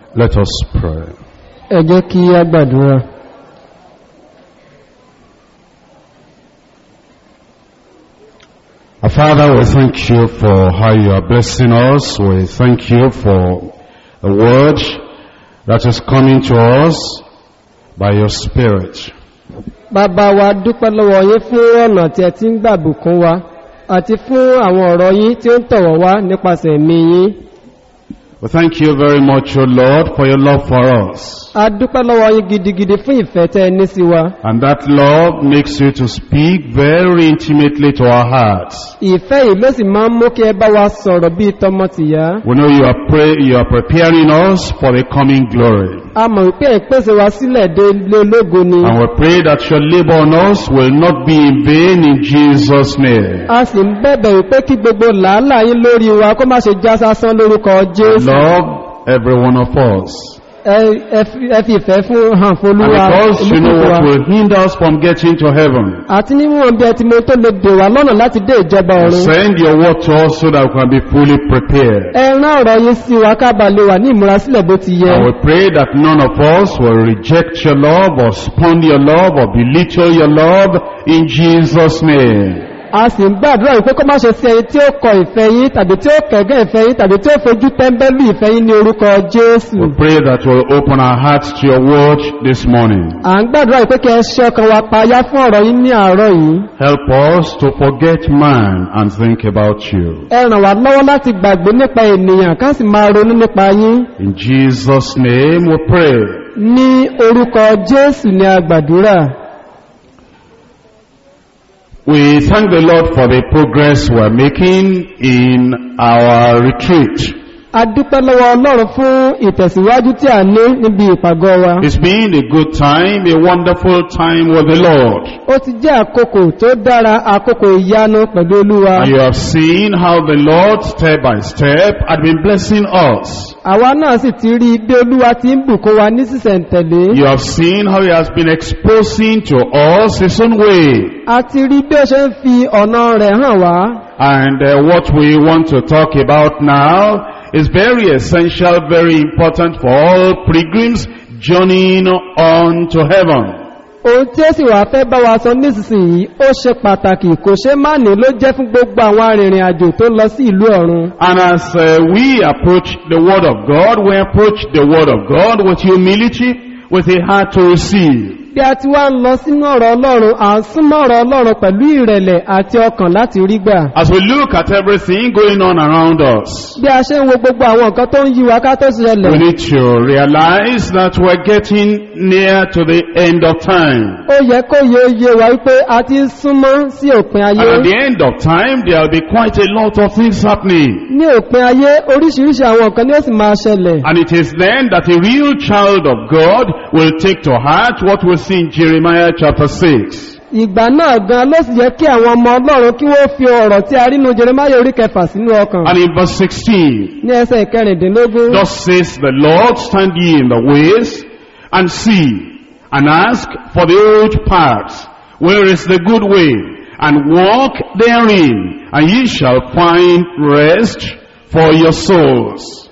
Let us pray. ẹ jẹ́ kí a gbàdúrà Our Father, we thank you for how you are blessing us. We thank you for the word that is coming to us by your Spirit. bàbá wa dúpẹ́ lọ́wọ́ yín fún ọ̀nà tí ẹ ti ń gbàbùkún wa àti fún àwọn ọ̀rọ̀ yín tí ó ń tọ̀wọ̀ wá nípasẹ̀ ẹ̀mí yín We thank you very much, O Lord, for your love for us. a dúpẹ́ lọ́wọ́ yín gidigidi fún ìfẹ́ tẹ́ ẹ ní sí wa And that love makes you to speak very intimately to our hearts. ìfẹ́ yìí ló sì máa ń mú kí ẹ bá wa sọ̀rọ̀ bíi tọmọtìyá We know you are, pray, you are preparing us for the coming glory. a mọ̀ wípé ẹ̀ pèsè wa sílẹ̀ dé ilé ológo ni And we pray that your labor on us will not be in vain in Jesus' name. a sì ń bẹ̀bẹ̀ wípé kí gbogbo làálàá yín lórí wa kó má ṣe já sásán lórúkọ jésù Love every one of us. ẹ ẹ fi ẹ fi ìfẹ́ fún hàn And fólúwa because you know olúkúlùkù wa. what will hinder us from getting to heaven, àti níwọ̀n bí ẹ ti mọ tó lè dè wá lọ́nà láti dé ìjọba ọ̀run send your word to us so that we can be fully prepared. ẹ rán ọ̀rọ̀ yín sí wa kábà lè wà ní ìmúrasílẹ̀ bó ti yẹ And we pray that none of us will reject your love or spurn your love or belittle your love in Jesus' name. a sì ń gbàdúrà wípé kó má ṣe sí ẹni tí ó kọ ìfẹ́ yín tàbí tí ó kẹ̀gẹ́ ìfẹ́ yín tàbí tí ó fojú tẹ́ḿbẹ́lú ìfẹ́ yín ní orúkọ jésù We pray that we'll open our hearts to your word this morning. à ń gbàdúrà wípé kí ẹ ṣe ọkàn wa payá fún ọ̀rọ̀ yín ní àárọ̀ yìí Help us to forget man and think about you. ẹ ràn wá lọ́wọ́ láti gbàgbé nípa ènìyàn ká sì máa ronú nípa yín In Jesus' name we pray. ní orúkọ jésù ní agbàdúrà We thank the Lord for the progress we're making in our retreat. a dúpẹ́ lọ́wọ́ ọlọ́run fún ìtẹ̀síwájú tí a ní níbi ìpàgọ́ wa It's been a good time, a wonderful time with the Lord. ó ti jẹ́ àkókò tó dára àkókò ìyanu pẹ̀lú olúwa And you have seen how the Lord, step by step, had been blessing us. àwa náà sì ti rí bí olúwa ti ń bùkún wa ní sísẹ̀ntẹ̀lé You have seen how He has been exposing to us His own way. a ti rí bí ó ṣe ń fi ọ̀nà rẹ̀ hàn wá And uh, what we want to talk about now is very essential, very important for all pilgrims journeying on to heaven. ohun tí ó sì wà fẹ́ bá wa sọ nísinsìnyí ó ṣe pàtàkì kò ṣe má ní ló jẹ́ fún gbogbo àwọn arìnrìn àjò tó lọ sí ìlú ọ̀run And as uh, we approach the Word of God, we approach the Word of God with humility, with a heart to receive. bí a ti wá ń lọ sínú ọ̀rọ̀ ọlọ́run à ń súnmọ́ ọ̀rọ̀ ọlọ́run pẹ̀lú ìrẹ̀lẹ̀ àti ọkàn láti rí gbà As we look at everything going on around us, bí a ṣe ń wo gbogbo àwọn nǹkan tó ń yí wa ká tó ṣẹlẹ̀ we need to realize that we're getting near to the end of time. ó yẹ kó yẹ yé wa wípé a ti ń súnmọ́ sí òpin And ayé at the end of time, there will be quite a lot of things happening. ní òpin ayé oríṣiríṣi àwọn nǹkan ni ó sì máa ṣẹlẹ̀ And it is then that a real child of God will take to heart what we see in Jeremiah chapter 6. ìgbà náà gan ló sì yẹ kí àwọn ọmọ ọlọ́run kí wọ́n fi ọ̀rọ̀ tí a rí nu jeremaya orí kẹfà sínú ọkàn And in verse 16, ní ẹsẹ̀ ìkẹrìndínlógún Thus says the Lord, stand ye in the ways, and see, and ask for the old paths, where is the good way, and walk therein, and ye shall find rest for your souls.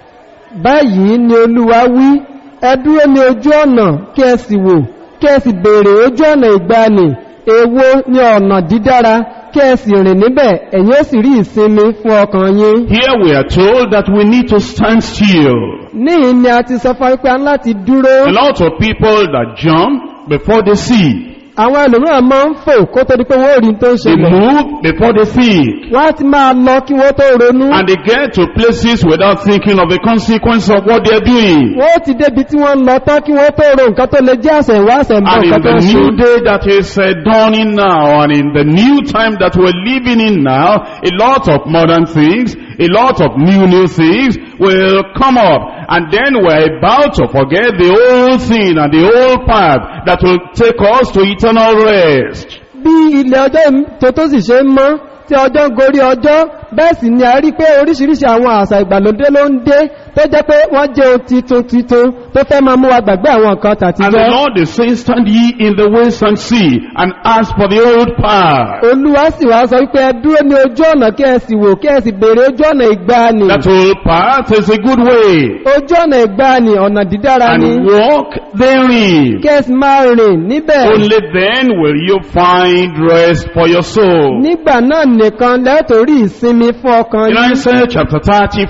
báyìí ni olúwa wí ẹ dúró ní ojú ọ̀nà kí ẹ sì wò kí ẹ sì béèrè ojú ọ̀nà ìgbani èwo ni ọ̀nà dídára kí ẹ sì rìn níbẹ̀ ẹ̀yin ó sì rí ìsinmi fún ọkàn yín Here we are told that we need to stand still. níyìn ni a ti sọ fún wípé a ní láti dúró A lot of people that jump before they see. àwọn ẹlòmíràn máa ń fò kó tó di pé wọ́n ò rí tó ń They ṣẹlẹ̀ move before they think. wọ́n á ti máa lọ kí wọ́n tó ronú And they get to places without thinking of the consequence of what they're doing. wọ́n ó ti débi tí wọ́n ń lọ tán kí wọ́n tó ro nǹkan tó lè jẹ́ àṣẹ ìwá àṣẹ ìbọn And in nǹkan tó the ń ṣe new day that is uh, dawning now, and in the new time that we're living in now, a lot of modern things, a lot of new new things will come up. And then we're about to forget the old thing and the old path that will take us to eternal rest. bí ilẹ̀ ọjọ́ tó tó sì ṣe ń mọ́ tí ọjọ́ ń gorí ọjọ́ bẹ́ẹ̀ sì ni a rí pé oríṣiríṣi àwọn àṣà ìgbàlódé ló ń dé tó jẹ́ pé wọ́n jẹ́ ohun titun titun tó fẹ́ máa mú wa gbàgbé àwọn nǹkan And the tàtijọ́ Lord is saying, stand ye in the ways and see, and ask for the old path. olúwa sì wá sọ wípé ẹ dúró ní ojú ọ̀nà kí ẹ sì wò kí ẹ sì béèrè ojú ọ̀nà ìgbàanì That old path is a good way, ojú ọ̀nà ìgbàanì ọ̀nà dídára ni and walk therein. kí ẹ sì máa rìn níbẹ̀ Only then will you find rest for your soul. nígbà náà nìkan lẹ́tọ̀rí ìsinmi fún ọkàn In yín Isaiah chapter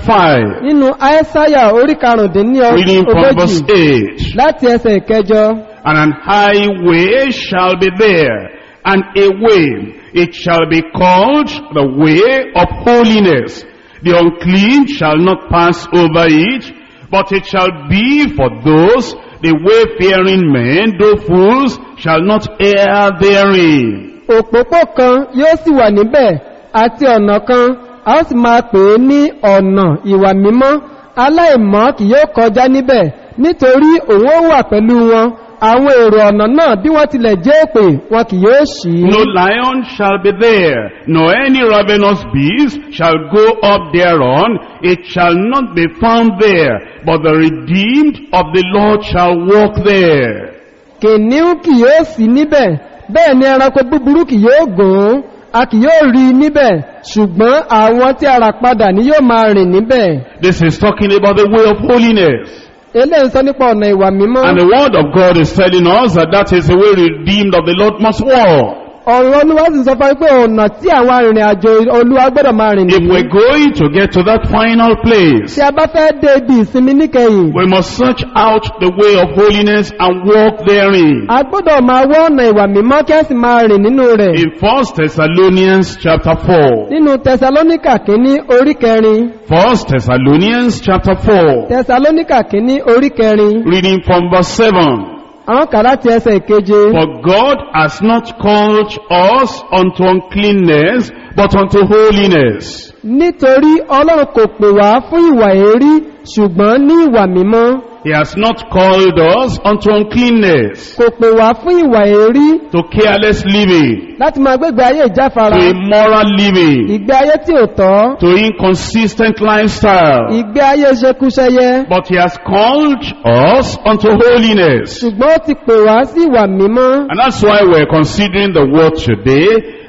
35, nínú àìsáyà orí karùndínní reading from verse ogójì 8. láti ẹsẹ̀ ìkẹjọ And an highway shall be there, and a way, it shall be called the way of holiness. The unclean shall not pass over it, but it shall be for those, the wayfaring men, though fools, shall not err therein. òpópó kan yóò sì wà níbẹ̀ àti ọ̀nà kan a ó sì máa pè é ní ọ̀nà ìwà mímọ́ aláìmọ́ kì yóò kọjá níbẹ̀ nítorí òun ó wà pẹ̀lú wọn àwọn èrò ọ̀nà náà bí wọ́n tilẹ̀ jẹ́ èpè wọn kì yóò ṣì í No lion shall be there, nor any ravenous beast shall go up thereon. It shall not be found there, but the redeemed of the Lord shall walk there. kìnìún kì yóò sí níbẹ̀ bẹ́ẹ̀ ni ẹranko búburú kì yóò gùn ún a kì yóò rí i níbẹ̀ ṣùgbọ́n àwọn tí a rà padà ni yóò máa rìn níbẹ̀ This is talking about the way of holiness. eléyìí sọ nípa ọ̀nà ìwà mímọ́ And the word of God is telling us that that is the way redeemed of the Lord must walk. ọ̀rọ̀ olúwa sì sọ fún wa pé ọ̀nà tí àwọn arìnrìn àjò olúwa gbọ́dọ̀ máa rìn If nìyí we're going to get to that final place, tí a bá fẹ́ dé ibi ìsinmi níkẹyìn we must search out the way of holiness and walk therein. a gbọ́dọ̀ máa wọ́ ọ̀nà ìwà mímọ́ kí a sì máa rìn nínú rẹ̀ In 1 Thessalonians chapter 4. nínú tẹsalóníkà kínní orí kẹrin 1 Thessalonians chapter 4. tẹsalóníkà kínní orí kẹrin Reading from verse 7. àwọn kà láti ẹsẹ̀ ìkeje For God has not called us unto uncleanness, but unto holiness. nítorí ọlọ́run kò pè wá fún ìwà èérí ṣùgbọ́n ní ìwà mímọ́ He has not called us unto uncleanness, kò pè wá fún ìwà èérí to careless living, láti máa gbégbé ayé ìjáfara to immoral living, ìgbé ayé tí ò tọ́ to inconsistent lifestyle. ìgbé ayé ṣekúṣẹyẹ But He has called us unto holiness. ṣùgbọ́n ó ti pè wá sí ìwà mímọ́ And that's why we're considering the word today,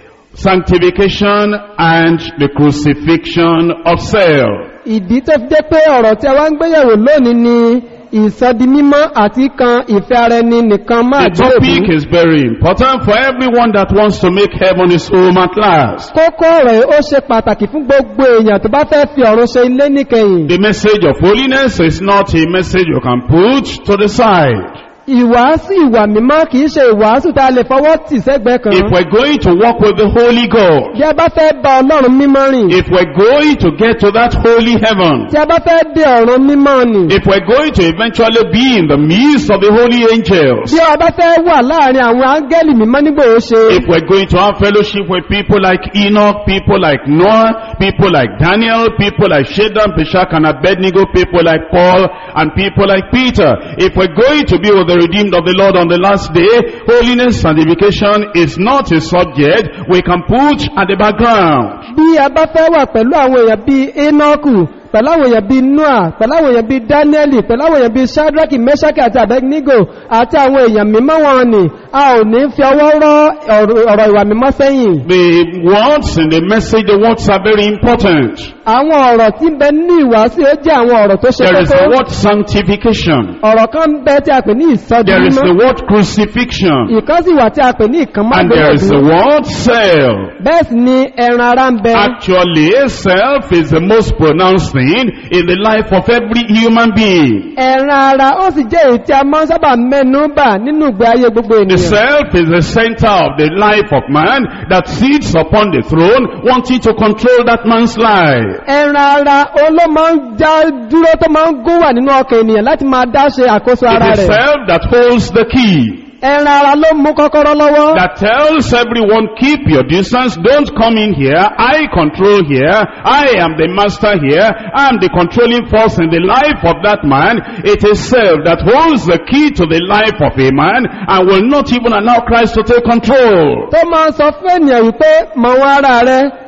sanctification and the crucifixion of self. ìdí tó fi jẹ́ pé ọ̀rọ̀ tí a wá ń gbéyẹ̀wò lónìí ni ìsọdi mímọ́ àti kan ìfẹ́ ara ẹni nìkan máa The topic gbèrú is very important for everyone that wants to make heaven his home at last. kókó rẹ̀ ó ṣe pàtàkì fún gbogbo èèyàn tó bá fẹ́ fi ọ̀run ṣe ilé níkẹyìn The message of holiness is not a message you can put to the side. ìwàásù ìwà mímọ́ kìí ṣe ìwàásù tá a lè fọwọ́ tì sẹ́gbẹ́ kan If we're going to walk with the Holy God, bí a bá fẹ́ bá ọlọ́run mímọ́ rìn if we're going to get to that holy heaven, tí a bá fẹ́ dé ọ̀run mímọ́ nì if we're going to eventually be in the midst of the holy angels, bí a bá fẹ́ wà láàrin àwọn áńgẹ́lì mímọ́ nígbò ó ṣe if we're going to have fellowship with people like Enoch, people like Noah, people like Daniel, people like Shadrach, Meshach, and Abednego, people like Paul, and people like Peter, if we're going to be with the redeemed of the Lord on the last day, holiness, sanctification is not a subject we can put at the background. bí a bá fẹ́ wà pẹ̀lú àwọn èèyàn bíi enoku pẹ̀lú àwọn èèyàn bíi noah pẹ̀lú àwọn èèyàn bíi daniel pẹ̀lú àwọn èèyàn bíi shadrach meshach àti abednego àti àwọn èèyàn mímọ́ wọn ni a ò ní fi ọwọ́ rọ́ ọ̀rọ̀ ọ̀rọ̀ ìwà mímọ́ sẹ́yìn The words in the message, the words are very important. àwọn ọ̀rọ̀ tí ń bẹ nínú ìwàásù ó jẹ́ àwọn ọ̀rọ̀ tó ṣe There is the kókó word sanctification. ọ̀rọ̀ kan ń bẹ tí a pè ní ìsọdí There is the mímọ́ word crucifixion. ìkan sì wà tí a pè ní ìkànmọ́ And there is the àgbélébùú word self. bẹ́ẹ̀ sì ni ẹran ara ń bẹ Actually, self is the most pronounced thing in the life of every human being. ẹran ara ó sì jẹ́ èyí tí a máa ń sábà mẹ́nu bà nínú ìgbé ayé gbogbo The ènìyàn self is the center of the life of man that sits upon the throne wanting to control that man's life. ẹran ara ó ló máa ń já dúró tó máa ń gún wà nínú ọkàn ènìyàn láti máa dá ṣe àkóso ara It is rẹ̀ self that holds the key. ẹran ara ló mú kọ́kọ́rọ́ lọ́wọ́ That tells everyone, keep your distance, don't come in here, I control here, I am the master here, I am the controlling force in the life of that man. It is self that holds the key to the life of a man and will not even allow Christ to take control. tó máa ń sọ fún ènìyàn wípé mọ̀ wọn ara rẹ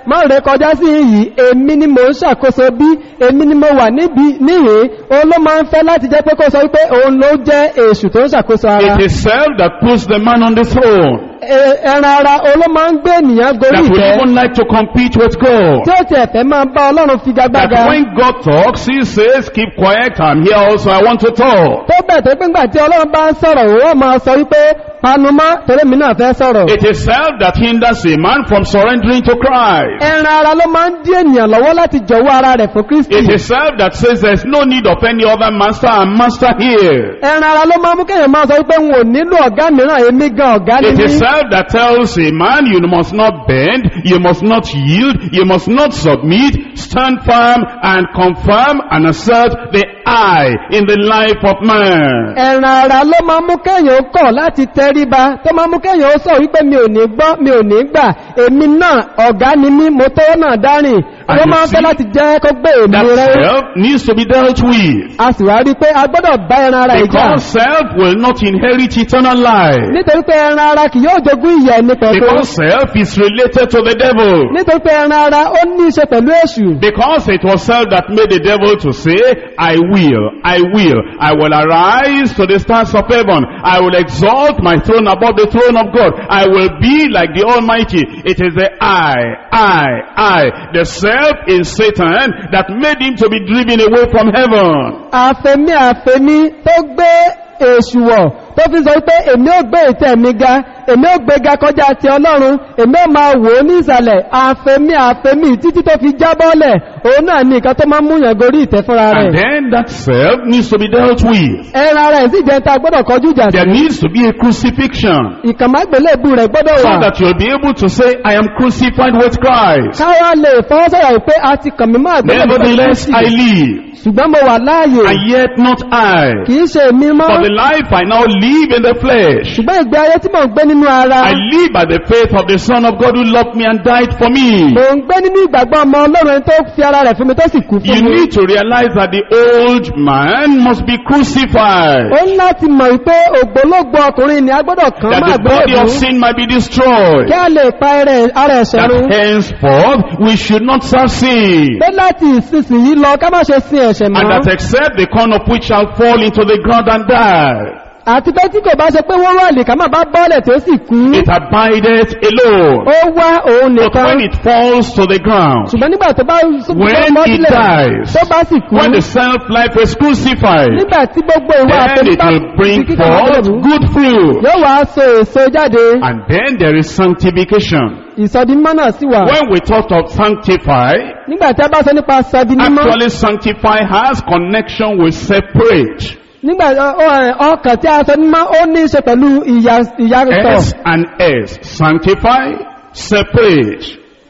má rẹ kọjá sí yìí èmi ni mò ń ṣàkóso bí èmi ni mo wà níbi níhìn òun ló máa ń fẹ́ láti jẹ́ pé kó sọ wípé òun ló jẹ́ èṣù tó ń ṣàkóso ara It is self that puts the man on the throne. E- ẹran ara òun ló máa ń gbé ènìyàn gorí That will ìtẹ́ even like to compete with God. tí ó ti ẹ̀fẹ́ máa bá ọlọ́run That figagbága when God talks, he says, keep quiet, I'm here also, I want to talk. tó bẹ̀ tó pé ńgbà tí ọlọ́run bá ń sọ̀rọ̀ òun máa sọ wípé panumọ́ torí mi náà fẹ́ sọ̀rọ̀ It is self that hinders a man from surrendering to Christ. ẹran ara ló máa ń dí ènìyàn lọ́wọ́ láti jọ̀wọ́ ara rẹ̀ fún kristi It is self that says there's no need of any other master and master here. ẹran ara ló máa mú kéèyàn máa sọ wípé n ò nílò ọ̀gá mìíràn èmi gan ọ̀gá ni It mí is self that tells a man you must not bend, you must not yield, you must not submit, stand firm and confirm and assert the I in the life of man. ẹran ara ló máa mú kéèyàn kọ̀ láti tẹríba tó máa mú kéèyàn ó sọ wípé mi ò ní gbọ́ mi ò ní gbà èmi náà ọ̀gá ni mí mo tó náà dárìn And ló you máa ń fẹ́ see, láti jẹ́ kó gbé èmi That rẹ̀ self needs to be dealt with. a sì wá rí i pé a gbọ́dọ̀ bá ẹran ara ìjà Because self will not inherit eternal life. nítorí pé ẹran ara kì yóò jogún ìyà ẹni pẹ̀lú Because self is related to the devil. nítorí pé ẹran ara ó ní í ṣe pẹ̀lú èṣù Because it was self that made the devil to say, I will, I will, I will arise to the stars of heaven. I will exalt my throne above the throne of God. I will be like the Almighty. It is the I, I, I, the self in Satan that made him to be driven away from heaven. àfẹ́mí àfẹ́mí tó gbé èṣù wọ̀ tó fi sọ pé èmi ò gbé ìtẹ́ mi ga èmi ò gbé ga kọjá ti ọlọ́run èmi ò máa wò ó ní ìsàlẹ̀ àfẹ́mí àfẹ́mí títí tó fi jábọ́lẹ̀ òun náà ní nǹkan tó máa ń múyàn gorí ìtẹ́ fúnra And rẹ̀ then that self needs to be dealt with. ẹran ara ẹ̀ sì jẹ́ ta gbọ́dọ̀ kọjú ìjà sí There needs to be a crucifixion. ìkànmágbélébù rẹ̀ gbọ́dọ̀ So wà that you'll be able to say, I am crucified with Christ. káwá lè fọwọ́sọ̀rọ̀ pé a ti kàn mí máa gbélébù Nevertheless, I live. ṣùgbọ́n mo wà láàyè and yet not I. kìí ṣe èmi mọ́ For the life I now live in the flesh, ṣùgbọ́n ìgbé ayé tí mò ń gbé nínú ara I live by the faith of the Son of God who loved me and died for me. mò ń gbé nínú ìgbàgbọ́ ọmọ ọlọ́run ẹni tó fi ara rẹ̀ fún mi tó sì kú You fún mi need to realize that the old man must be crucified. ó ń láti mọ̀ wípé ògbólógbò ọkùnrin ni a gbọ́dọ̀ kàn That máa the body gbélébù of sin might be destroyed. kí a lè pa ẹrẹ- ara ẹ̀ṣẹ̀ That run henceforth we should not serve sin. pé láti ìsinsìnyí lọ ká má ṣe sin ẹ̀ṣẹ̀ And mọ́ that except the corn of which shall fall into the ground and die, àti pé tí kò bá ṣe pé wọ́n wà lè ká má bá bọ́ọ̀lẹ̀ tó sì kú it abideth alone. ó wá òun But nìkan when it falls to the ground, ṣùgbọ́n nígbà tó bá When mọ́ he sílẹ̀ dies, tó bá sì kú when the self-life is crucified, nígbà tí gbogbo ìwà then àtẹ̀lé it bá will bring di kíkà forth lọ́dún, good fruit. yóò wá so èso jáde And then there is sanctification. ìsọdimọ́ náà sì wà When we talk of sanctify, nígbà tí a bá sọ nípa sọdimọ́ actually sanctify has connection with separate. nígbà ọ- ọ- ọkàn tí a sọ nímọ́ ó ní í ṣe pẹ̀lú ìyà- ìyàtọ̀ S and S. Sanctify, separate.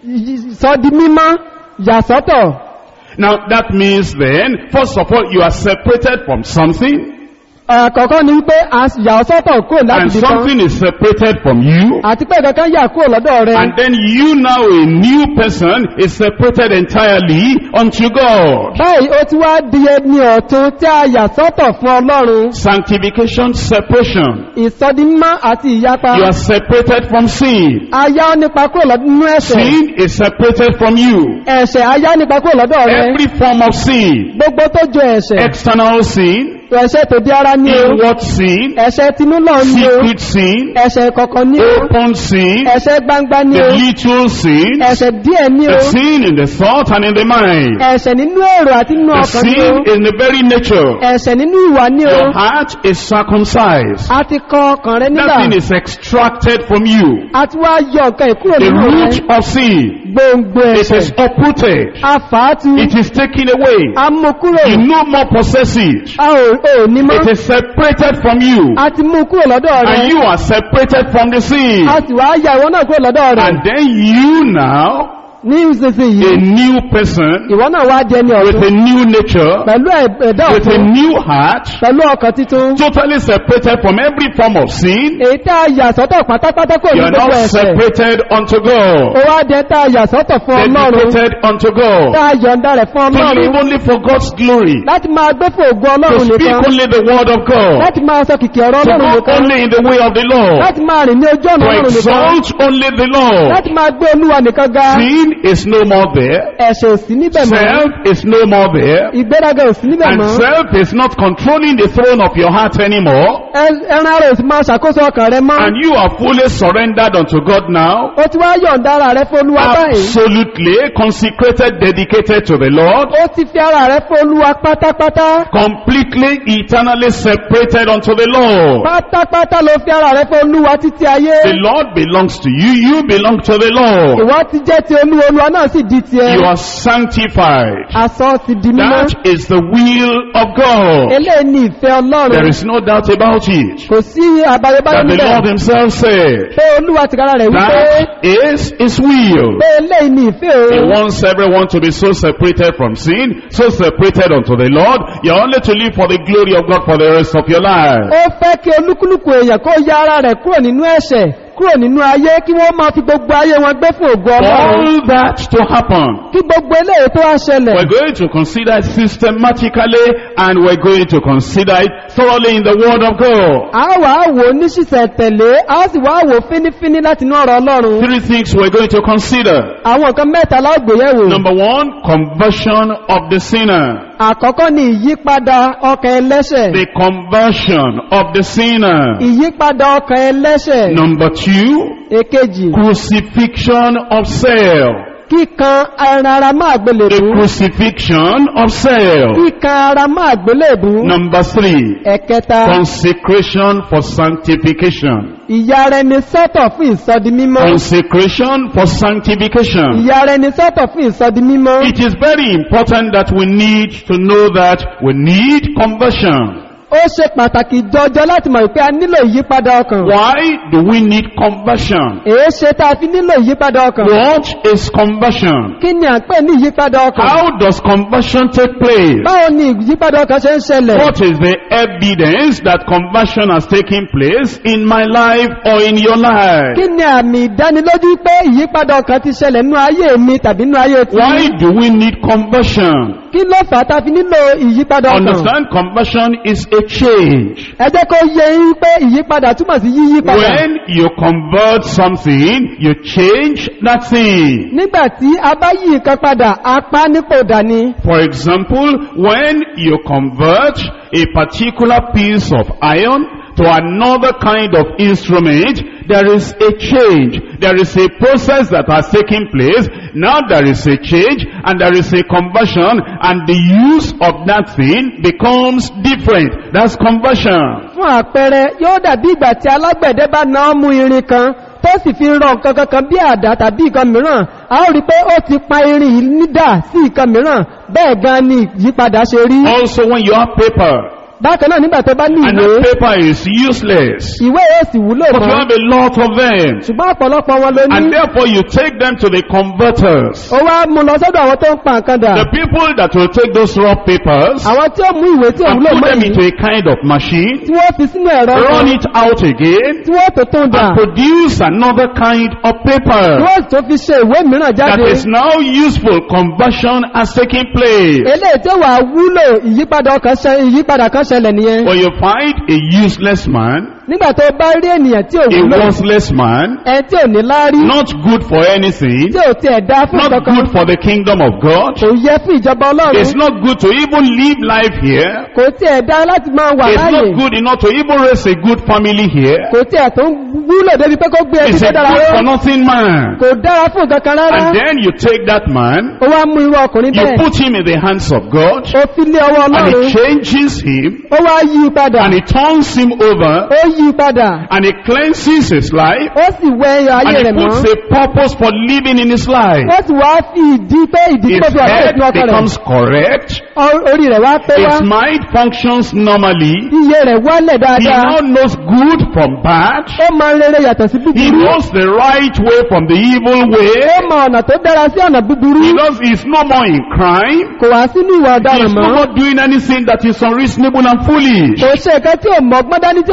sọdimímọ́ yàsọ́tọ̀ Now that means then, first of all, you are separated from something, àkọ́kọ́ ni wípé a yà ọ́ sọ́tọ̀ kúrò láti and bí kan something is separated from you. àti pé ìkankan yà kúrò lọ́dọ̀ rẹ And then you now, a new person, is separated entirely unto God. báyìí ó ti wá di ẹni ọ̀tun tí a yà sọ́tọ̀ fún ọlọ́run Sanctification, separation. ìsọdimímọ́ àti ìyapa You are separated from sin. a yà ọ́ nípa kúrò lọ́dọ̀ nínú ẹ̀ṣẹ̀ Sin is separated from you. ẹ̀ṣẹ̀ a yà ọ́ nípa kúrò lọ́dọ̀ rẹ Every form of sin, gbogbo tó jọ ẹ̀ṣẹ̀ external sin, ẹ̀ṣẹ̀ tó di ara ní o inward sin, ẹ̀ṣẹ̀ tinú lọ ní o secret sin, ẹ̀ṣẹ̀ kọ̀kan ní o open sin, ẹ̀ṣẹ̀ gbangba ní the o little sin, ẹ̀ṣẹ̀ díẹ̀ ní the o sin in the thought and in the mind, ẹ̀ṣẹ̀ nínú èrò àti nínú the ọkàn ní o sin in the very nature. ẹ̀ṣẹ̀ nínú ìwà ní o Your heart is circumcised. a ti kọ ọkàn rẹ nígbà That thing is extracted from you. a ti wá yọ nǹkan ìkúrò The nínú rẹ root of sin, gbòǹgbò it ẹ̀ṣẹ̀ is uprooted. a fà á tu It is taken away. a mú kúrò You no more possess it. a ò ò ní mọ́ It is separated from you. a ti mú kúrò lọ́dọ̀ rẹ And you are separated from the sin. a sì wá yà ìwọ náà kúrò lọ́dọ̀ rẹ And then you now, ní ìsinsìnyí a new person ìwọ náà wá di ẹni with ọ̀tun a new nature, pẹ̀lú ẹ̀- ẹ̀dá with a ọ̀tun new heart, pẹ̀lú ọkàn titun totally separated from every form of sin, èyí tá a yà sọ́tọ̀ pátápátá kò ní you are gbogbo now ẹ̀ṣẹ̀ separated unto ó God. wá dẹ tá a yà sọ́tọ̀ fún ọlọ́run Dedicated unto tá God. a yọ̀ǹda rẹ̀ fún To ọlọ́run live only for God's glory. láti máa gbé fún ògùn To ọlọ́run speak nìkan only the word of God. láti máa sọ kìkì ọ̀rọ̀ To ọlọ́run walk nìkan only in the way of the Lord. láti máa rìn ní ojú ọ̀nà To ọlọ́run nìkan exalt only the Lord. láti máa gbé olúwa nìkan ga Sin is no more there. ẹ̀ṣẹ̀ ò sí níbẹ̀ mọ́ Self is no more there. ìgbéraga ò sí níbẹ̀ And mọ́ self is not controlling the throne of your heart anymore. Ẹ- ẹran ara ò sì máa ṣàkóso ọkàn rẹ mọ́ And you are fully surrendered unto God now. ó ti wá yọ̀ǹda ara rẹ fún olúwa báyìí Absolutely consecrated, dedicated to the Lord. ó ti fi ara rẹ fún olúwa pátápátá Completely, eternally separated unto the Lord. pátápátá ló fi ara rẹ fún olúwa títí ayé The Lord belongs to you. You belong to the Lord. ìwọ ti jẹ́ ti olúwa olúwa náà sì di tiẹ̀ You are sanctified. aṣọ ti di mímọ́ That is the will of God. eléyìí ni ìfẹ́ There ọlọ́run is no doubt about it. kò sí àbáyébáyé That the níbẹ̀ Lord himself said, pé olúwa tìkára rẹ̀ wípé that is his will. pé eléyìí ni ìfẹ́ He òun wants everyone to be so separated from sin, so separated unto the Lord. You're only to live for the glory of God for the rest of your life. ó fẹ́ kí olúkúlùkù èèyàn kó ya ara rẹ̀ kúrò nínú ẹ̀ṣẹ̀ kúrò nínú ayé kí wọ́n máa fi gbogbo ayé wọn gbé fún ògo For ọlọ́run all that to happen, kí gbogbo eléyìí tó wá ṣẹlẹ̀ we're going to consider it systematically and we're going to consider it thoroughly in the Word of God. a wà á wò ó ní ṣìṣẹ̀ tẹ̀lé a sì wá wò ó fínífíní láti inú ọ̀rọ̀ ọlọ́run Three things we're going to consider. àwọn nǹkan mẹ́ta lágbèyẹ̀wò Number one, conversion of the sinner. àkọ́kọ́ ni ìyípadà ọkàn ẹlẹ́ṣẹ̀ The conversion of the sinner. ìyípadà ọkàn ẹlẹ́ṣẹ̀ Number two, èkejì crucifixion of self. kíkan ẹran ara máa The gbélébú crucifixion of self. kíkan ara máa gbélébú Number three, ẹ̀kẹta consecration for sanctification. ìyà rẹ̀ ni sọ́tọ̀ fún ìsọdi mímọ́ Consecration for sanctification. ìyà rẹ̀ ni sọ́tọ̀ fún ìsọdi mímọ́ It is very important that we need to know that we need conversion. ó ṣe pàtàkì jọjọ láti mọ̀ pé a nílò ìyípadà ọkàn Why do we need conversion? èé ṣe tá a fi nílò ìyípadà ọkàn What is conversion? kí ni à ń pè ní ìyípadà ọkàn How does conversion take place? báwo ni ìyípadà ọkàn ṣe ń ṣẹlẹ̀ What is the evidence that conversion has taken place in my life or in your life? kí ni àmì ìdánilójú pé ìyípadà ọkàn ti ṣẹlẹ̀ nínú ayé mi tàbí nínú ayé tí Why do we need conversion? kí ló fà á tá a fi nílò ìyípadà ọkàn Understand conversion is a change. ẹ jẹ́ kó yé yín pé ìyípadà túmọ̀ sí yíyípadà When you convert something, you change that thing. nígbà tí a bá yí nǹkan padà apá nípò dání For example, when you convert a particular piece of iron to another kind of instrument, there is a change. There is a process that has taken place. Now there is a change and there is a conversion and the use of that thing becomes different. That's conversion. fún àpẹẹrẹ yóò dàbí ìgbà tí alágbẹ̀dẹ bá náà mú irin kan tó sì fi rọ nǹkan kankan bí àdá tàbí nǹkan mìíràn a ó rí pé ó ti pa irin yìí nídà sí nǹkan mìíràn bẹ́ẹ̀ gan ni ìyípadà ṣe rí Also when you have paper bákan náà nígbà tó bá ní and ìwé that paper is useless, ìwé yóò sì wúlò but you mọ́ have a lot of them ṣùgbọ́n ọ̀pọ̀lọpọ̀ wọn ló and ní therefore you take them to the converters. ó wá mú lọ sọ́dọ̀ àwọn tó ń pa nǹkan dà The people that will take those raw papers àwọn tí ó mú ìwé tí ò and wúlò put mọ́ them yìí into a kind of machine, tí wọ́n fi sínú ẹ̀rọ run kan it out again, tí wọ́n tó tún dà and produce another kind of tí paper wọ́n tó fi ṣe ìwé mìíràn that jáde is now useful. Conversion has taken place. eléyìí tí ó wà wúlò ìyípadà ọkàn ṣẹ ìyípadà kan ṣẹlẹ̀ nìyẹn When you find a useless man, nígbà tó bá rí ènìyàn tí ò a wúlò worthless man, ẹ tí ò ní láárí not good for anything, tí ò tiẹ̀ dá fún not kankan good for the kingdom of God, kò yẹ fún ìjọba it's ọlọ́run not good to even live life here, kò tiẹ̀ dá láti máa wà it's láàyè not good enough to even raise a good family here, kò tiẹ̀ tó ń wúlò débi pé kó gbé ẹbí it's tó a dára good for ró nothing man. kò dára fún kankan rárá And then you take that man, ó wá mú irú ọkùnrin you bẹ́ẹ̀ put him in the hands of God, ó fi lé ọwọ́ and ọlọ́run he changes him, ó wá yí i padà and he turns him over, ó yí i padà and he cleanses his life, ó sì wẹ ẹyọ and ayé he rẹ̀ mọ́ puts a purpose for living in his life. ó sì wá fi ìdí pé ìdí His tó fi ọ̀pọ̀ head ìpín ọkọ rẹ̀ becomes correct, Ọ- orí rẹ̀ wá pé wá his mind functions normally, iye rẹ̀ wálẹ̀ he dáadáa now knows good from bad, ó mọ rere yàtọ̀ sí he búburú knows the right way from the evil way, ó mọ ọ̀nà tó dára sí ọ̀nà búburú he knows he's no more in crime, kò wá sínú ìwà ọ̀daràn he's no mọ́ more doing anything that is unreasonable and foolish. kò ṣe nǹkan tí ò mọ ọgbọ́n dání tí ò sì ní The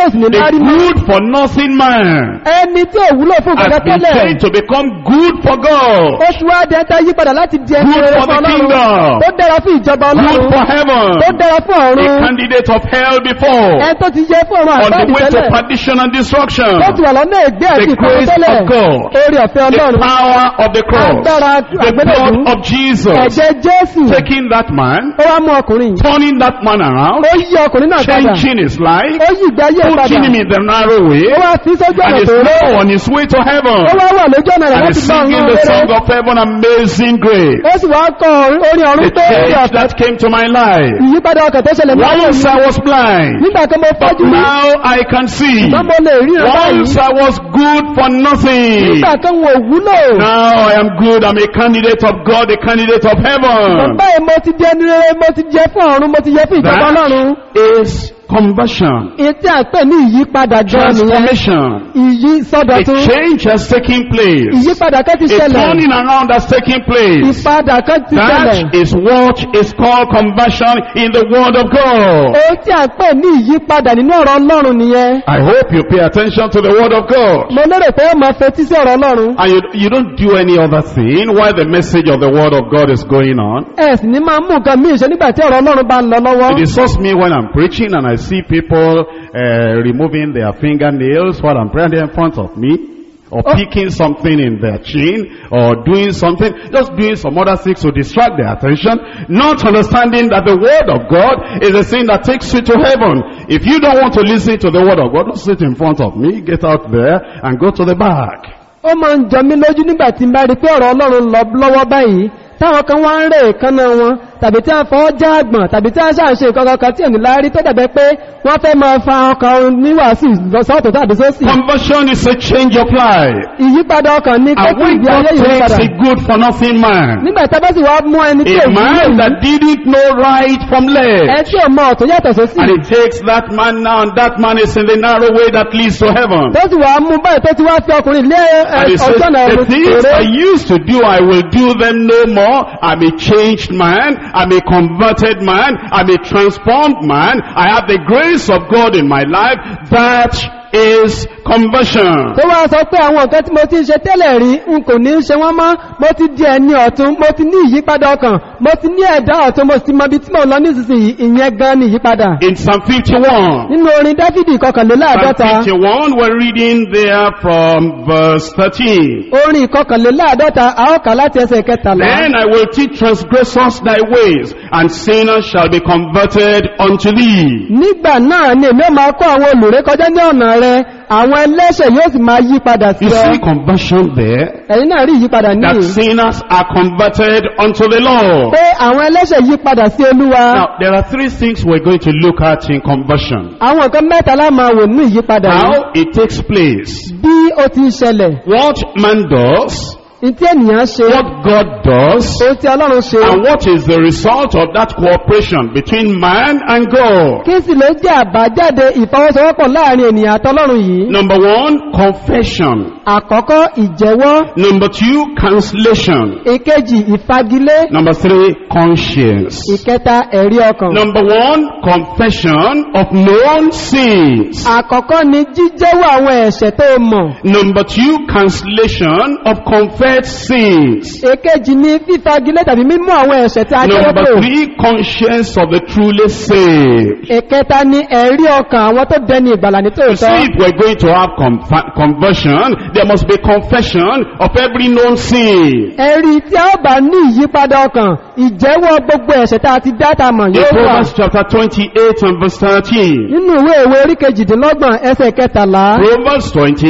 rí mọ́ good for nothing man ẹni tí ò wúlò fún has gẹ́gẹ́ been tẹ́lẹ̀ changed to become good for God, ó ti wá dẹ́ta yí padà láti di ẹni Good rere for fún the ọlọ́run kingdom. tó dára fún ìjọba good ọlọ́run for heaven, tó dára fún a ọ̀run candidate of hell before, ẹni tó ti yẹ fún ọ̀run on the àgbáàdì way to tẹ́lẹ̀ perdition and destruction, tó ti wà lọ́nà ègbé àti the ìkọ̀rọ̀ grace tẹ́lẹ̀ of God, orí ọ̀fẹ́ the ọlọ́run power of the cross, agbára the blood àgbélébùú of Jesus, ẹ̀jẹ̀ jésù taking that man, ó wá mú ọkùnrin turning that man around, ó yí ọkùnrin náà padà changing his life, ó yí ìgbé ayé padà putting him in the narrow way, ó wá fi sójú and ọ̀nà is tó rẹ̀ now on his way to heaven, ó wá wà lójú ọ̀nà rẹ̀ and láti is gbọ́ singing ọ̀run the song rere of heaven, amazing grace. ó sì wá kọ orin ọ̀run The tó rí change ọ̀fẹ́ that came to my life. ìyípadà ọkàn tó ṣẹlẹ̀ ní ayé Once mi I was blind, nígbà kan mo but fọ́jú rí now I can see. ṣùgbọ́n mo lè ríran báyìí Once I was good for nothing. nígbà kan wò wúlò Now I am good. I'm a candidate of God, a candidate of heaven. báyìí mo ti di ẹni rere mo ti jẹ fún ọ̀run mo ti jẹ fún ìjọba ọlọ́run That is conversion, èyí tí a pè ní ìyípadà gan nìyẹn transformation. ìyí A sọdọ̀tun change has taken place. ìyípadà kan ti A ṣẹlẹ̀ turning around has taken place. ìpadà kan ti ṣẹlẹ̀ That is what is called conversion in the Word of God. èyí tí a pè ní ìyípadà nínú ọ̀rọ̀ ọlọ́run nìyẹn I hope you pay attention to the Word of God. mo lérò pé ó máa fetí sí ọ̀rọ̀ ọlọ́run And you, you don't do any other thing while the message of the Word of God is going on. ẹ sì ní máa mú nǹkan míì ṣe nígbà tí ọ̀rọ̀ ọlọ́run bá ń lọ lọ́wọ́ It disturbs me when I'm preaching and I see people uh, removing their fingernails while I'm praying in front of me. Or Oh. picking something in their chin, or doing something, just doing some other things to distract their attention, not understanding that the word of God is the thing that takes you to heaven. If you don't want to listen to the word of God, don't sit in front of me, get out there and go to the back. ó máa ń jọ mí lójú nígbà tí n bá rí pé ọ̀rọ̀ ọlọ́run lọ lọ́wọ́ báyìí táwọn kan wá ń rè èékánná wọn tàbí tí wọ́n fọwọ́ já àgbọ̀n tàbí tí wọ́n ṣàṣe nǹkan kan tí ò ní láárí tó dàbẹ́ pé wọ́n fẹ́ máa fa ọkàn níwàásù sọ́ọ̀tọ̀ tàbí sósì Conversion is a change of life. ìyípadà ọkàn ní And kókó when ìgbé God ayé takes ìyípadà a good for nothing man, nígbà tí a bá sì wá mú ẹni tí a ò man wúlò that didn't know right from ẹ left, tí ò mọ ọ̀tún yàtọ̀ sósì and it takes that man now, and that man is in the narrow way that leads to heaven. tó sì wá mú báyìí tó ti wá fi ọkùnrin lé ẹ, And he says, ọjọ́ náà the things èrè I used to do, I will do them no more. I'm a changed man. I'm a converted man. I'm a transformed man. I have the grace of God in my life. That is conversion. tó wá sọ pé àwọn nǹkan tí mo ti ń ṣe tẹ́lẹ̀ rí n kò ní ṣe wọ́n mọ́ mo ti di ẹni ọ̀tún mo ti ní ìyípadà ọkàn mo ti ní ẹ̀dá ọ̀tún mo sì mọ ibi tí mo lọ nísinsìnyí ìyẹn gan ni ìyípadà In Psalm 51, nínú orin dáfídì Psalm ìkọkànléláàdọ́ta 51, we're reading there from verse 13. orin ìkọkànléláàdọ́ta a ó kà láti ẹsẹ̀ kẹtàlá Then I will teach transgressors thy ways, and sinners shall be converted unto thee. nígbà náà ni èmi ó máa kọ́ àwọn olùrékọjá ní ọ̀nà rẹ àwọn ẹlẹ́ṣẹ̀ yóò sì máa yí padà sí You ọ see conversion there? ẹ̀yin náà rí ìyípadà That níyì sinners are converted unto the Lord. pé àwọn ẹlẹ́ṣẹ̀ yí padà sí olúwa Now, there are three things we're going to look at in conversion. àwọn nǹkan mẹ́ta lá máa wò nínú ìyípadà yìí How it takes place. bí ó ti ń ṣẹlẹ̀ What man does, ìtí ènìyàn ṣe what God does, ohun tí ọlọ́run ṣe and what is the result of that cooperation between man and God. kí sì ló jẹ́ àbájáde ìfọwọ́sowọ́pọ̀ láàrin ènìyàn àtọlọ́run yìí Number one, confession. àkọ́kọ́ ìjẹ́wọ́ Number two, cancellation. ìkejì ìfagilé Number three, conscience. ìkẹta ẹ̀rí ọkàn Number one, confession of known sins. àkọ́kọ́ ni jíjẹ́wọ́ àwọn ẹ̀ṣẹ̀ tó mọ̀ Number two, cancellation of confessed sins. èkejì ni fífagilé tàbí mímú àwọn ẹ̀ṣẹ̀ tí a jẹ́wọ́ Number pò three, conscience of the truly saved. ìkẹta ni ẹ̀rí ọkàn àwọn tó dẹni ìgbàlà ní You tòótọ́ see, if we're going to have conf- conversion, there must be confession of every known sin. ẹ̀rí tí a ó bá ní ìyípadà ọkàn ìjẹ́wọ́ gbogbo ẹ̀ṣẹ̀ tá a ti dá ta mọ̀ In yóò wà Proverbs chapter 28 and verse 13. nínú ìwé ìwé orí kejìdínlọ́gbọ̀n ẹsẹ̀ kẹtàlá Proverbs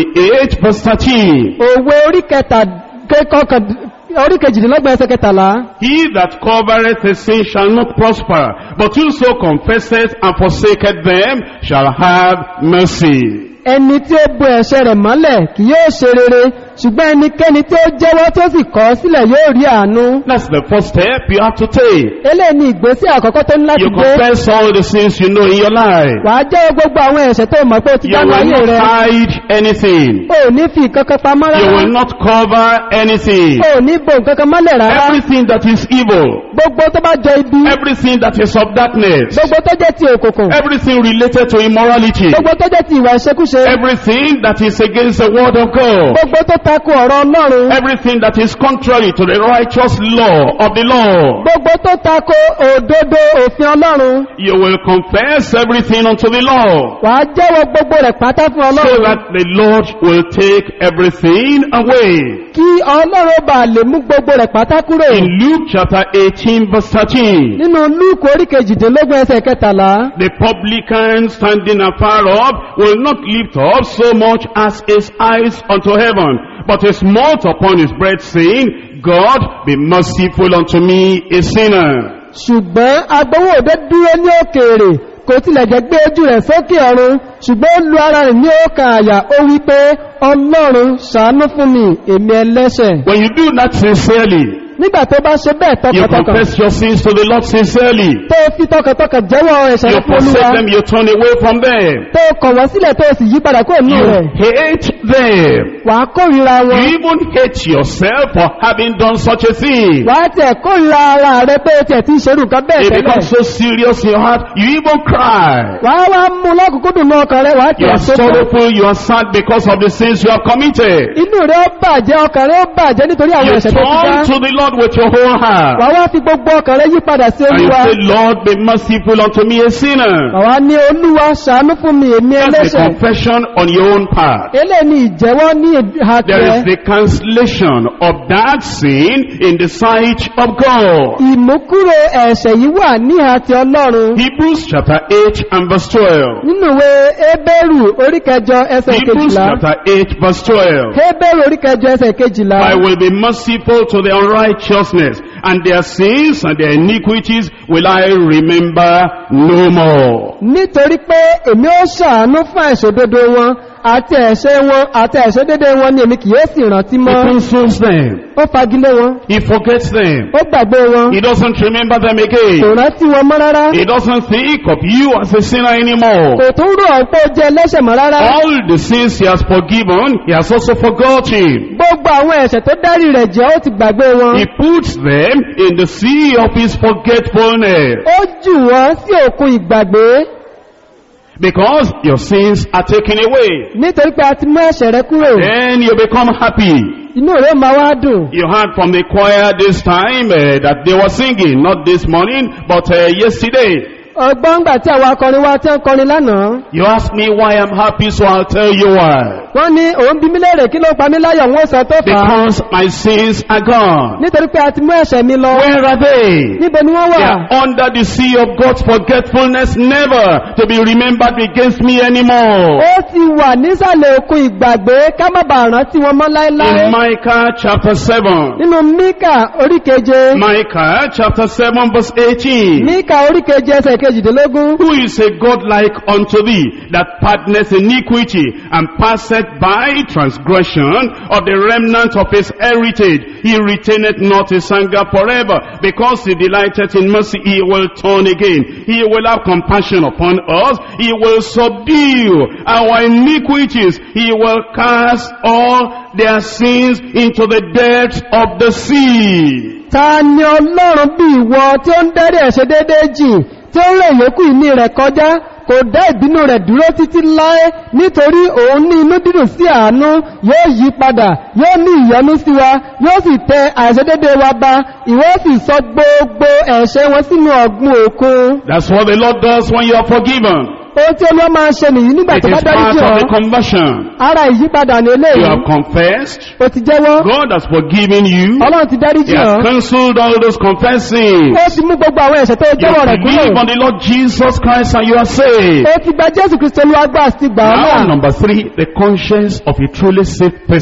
28 verse 13. òwe orí kẹta kẹkọkàn orí kejìdínlọ́gbọ̀n ẹsẹ̀ kẹtàlá He that covereth his sin shall not prosper, but whoso confesseth and forsaketh them shall have mercy. ẹni tí ó bo ẹ̀ṣẹ̀ rẹ̀ mọ́lẹ̀ kì yóò ṣe rere ṣùgbọ́n ẹnikẹ́ni tí ó jẹ́wọ́ tí ó sì kọ̀ ọ́ sílẹ̀ yóò rí àánú That's the first step you have to take. eléyìí ni ìgbésí àkọ́kọ́ tó ní láti You gbé confess all the sins you know in your life. wà á jẹ́wọ́ gbogbo àwọn ẹ̀ṣẹ̀ tó mọ̀ pé ó ti You dánú will ayé not rẹ̀ hide anything. o ò ní fi nǹkan kan pamọ́ You rárá will not cover anything. o ò ní bo nǹkan kan mọ́lẹ̀ rárá Everything that is evil, gbogbo tó bá jọ ibi everything that is of darkness, gbogbo tó jẹ́ ti òkùnkùn everything related to immorality, gbogbo tó jẹ́ ti ìwà ìṣekúṣe everything that is against the word of God, gbogbo tó tako ọ̀rọ̀ ọlọ́run everything that is contrary to the righteous law of the law. gbogbo tó tako òdodo òfin ọlọ́run You will confess everything unto the Lord. wà á jẹ́wọ́ gbogbo rẹ̀ pátá fún So ọlọ́run that the Lord will take everything away. kí ọlọ́run bá lè mú gbogbo rẹ̀ pátá kúrò In Luke chapter 18 verse 13, nínú lúùkù orí kejìdínlógún ẹsẹ̀ kẹtàlá the publican standing afar off will not lift up so much as his eyes unto heaven, but he smote upon his breast saying, God be merciful unto me a sinner. ṣùgbọ́n agbowó òde dúró ní òkèèrè kò tilẹ̀ jẹ́ gbé ojú rẹ̀ sókè ọ̀run ṣùgbọ́n ó lu ara rẹ̀ ní ọkàn àyà ó wí pé ọlọ́run ṣàánú fún mi èmi ẹlẹ́ṣẹ̀ When you do that sincerely, nígbà tó bá ṣe bẹ́ẹ̀ you tọkàntọkàn confess your sins to the Lord sincerely. tó fi tọkàntọkàn jẹ́wọ́ ẹ̀ṣẹ̀ You rẹ̀ fún olúwa forsake them, you turn away from them. tó kọ̀ wọ́n sílẹ̀ tó sì yí padà kúrò nínú rẹ̀ You hate them. wà á kórìíra You wọn even hate yourself for having done such a thing. wà á tẹ̀ kórìíra ara rẹ̀ pé o tiẹ̀ ti ṣerú nǹkan bẹ́ẹ̀ It tẹ́lẹ̀ becomes so serious in your heart, you even cry. wà á wá mú lọ́kùnkúndùn náà ọkàn rẹ̀ wà á You tẹ̀ are sókè sorrowful, you are sad because of the sins you have committed. inú rẹ̀ ó bàjẹ́ ọkàn rẹ̀ ó bàjẹ́ nítorí àwọn You ẹ̀ṣẹ̀ tó ti dá turn to the Lord with your whole wà heart. á wá fi gbogbo ọkàn rẹ̀ yí padà sí And you olúwa say, Lord, be merciful unto me, a sinner. àwa ní olúwa ṣàánú fún mi èmi That's the ẹlẹ́ṣẹ̀ confession on your own part. eléyìí ni ìjẹ́wọ́ ní ìhà There is tirẹ̀ the cancellation of that sin in the sight of God. ìmúkúrò ẹ̀ṣẹ̀ yìí wà ní ìhà ti ọlọ́run Hebrews chapter 8 and verse 12. nínú ìwé Hébérù orí kẹjọ ẹsẹ̀ Hebrews kejìlá chapter 8 verse 12. Hébérù orí kẹjọ ẹsẹ̀ kejìlá I will be merciful to the unrighteousness, and their sins and their iniquities will I remember no more. nítorí pé èmi ó ṣàánú fún àìṣòdodo wọn àti ẹ̀ṣẹ̀ wọn àti àìṣòdodo wọn ni èmi kì yóò sì rántí He mọ́ consoles them. ó fagilé wọn He forgets them. ó gbàgbé wọn He doesn't remember them kò again. rántí wọn mọ́ rárá He doesn't think of you as a sinner anymore. kò tún rò ọ́ pé ó jẹ́ ẹlẹ́ṣẹ̀ mọ́ rárá All the sins he has forgiven, he has also forgotten. gbogbo àwọn ẹ̀ṣẹ̀ tó dárí rẹ̀ jẹ́ ó ti gbàgbé wọn He puts them in the sea of his forgetfulness. ó jù wọ́n sí òkun ìgbàgbé Because your sins are taken away. nítorí pé a ti mú ẹ̀ṣẹ̀ rẹ kúrò Then you become happy. inú rẹ̀ máa wá dùn You heard from the choir this time uh, that they were singing, not this morning, but uh, yesterday. ọgbọ́n gbà tí àwọn akọrin wa tí ń kọrin lánàá You ask me why I'm happy, so I'll tell you why. wọ́n ní òun bí mí léèrè kí ló pa mí láyọ̀ wọ́n sọ tó fà á Because my sins are gone. nítorí pé a ti mú ẹ̀ṣẹ̀ mi lọ Where are they? níbo ni wọ́n They wà are under the sea of God's forgetfulness, never to be remembered against me anymore. ó ti wà nísàlẹ̀ òkun ìgbàgbé ká má bàa rántí wọn mọ́ láéláé In Micah chapter 7. nínú míkà orí keje Micah chapter 7 verse 18. míkà orí keje ẹsẹ̀ kejìdínlógún Who is a God like unto thee that pardoneth iniquity and passeth by transgression of the remnant of his heritage? He retaineth not his anger forever because he delighteth in mercy. He will turn again. He will have compassion upon us. He will subdue our iniquities. He will cast all their sins into the depths of the sea. ta ni ọlọ́run bí ìwọ tí ó ń dárí ẹ̀ṣẹ̀ déédéé jì tí ó rẹ̀ yókù ìní rẹ̀ kọjá kò dá ìbínú rẹ̀ dúró títí láé nítorí òun ní inú dídùn sí àánú yóò yí padà yóò ní ìyọ́nú sí wa yóò sì tẹ àìṣedéédéé wa ba ìwọ sì sọ gbogbo ẹ̀ṣẹ̀ wọn sínú ọ̀gbun òkun That's what the Lord does when you are forgiven. ohun tí olúwa máa ń ṣe nìyí nígbà It tó bá is dárí part jì of ọ́ the conversion. ara ìyípadà ní You eléyìí have confessed. ó ti jẹ́wọ́ God has forgiven you. ọlọ́run ti dárí He jì has ọ́ cancelled all those confessing. ó ti mú gbogbo àwọn ẹ̀ṣẹ̀ tó You jẹ́wọ́ rẹ̀ believe kúrò on the Lord Jesus Christ and you are saved. ó ti gba jésù kristo olúwa gbà sí gbà ọ́ Now, náà number three, the conscience of a truly saved person.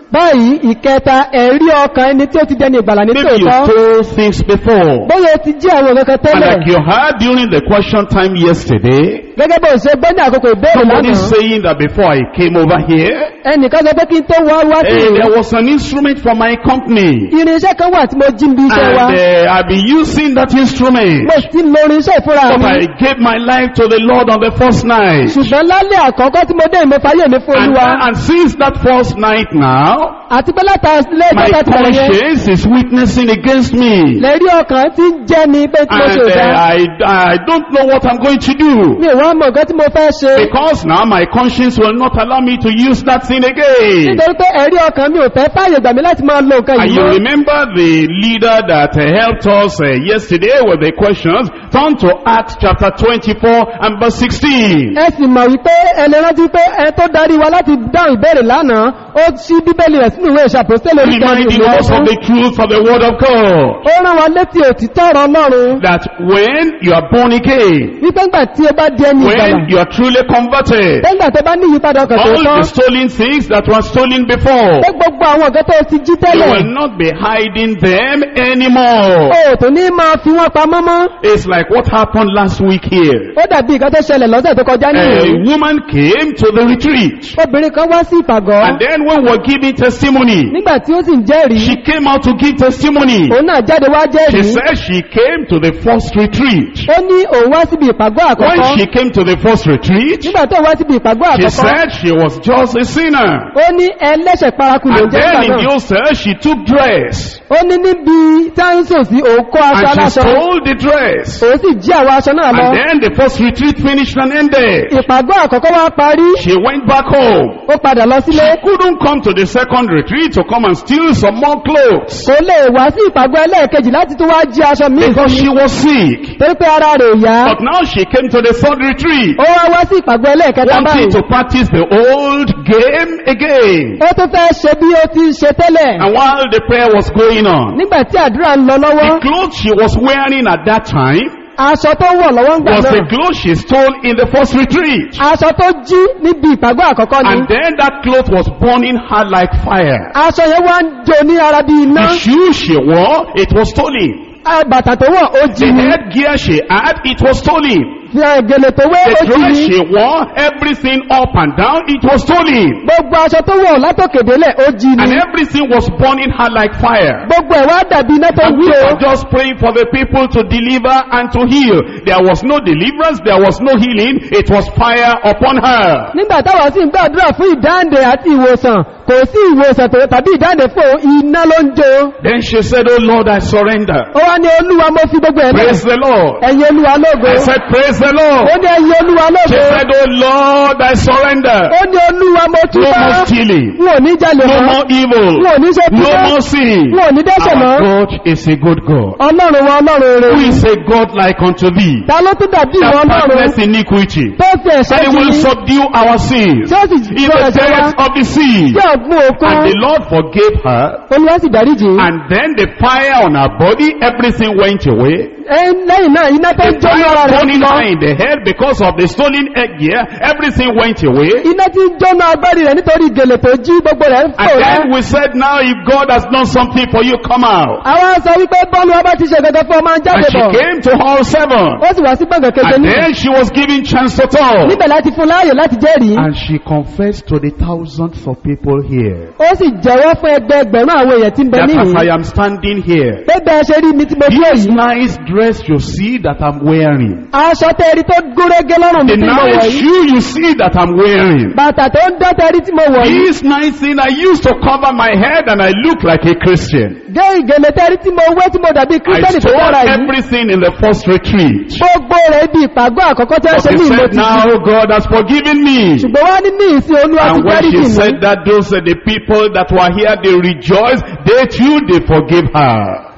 báyìí ìkẹta ẹ̀rí ọkàn ẹni tí ó ti dẹni ìgbàlà ní Maybe you tòótọ́ told things before. bóyá o ti jí àwọn kankan And tẹ́lẹ̀ like you heard during the question time yesterday, gẹ́gẹ́ bó ṣe gbọ́ ní àkókò ìbéèrè somebody lánàá saying that before I came over here, ẹnìkan sọ pé kí n tó wá wá sí eh, ìlú there was an instrument for my company. irinṣẹ́ kan wà tí mo jí ń bí iṣẹ́ wa And uh, I've been using that instrument. mo sì ti lo irinṣẹ́ ìfúnra But mi I gave my life to the Lord on the first night. ṣùgbọ́n lálẹ́ àkọ́kọ́ tí mo dé ìmọ̀ fàyè mi fún And, olúwa and since that first night now, àti pé látà ilé my ìjọba ti bẹ̀rẹ̀ yẹn conscience is witnessing against me. lẹ́rí ọkàn tí ń jẹ́ ni pé tí mo And ṣe ò uh, dá I, I don't know what I'm going to do. mi ò wá mọ̀ nǹkan tí mo fẹ́ ṣe Because now my conscience will not allow me to use that thing again. nítorí pé ẹ̀rí ọkàn mi ò fẹ́ fàyè gbà mí láti máa lo nǹkan And yìí you mọ́ remember the leader that uh, helped us uh, yesterday with the questions. Turn to Acts chapter 24 and verse 16. ẹ sì mọ̀ wípé ẹni rántí pé ẹ tó darí wa láti dáhùn ìbéèrè lánàá ó ṣí bíbélì rẹ̀ sínú ìwé ìṣàpòsílẹ̀ orí Reminding kẹrin us of the truth of the word of God. ó rán wa létí òtítọ́ ọ̀rọ̀ ọlọ́run That when you are born again, wípé ńgbà tí ó bá di ẹni ìgbàlà when you are truly converted, nígbà tó bá ní ìyípadà ọkàn tó all tán the stolen things that were stolen before, pé gbogbo àwọn ọ̀gá tó ti jí you tẹ́lẹ̀ will not be hiding them anymore. ó tó ní máa fi wọ́n pamọ́ mọ́ It's like what happened last week here. ó dàbí nǹkan tó ṣẹlẹ̀ lọ́sẹ̀ tó kọjá A nìyí woman came to the retreat. obìnrin kan wá sí ìpàgọ́ And then when we're giving testimony, nígbà tí ó sì ń jẹ́rìí she came out to give testimony. òun náà jáde wá She jẹ́rìí said she came to the first retreat. ó ní òun wá síbi ìpàgọ́ When àkọ́kọ́ she came to the first retreat, nígbà tó wá síbi ìpàgọ́ she àkọ́kọ́ said she was just a sinner. ó ní ẹlẹ́ṣẹ̀ paraku ló And jẹ́ then ìgbà in the náà old church, she took dress. ó ní níbi táńsò sí òun kó aṣọ And she aláṣọ stole the dress. òun sì jí àwọn aṣọ náà lọ And then the first retreat finished and ended. ìpàgọ́ àkọ́kọ́ wá parí She went back home. ó padà lọ She sílé couldn't come to the second retreat to come and steal some more clothes. kò lè wá sí ìpàgọ́ ẹlẹ́ẹ̀kejì láti tún wá jí aṣọ míì fún Because mi she was sick. torí pé ara rẹ̀ ò yá But now she came to the third retreat. ó wá wá sí ìpàgọ́ ẹlẹ́ẹ̀kẹta Wanting báyìí to practice the old game again. ó tún fẹ́ ṣe bí ó ti ṣe tẹ́lẹ̀ And while the prayer was going on, nígbà tí àdúrà ń lọ lọ́wọ́ the clothes she was wearing at that time aṣọ tó wọ̀ lọ́wọ́ ń gbà was the náà clothes she stole in the first retreat. aṣọ tó jí níbi ìpàgọ́ àkọ́kọ́ ni And then that cloth was burning her like fire. aṣọ yẹn wá ń jó ní ara bí iná The shoe she wore, it was stolen. Ah, bàtà tó wọ̀ ó jí The ni headgear she had, it was stolen. fi gèlè tó wé ó The jí dress ni she wore, everything up and down, it was stolen. gbogbo aṣọ tó wọ̀ látòkèdélẹ̀ ó jí ni And everything was burning her like fire. gbogbo ẹ̀ wá dàbí iná tó ń And we jó were just praying for the people to deliver and to heal. There was no deliverance, there was no healing, it was fire upon her. nígbà táwọn sì ń gbàdúrà fún ìdáǹdè àti ìwòsàn kò sí ìwòsàn tó tàbí ìdáǹdè fún òun, iná ló ń jó Then she said, Oh Lord, I surrender. ó wá ní olúwa mo fi gbogbo ẹ̀ lẹ̀ Praise the Lord. ẹ̀yin olúwa lógo I said, Praise the ó Lord. ní ẹ̀yin olúwa She lógo said, Oh Lord, I surrender. ó ní olúwa mo No túbọ̀ more stealing, n ò ní jalè no mọ́ more n evil, ò ní ṣe no bíbọ́ more sin. n ò ní dẹ́ṣẹ̀ mọ́ Our God is a good God. ọlọ́run wa ọlọ́run Who rere is a God like unto thee? ta ló tún dàbí ìwọ That ọlọ́run partners iniquity. tó fi ẹ̀ṣẹ̀ And he jí will ní subdue our sins tí ó sì in sọ the ẹ̀ṣẹ̀ wa depths of the sea. tí ọ̀gbun òkun And the Lord forgave her. olúwa sì dáríjì And then the fire on her body, everything went away. Ẹ- lẹ́yìn náà iná tó ń The jó ní ara fire rẹ̀ burning lọ her in the head because of the stolen egg here, everything went away. iná tí ń jóná agbárí rẹ̀ nítorí gèlè tó jí gbogbo rẹ̀ ń fò And rẹ̀ then we said, now if God has done something for you, come out. àwọn sọ wípé bọ́ọ̀lù ọba ti ṣe gẹ́gẹ́ fún ọmọ And jáde she bọ̀ came to hall seven. ó sì wá sí gbọ̀ngàn keje And ní then she was given chance to talk. níbẹ̀ láti fún láàyè láti jẹ́rìí And she confessed to the thousands of people here ó sì jẹ́wọ́ fún ẹgbẹẹgbẹ̀rún àwọn èèyàn tí ń bẹ that as níhìn I am standing here, pé bẹ́ẹ̀ ṣe rí mi tí mo dúró this yìí nice dress you see that I'm wearing, aṣọ tẹ́rí tó gúnrégé lọ́rùn mi the tí mo wọ̀ nice yìí shoe you see that I'm wearing, bàtà tó ń dán tẹ́rí tí mo wọ̀ yìí this nice thing I used to cover my head and I look like a Christian. gé ìgèlè tẹ́rí tí mo wé tí mo dàbí I kírísítẹ́nì tó stole dára yìí everything in the first retreat. gbogbo rẹ̀ ibi ìpàgọ́ àkọ́kọ́ tí wọ́n But ṣe he ní ìmọ̀ said, ti now God has forgiven me. ṣùgbọ́n wá ní ní ìsìn olúwa ti And when dáríjì she mi said that, those are the people that were here, they rejoiced. They too, they forgave her.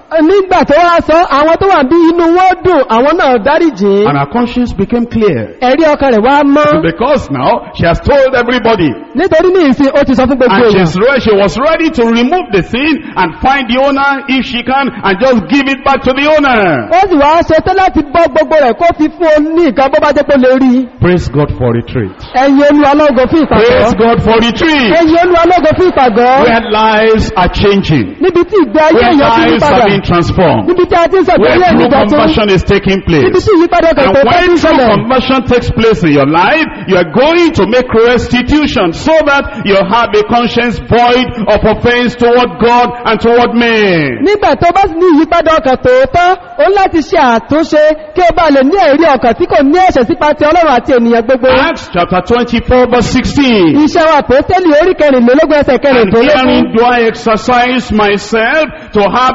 nígbà tó wá sọ àwọn tó wà bí inú wọn dùn àwọn náà dáríjì And her conscience became clear. ẹ̀rí ọkàn rẹ̀ wá mọ́ Because now she has told everybody. nítorí ní ìsìn ó ti sọ fún gbogbo And èèyàn she's re- she was ready to remove the sin and find the owner if she can and just give it back to the owner. ó sì wá ṣe tán láti bọ́ gbogbo rẹ̀ kó fi fún un ní nǹkan bó bá jẹ́ pé ó lè rí Praise God for retreat. ẹ̀yin olúwa lógo fún Praise ìpàgọ́ God for retreat. ẹ̀yin olúwa lógo fún ìpàgọ́ Where lives are changing. níbi tí ìgbé ayé Where èèyàn ti yí lives padà are being transformed. níbi tí a ti ń sọ Where ìgbéyé true ìgbà tó conversion is taking níbi place. tí ìyípadà kan And tó tó when ti ń true ṣẹlẹ̀ conversion takes place in your life, you are going to make restitution so that you have a conscience void of offense toward God and toward men. nígbà tó bá sì ní ìyípadà ọkàn tòótọ́ ó ń láti ṣe àtúnṣe kí ó bá lè ní ẹ̀rí ọkàn tí kò ní ẹ̀ṣẹ̀ sípa ti ọlọ́run àti ènìyàn gbogbo Acts chapter 24 verse 16. iṣẹ́ wa pòstẹ́lì orí kẹrìnlélógún ẹsẹ̀ And kẹrìndínlógún herein do I exercise myself to have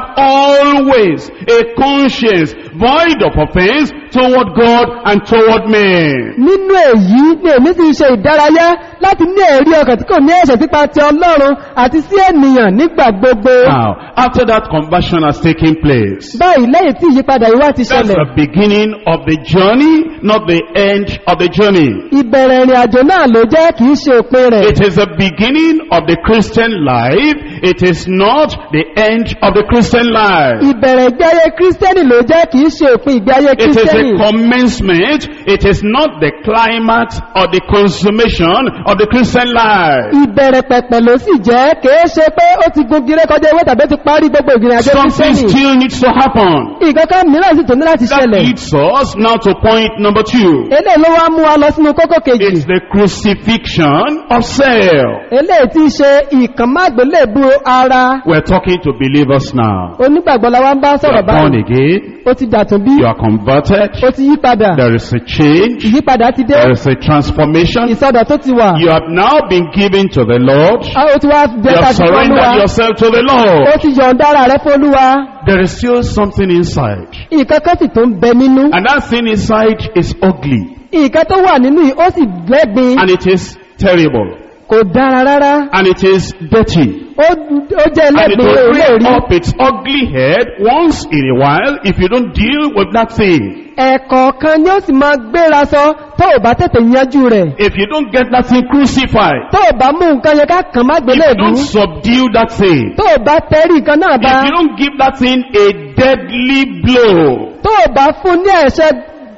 always a conscience void of offense toward God and toward men. nínú èyí ni èmi sì ṣe ìdárayá láti ní ẹ̀rí ọkàn tí kò ní ẹ̀ṣẹ̀ sípa ti ọlọ́run àti sí ènìyàn nígbà gbogbo Now, after that conversion has taken place, báyìí lẹ́yìn tí ìyípadà yìí wá ti that's ṣẹlẹ̀ the beginning of the journey, not the end of the journey. ìbẹ̀rẹ̀ ìrìn àjò náà ló jẹ́ kìí ṣe òpin rẹ̀ It is the beginning of the Christian life. It is not the end of the Christian life. ìbẹ̀rẹ̀ ìgbé ayé kírísítẹ́nì ló jẹ́ kìí ṣe òpin ìgbé ayé It is kírísítẹ́nì a commencement. It is not the climax or the consummation of the Christian life. ìbẹ̀rẹ̀ pẹ̀pẹ̀ ló sì jẹ́ kìí ṣe pé ó ti gun gíré kọjá ewé tàbí ó ti parí gbogbo ìgbìyànjú àjò Something kírísítẹ́nì still needs to happen. ìkankan mìíràn sì tó ní láti That ṣẹlẹ̀ leads us now to point number two. eléyìí ló wá mú wa lọ sínú kókó kejì It's the crucifixion of self. eléyìí tí í ṣe ìkànmágbélébù ara We're talking to believers now. onígbàgbọ́ la wá ń bá You sọ̀rọ̀ are born báyìí again. ó ti dàtún bí You are converted. ó ti yí padà There is a change. ìyípadà ti dé There is a transformation. ìsọdọ̀ tó ti wà You have now been given to the Lord. a ó ti wá You bẹ́ta have sí fọ́lúwa surrendered yourself to the ó Lord. ti yọ̀ǹda ara rẹ̀ fọ́lúwa There is still something inside. ìkankan sì tó ń bẹ nínú And that thing inside is ugly. ìkan tó wà nínú yìí ó sì lẹ́gbin And it is terrible. kò dára rárá And it is dirty. ó ó jẹ́ And it lẹ́gbin will olóòrí bring up its ugly head once in a while if you don't deal with that thing. ẹ̀kọ̀ọ̀kan ni ó sì máa gbéra sọ tó ò bá tètè yanjú rẹ̀ If you don't get that thing crucified, tó ò bá mú nǹkan yẹn ká kàn má if you gbélébù don't subdue that thing, tó ò bá tẹ́rí nǹkan náà bá if you don't give that thing a deadly blow, tó ò bá fún ní ẹ̀ṣẹ́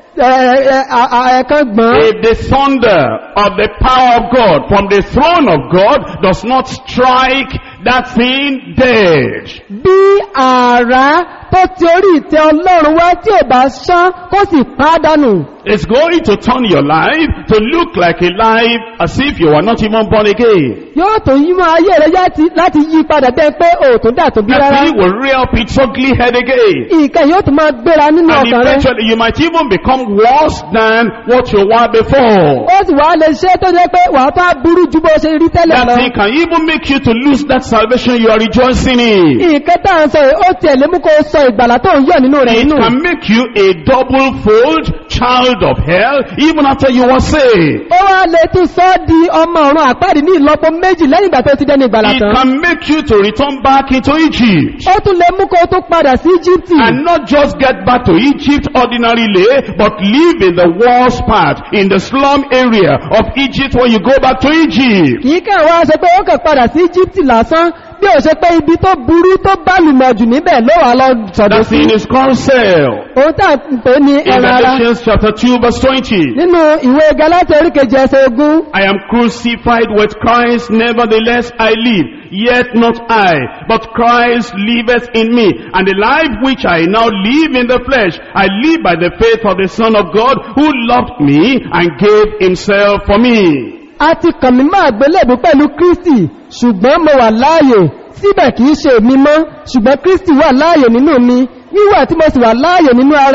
ẹ̀ẹ̀kan gbọ́n if the thunder of the power of God from the throne of God does not strike that thing dead, bí ààrá tó ti orí ìtẹ́ ọlọ́run wá tí ò bá ṣán kó sì pádánù it's going to turn your life to look like a life as if you were not even born again. yóò tó yí mọ́ ayé rẹ̀ yá- láti yí padà bẹ́ẹ̀ pé òòtún dà tó bí That rárá thing will rear up its ugly head again. nǹkan yóò tún máa gbéra nínú And ọkàn rẹ̀ eventually you might even become worse than what you were before. ó sì wá lè ṣe tó jẹ́ pé wàá tó burú ju bó ṣe rí tẹ́lẹ̀ That lọ thing can even make you to lose that salvation you are rejoicing in. nǹkan tá à ń sọ yìí ó tiẹ̀ lé mú kó sọ ìgbàlá tó ń yọ̀ nínú rẹ̀ It nínú can make you a double fold child of hell even after you were saved. ó wá lè tún sọ ọ́ di ọmọ ọ̀run àpáàdì ní ìlọ́po méjì lẹ́yìn ìgbà tó ti dẹ́ni ìgbàlá It tán can make you to return back into Egypt. ó tún lè mú kó tún padà sí Íjíbítì And not just get back to Egypt ordinarily, but live in the worst part, in the slum area of Egypt when you go back to Egypt. kìí kàn wá ṣe pé ó kàn padà sí Íjíbítì lásán bí ó ṣe pé ibi tó burú tó bá lùmọ̀ jù níbẹ̀ ló wà lọ sọ̀dọ̀ That sí thing is called self. ohun tá à ń pè ní In ẹran ara Galatians chapter 2 verse 20. nínú ìwé Gálátíà orí kejì ẹsẹ̀ ogún I am crucified with Christ, nevertheless I live, yet not I, but Christ liveth in me. And the life which I now live in the flesh, I live by the faith of the Son of God, who loved me and gave himself for me. a ti kàn mí máa gbélébù pẹ̀lú Kristi ṣùgbọ́n mo wà láàyè síbẹ̀ kìí ṣe èmi mọ́ ṣùgbọ́n Kristi wà láàyè nínú mi wíwà tí mo sì wà láàyè nínú ara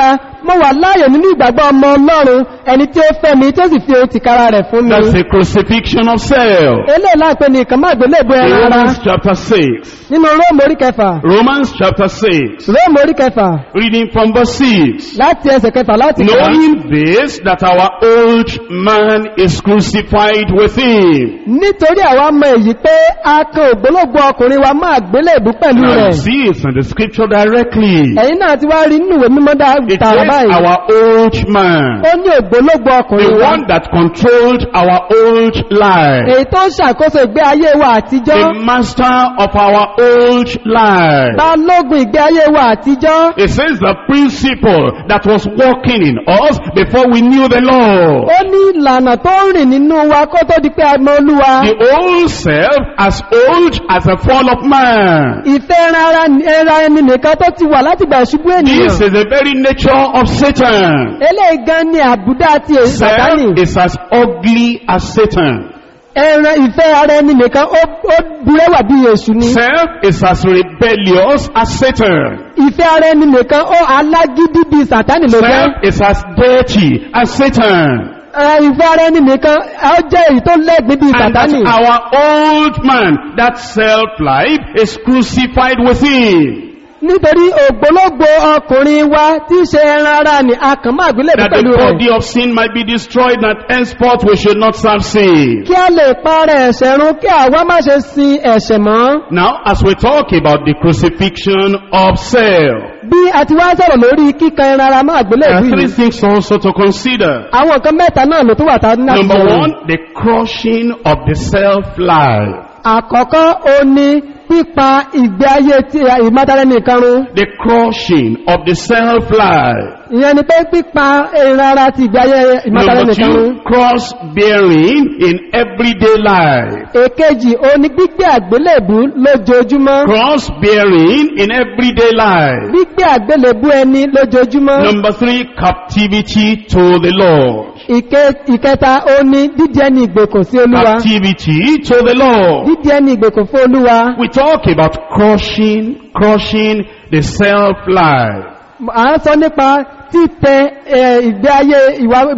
mo wà láàyè nínú ìgbàgbọ́ ọmọ ọlọ́run ẹni tí ó fẹ́ mi tí ó sì fi ohun tìkára rẹ̀ fún mi That's a crucifixion of self. eléyìí láìpẹ́ ní ìkànnì àgbélébùú ẹran ara Romans chapter 6. nínú róòmù orí kẹfà Romans chapter 6. róòmù orí kẹfà Reading from verse 6. láti ẹsẹ̀ kẹfà láti kà á. Knowing this, that our old man is crucified with him. nítorí àwa mọ èyí pé a kan ògbólógbò ọkùnrin wa máa gbélébù pẹ̀lú Now you rẹ̀ see it's in the scripture directly. ẹ̀yin náà ti wá rí nínú ìwé mímọ́ dá- It tààrà says báyìí our old man. ó ní ògbólógbò ọkùnrin The wa one that controlled our old life. èyí tó ń ṣàkóso ìgbé ayé wa àtijọ́ The master of our old life. balógun ìgbé ayé wa àtijọ́ It says the principle that was working in us before we knew the Lord. ó ní ìlànà tó ń rìn nínú wa kó tó di pé a mọ olúwa The old self as old as the fall of man. ìfẹ́ ẹran ara ẹran ẹni nìkan tó ti wà láti gbà ṣubú ènìyàn This is the very nature of Satan. eléyìí gan ni àbúdá ti èyí sàtánì Self is as ugly as Satan. ẹran ìfẹ́ ara ẹni nìkan ó ó burẹ́wà bí èṣù ni Self is as rebellious as Satan. ìfẹ́ ara ẹni nìkan ó alágídí bí sàtánì ló jẹ́ Self is as dirty as Satan. Ẹ, ìfẹ́ ara ẹni nìkan ó jẹ́ èyí tó lẹ́gbẹ̀ẹ́ bí And that sàtánì our old man, that self-life, is crucified with him. nítorí ògbólógbò ọkùnrin wa tí í ṣe ẹran ara ni a kàn máa gbélé That the pẹ̀lú rẹ̀ body of sin might be destroyed, that henceforth we should not serve sin. kí a lè parẹ́ ẹ̀ṣẹ̀ run kí àwa má ṣe sin ẹ̀ṣẹ̀ mọ́ Now, as we talk about the crucifixion of self, bí a ti wá sọ̀rọ̀ lórí kíkan ẹran ara máa gbélé there are ìlú three yìí things also to consider. àwọn nǹkan mẹ́ta náà ló tó wà tá ní láti Number sọ̀rọ̀. one, the crushing of the self-life. àkọ́kọ́ ó ní pípa ìgbé ayé tí ìmátara nìkan run The crushing of the self-life. ìyẹn ni pé pípa ẹran ara ti ìgbé ayé ìmátara Number nìkan run two, cross-bearing in everyday life. èkejì ó ní gbígbé àgbélébú lójoojúmọ́ Cross-bearing in everyday life. gbígbé àgbélébú ẹni lójoojúmọ́ Number three, captivity to the Lord. Ìke- ìkẹta ó ní dídí ẹni ìgbèkùn sí olúwa Captivity to the Lord. dídí ẹni ìgbèkùn fún olúwa We talk about crushing, crushing the self-life. à ń sọ nípa títẹ ẹ, ìgbé ayé ìwà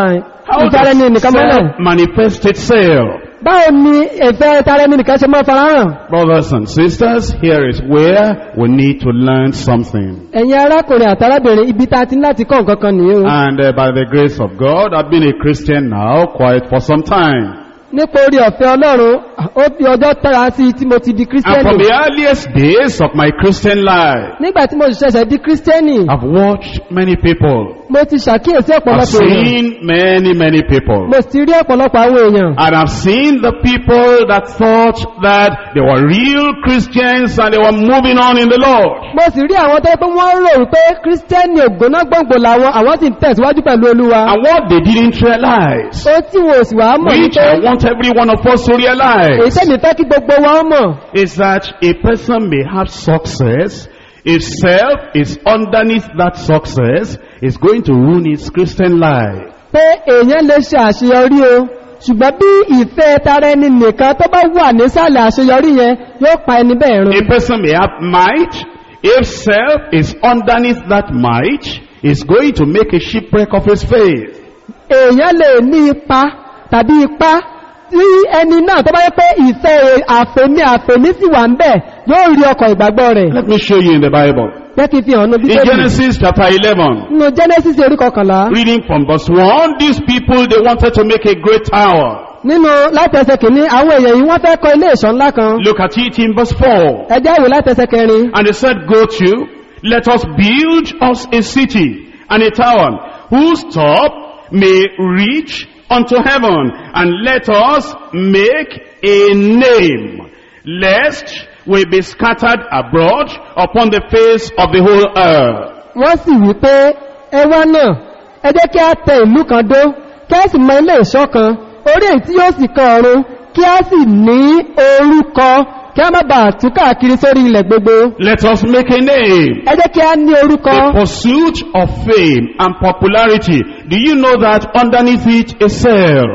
How ìtara ẹni does nìkan mọ́lẹ̀ self manifest itself? báwo ni ìfẹ́ ìtara ẹni nìkan ṣe máa farahàn Brothers and sisters, here is where we need to learn something. ẹ̀yin arákùnrin àtàrábìnrin ibi tá a ti ní láti kọ́ nǹkan kan nìyí o And uh, by the grace of God, I've been a Christian now quite for some time. nípa orí ọ̀fẹ́ ọlọ́run ó fi ọjọ́ tẹ́ra sí i tí mo ti di And from kírísítẹ́nì the earliest days of my Christian life, nígbà tí mo sì ṣẹ̀ṣẹ̀ di kírísítẹ́nì I've watched many people. mo ti ṣàkíyèsí I've ọ̀pọ̀lọpọ̀ èèyàn seen many, many people. mo sì ti rí ọ̀pọ̀lọpọ̀ àwọn èèyàn And I've seen the people that thought that they were real Christians and they were moving on in the Lord. mo sì rí àwọn tó yẹ pé wọ́n rò wípé kírísítẹ́nì ògbóná gbòǹgbò làwọn àwọn sì ń tẹ̀síwájú pẹ̀lú olúwa And what they didn't realize, ó tí wọn ò sì wá mọ̀ which wípé I want every one of us to èyí realize, tẹ́mi fẹ́ kí gbogbo wa ó mọ̀ is that a person may have success if self is underneath that success is going to ruin his Christian life. pé èèyàn lè ṣe àṣeyọrí o ṣùgbọ́n bí ìfẹ́ tara ẹni nìkan tó bá wà nísàlẹ̀ àṣeyọrí yẹn yóò pa ẹni bẹ́ẹ̀ run A person may have might if self is underneath that might is going to make a shipwreck of his faith. èèyàn lè ní ipa tàbí ipá tí ẹni náà tó bá yẹ pé ìfẹ́ àfẹ́mí àfẹ́mí sì wà ń bẹ̀ yóò rí ọkọ̀ ìgbàgbọ́ rẹ̀ Let me show you in the Bible. jẹ́ kí n fi hàn ní In bíbélì Genesis chapter 11, nínú genesis orí kọkànlá reading from verse 1, these people, they wanted to make a great tower. nínú látẹsẹ̀ kìíní àwọn èèyàn yìí wọ́n fẹ́ kọ́ ilé ìṣọ́ ńlá kan Look at it in verse 4. ẹjẹ́ ìwé látẹsẹ̀ kẹrin And they said, Go to, let us build us a city and a tower, whose top may reach unto heaven, and let us make a name, lest we be scattered abroad upon the face of the whole earth. wọ́n sì wí pé ẹwà náà ẹ jẹ́ kí a tẹ ìlú kan dó kí a sì mọ ilé ìṣọ́ kan orí èyí tí yóò sì kan ọ̀run kí a sì ní orúkọ kí a má bàa tú káàkiri sórí ilẹ̀ gbogbo Let us make a name. ẹ jẹ́ kí a ní orúkọ The pursuit of fame and popularity. Do you know that underneath it is self?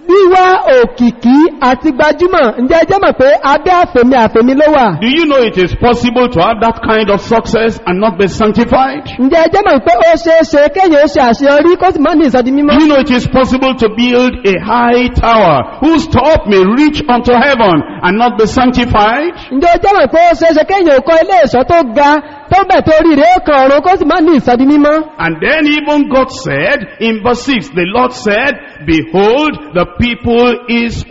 wíwá òkìkí àti gbajúmọ̀ ǹjẹ́ ẹ jẹ́ mọ̀ pé abẹ́ àfẹ̀mí àfẹ̀mí ló wà Do you know it is possible to have that kind of success and not be sanctified? ǹjẹ́ ẹ jẹ́ mọ̀ pé ó ṣeé ṣe kéèyàn ó ṣe àṣeyọrí kó sì mọ́ ní ìsọdi Do mímọ́ you know it is possible to build a high tower whose top may reach unto heaven and not be sanctified? ǹjẹ́ ó jẹ́ mọ̀ pé ó ṣeé ṣe kéèyàn ó kọ́ ilé ìṣọ́ tó ga tó bẹ̀ tó rí rèé kan ọ̀run kó sì mọ́ ní ìsọdi mímọ́ And then even God said in verse 6, the Lord said, Behold, the people is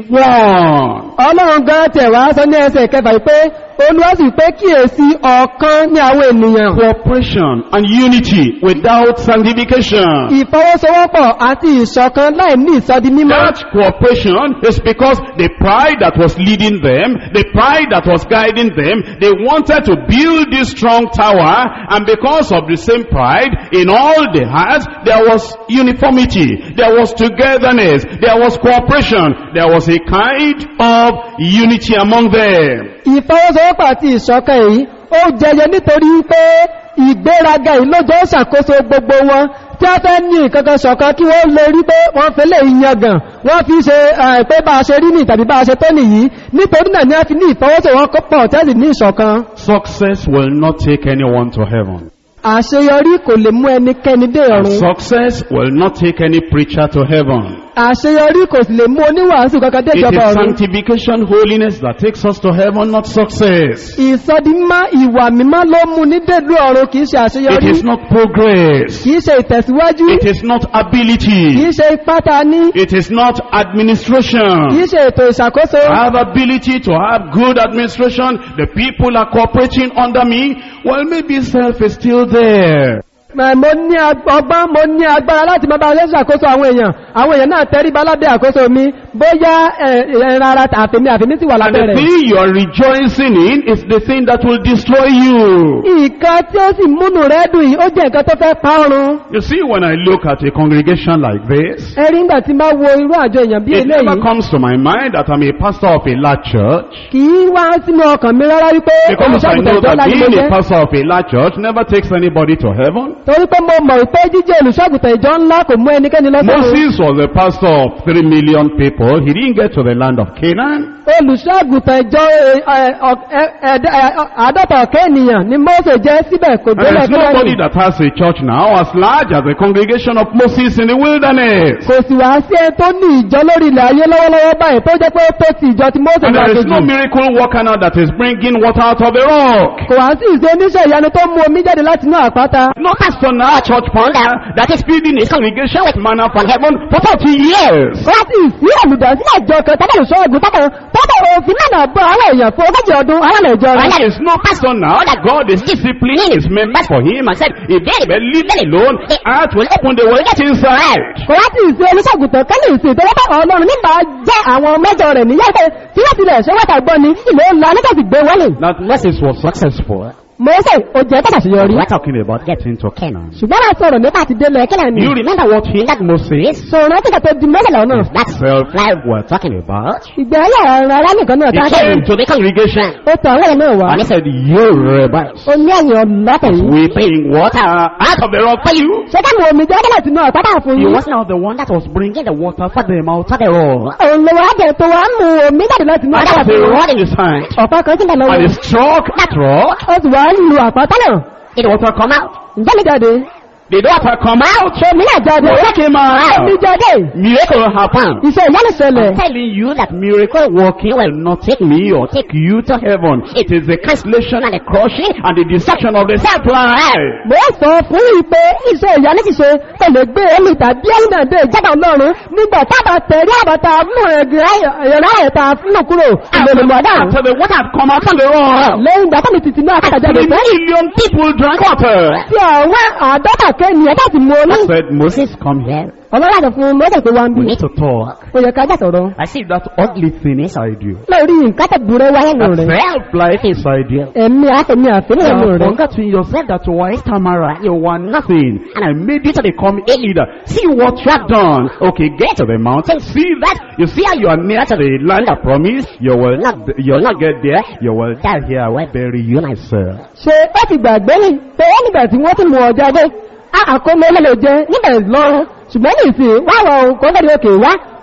one. ọlọ́run gan tẹ̀ wá sọ ní ẹsẹ̀ kẹfà pé olúwa sì pé kíyèsí ọ̀kan ní àwọn ènìyàn Cooperation and unity without sanctification. ìfọwọ́sowọ́pọ̀ àti ìṣọ̀kan láì ní ìsọdi mímọ́ That cooperation is because the pride that was leading them, the pride that was guiding them, they wanted to build this strong tower and because of the same pride, in all the hearts, there was uniformity, there was togetherness, there was cooperation, there was a kind of unity among them. ìfọwọ́sowọ́pọ̀ àti ìṣọ̀kan èyí ó jẹyọ nítorí pé ìgbéraga yìí ló jẹ́ ṣàkóso gbogbo wọn tí a fẹ́ ní ìkankan ṣọ̀kan kí wọ́n lè rí pé wọ́n fẹ́ lè yangàn wọ́n fi ṣe eh, pé bá a ṣe rí ní tàbí bá a ṣe tó nìyí nítorí náà ni a fi ní ìfọwọ́sowọ́pọ̀ tẹ́sì ní ìṣọ̀kan Success will not take anyone to heaven. àṣeyọrí kò lè mú ẹnikẹ́ni dé And ọ̀run success will not take any preacher to heaven. àṣeyọrí kò sì lè mú oníwàásù kankan dé It ìjọba is ọ̀run sanctification, holiness that takes us to heaven, not success. ìsọdimímọ́ ìwà mímọ́ ló mú ní dèlú ọ̀run kìí ṣe It àṣeyọrí is not progress. kìí ṣe ìtẹ̀síwájú It is not kìí ability. ṣe ipá ta ní It is not kìí administration. ṣe ètò ìṣàkóso I have ability to have good administration. The people are cooperating under me. Well, maybe self is still there. Mà- mo ní ag- ọgbọ́n mo ní agbára láti máa bá ṣe ṣàkóso àwọn èèyàn àwọn èèyàn náà tẹríba lábẹ́ àkóso mi bóyá ẹ- ẹran ara àfẹ́mí àfẹ́mí sì wà And lábẹ́ the rẹ̀ thing you are rejoicing in is the thing that will destroy you. nǹkan tí ó sì múnú rẹ̀ dùn yìí ó jẹ́ nǹkan tó fẹ́ pa ọrùn You see, when I look at a congregation like this, ẹ̀rí ńgbà tí máa wo irú àjọ èèyàn bí it never eléyìí comes to my mind that I'm a pastor of a large church. kì í wá sínú ọkàn mi rárá wípé Because I olùṣàgùtàn know ìjọ that ńlá ni mo being a jẹ́ pastor of a large church never takes anybody to heaven. torí pé mo mọ̀ pé jíjẹ́ olùṣàgùtàn ìjọ ńlá kò mú ẹnikẹ́ni lọ sọ́run Moses was the pastor of three million people. He didn't get to the land of Canaan. olùṣàgùtàn ìjọ ẹ, ẹ, ọ- ẹ, ẹ̀dá- ẹ, àádọ́ta ọ̀kẹ́ ènìyàn ni Mósè jẹ́ síbẹ̀ kò And délẹ̀ there's nobody kílẹ̀ that has a church now as large as the congregation of Moses in the wilderness. kò sì wá sí ẹ tó ní ìjọ lórí ilẹ̀ ayé lọ́wọ́lọ́wọ́ báyìí tó jẹ́ pé ó tó ti ìjọ ti Mósè And lọ there is no àjèjì miracle worker now that is bringing water out of the rock. kò wá sí ìṣe oníṣẹ́ ìyanu tó mú omi jáde láti inú àpáta No pastor now, church founder, that is feeding his congregation with manna from heaven for 40 years. kò wá sí ìsí olùdásílẹ̀ ìjọ kan tọ́bẹ̀ olùṣọ́ ògùn tọ́bẹ̀ tọ́bẹ̀ òfin náà bọ́ àwọn èèyàn fún ogójì ọdún àwọn ìjọ And rẹ̀ there is no pastor now that God is disciplining his members for him and said, if they will leave them alone, the earth will open, they will get inside. kò wá sí ìsí oníṣàgùtàn kẹ́lẹ̀ ìsìn tó wọ́pẹ́ ọlọ́run nígbà jẹ́ àwọn mẹ́jọ rẹ̀ níyà pé tí wọ́n tilẹ̀ ṣe wọ́ta gbọ́ ni ìlú ńlá nígbà sì gbé wọlé That Moses was successful. Mósè ó jẹ́ tàṣàṣeyọrí We're talking about getting to Canaan. ṣùgbọ́n wá sọ̀rọ̀ nípa àti délẹ̀ kílẹ̀ ni You remember what hindered Moses? sọ̀rọ̀ tí kàtó di mọ́sẹ̀ lọ́nà That self-life we're talking about. ìgbẹ́ ayé ara ara nìkan náà He tá a came kẹ́yìn to the congregation ó tọ̀ àwọn náà wá and he said, you rebels, ó ní ẹ̀yìn ọ̀lọ́tẹ̀ yìí weeping water out of the rock for you. ṣé ká mú omi jáde láti inú àpáta fún He yín was not the one that was bringing the water for them out of the rock. òun ló wá jẹ tó wá mú omi jáde láti inú And àpáta that was fún a yín rod in his hand. ọ̀pá kan tí ń bẹ̀ And lọ́wọ́ he struck that rock. ó sì wá lu àpáta náà Did the water come out? ǹjẹ́ mi jáde Did the water come out? omi náà jáde Water came omi out. jáde Miracle happened. iṣẹ́ ìyanu ṣẹlẹ̀ I'm telling you that miracle working will not take me or take you to heaven. It is the cancellation and the crushing and the destruction of the self-life. mo sọ fún yìí pé iṣẹ́ ìyanu ti ṣe pẹ̀lú gbé omi tàbí ẹ̀yìn náà dé ìjábà ọlọ́run nígbà tábà tẹ̀rí àbàtà mú ẹ̀rọ ẹ̀ta fún kúrò ìlòlùmọ̀dá After the water had come out from the rock, lẹ́yìn ìgbà tọ́mi títí náà kàtà jáde three tán million people drank water. tí àwọn àádọ́ta kẹ́ni ẹ̀dá ti mú omi I said, Moses, come here. ọlọ́run àti fún mọ́tò pé wá ń bí We need to talk. ó yẹ ká jà sọ̀rọ̀ I see that ugly thing inside you. lórí nǹkan tẹ̀ búrẹ́ wáyé nù That rẹ̀ self-life inside you. ẹ̀mí àtẹ̀mí àfẹ́lẹ́ You nù have rẹ̀ forgotten yourself that you were Tamara, you were nothing, and I made you to become a leader. See what you have done. Okay, get to the mountain, see that. You see how you are near to the land of promise. You will not, you will not get there. You will die here. I will bury you myself. ṣe ó ti gbàgbé ní pé ó nígbà tí wọ́n ti mú ọjà dé àkómọ ẹlẹ́lẹ́ jẹ níbẹ̀ lọ́rùn ṣùgbọ́n ní ìsìn wá wọ ohun kó fẹ́ẹ́ òkè wá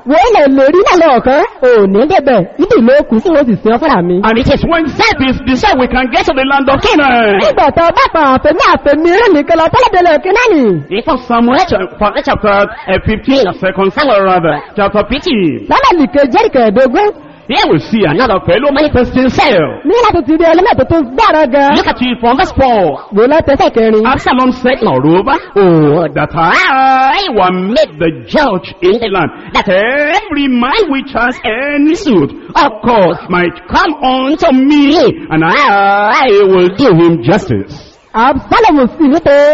wọ́n lè lè rí náà lọ́ọ̀kan ò ní débẹ̀ ibi ìlú òkú sí wọ́n sì sin ọ́ fúnra mi. And it is when that is decided we can get to the land of Canaan. nígbà tó bá pa àfẹ́mí àfẹ́mí rẹ̀ nìkan lọ tọ́lẹ̀dẹ̀lẹ̀ kínáàní. In First Samuel chapter, chapter uh, 15, or second Samuel rather, chapter 15. sábàlì kejì kẹẹ̀dógún Here we see another fellow manifesting himself. ní láti ti rí ẹlẹ́mẹ̀tọ́ tó gbára gan. Look at it from verse 4. wò látẹsẹ̀ kẹrin. Absalom said, Moreover, oh, that I were made the judge in the land, that every man which has any suit of cause might come unto me, and I will do him justice. absalomu sì wípé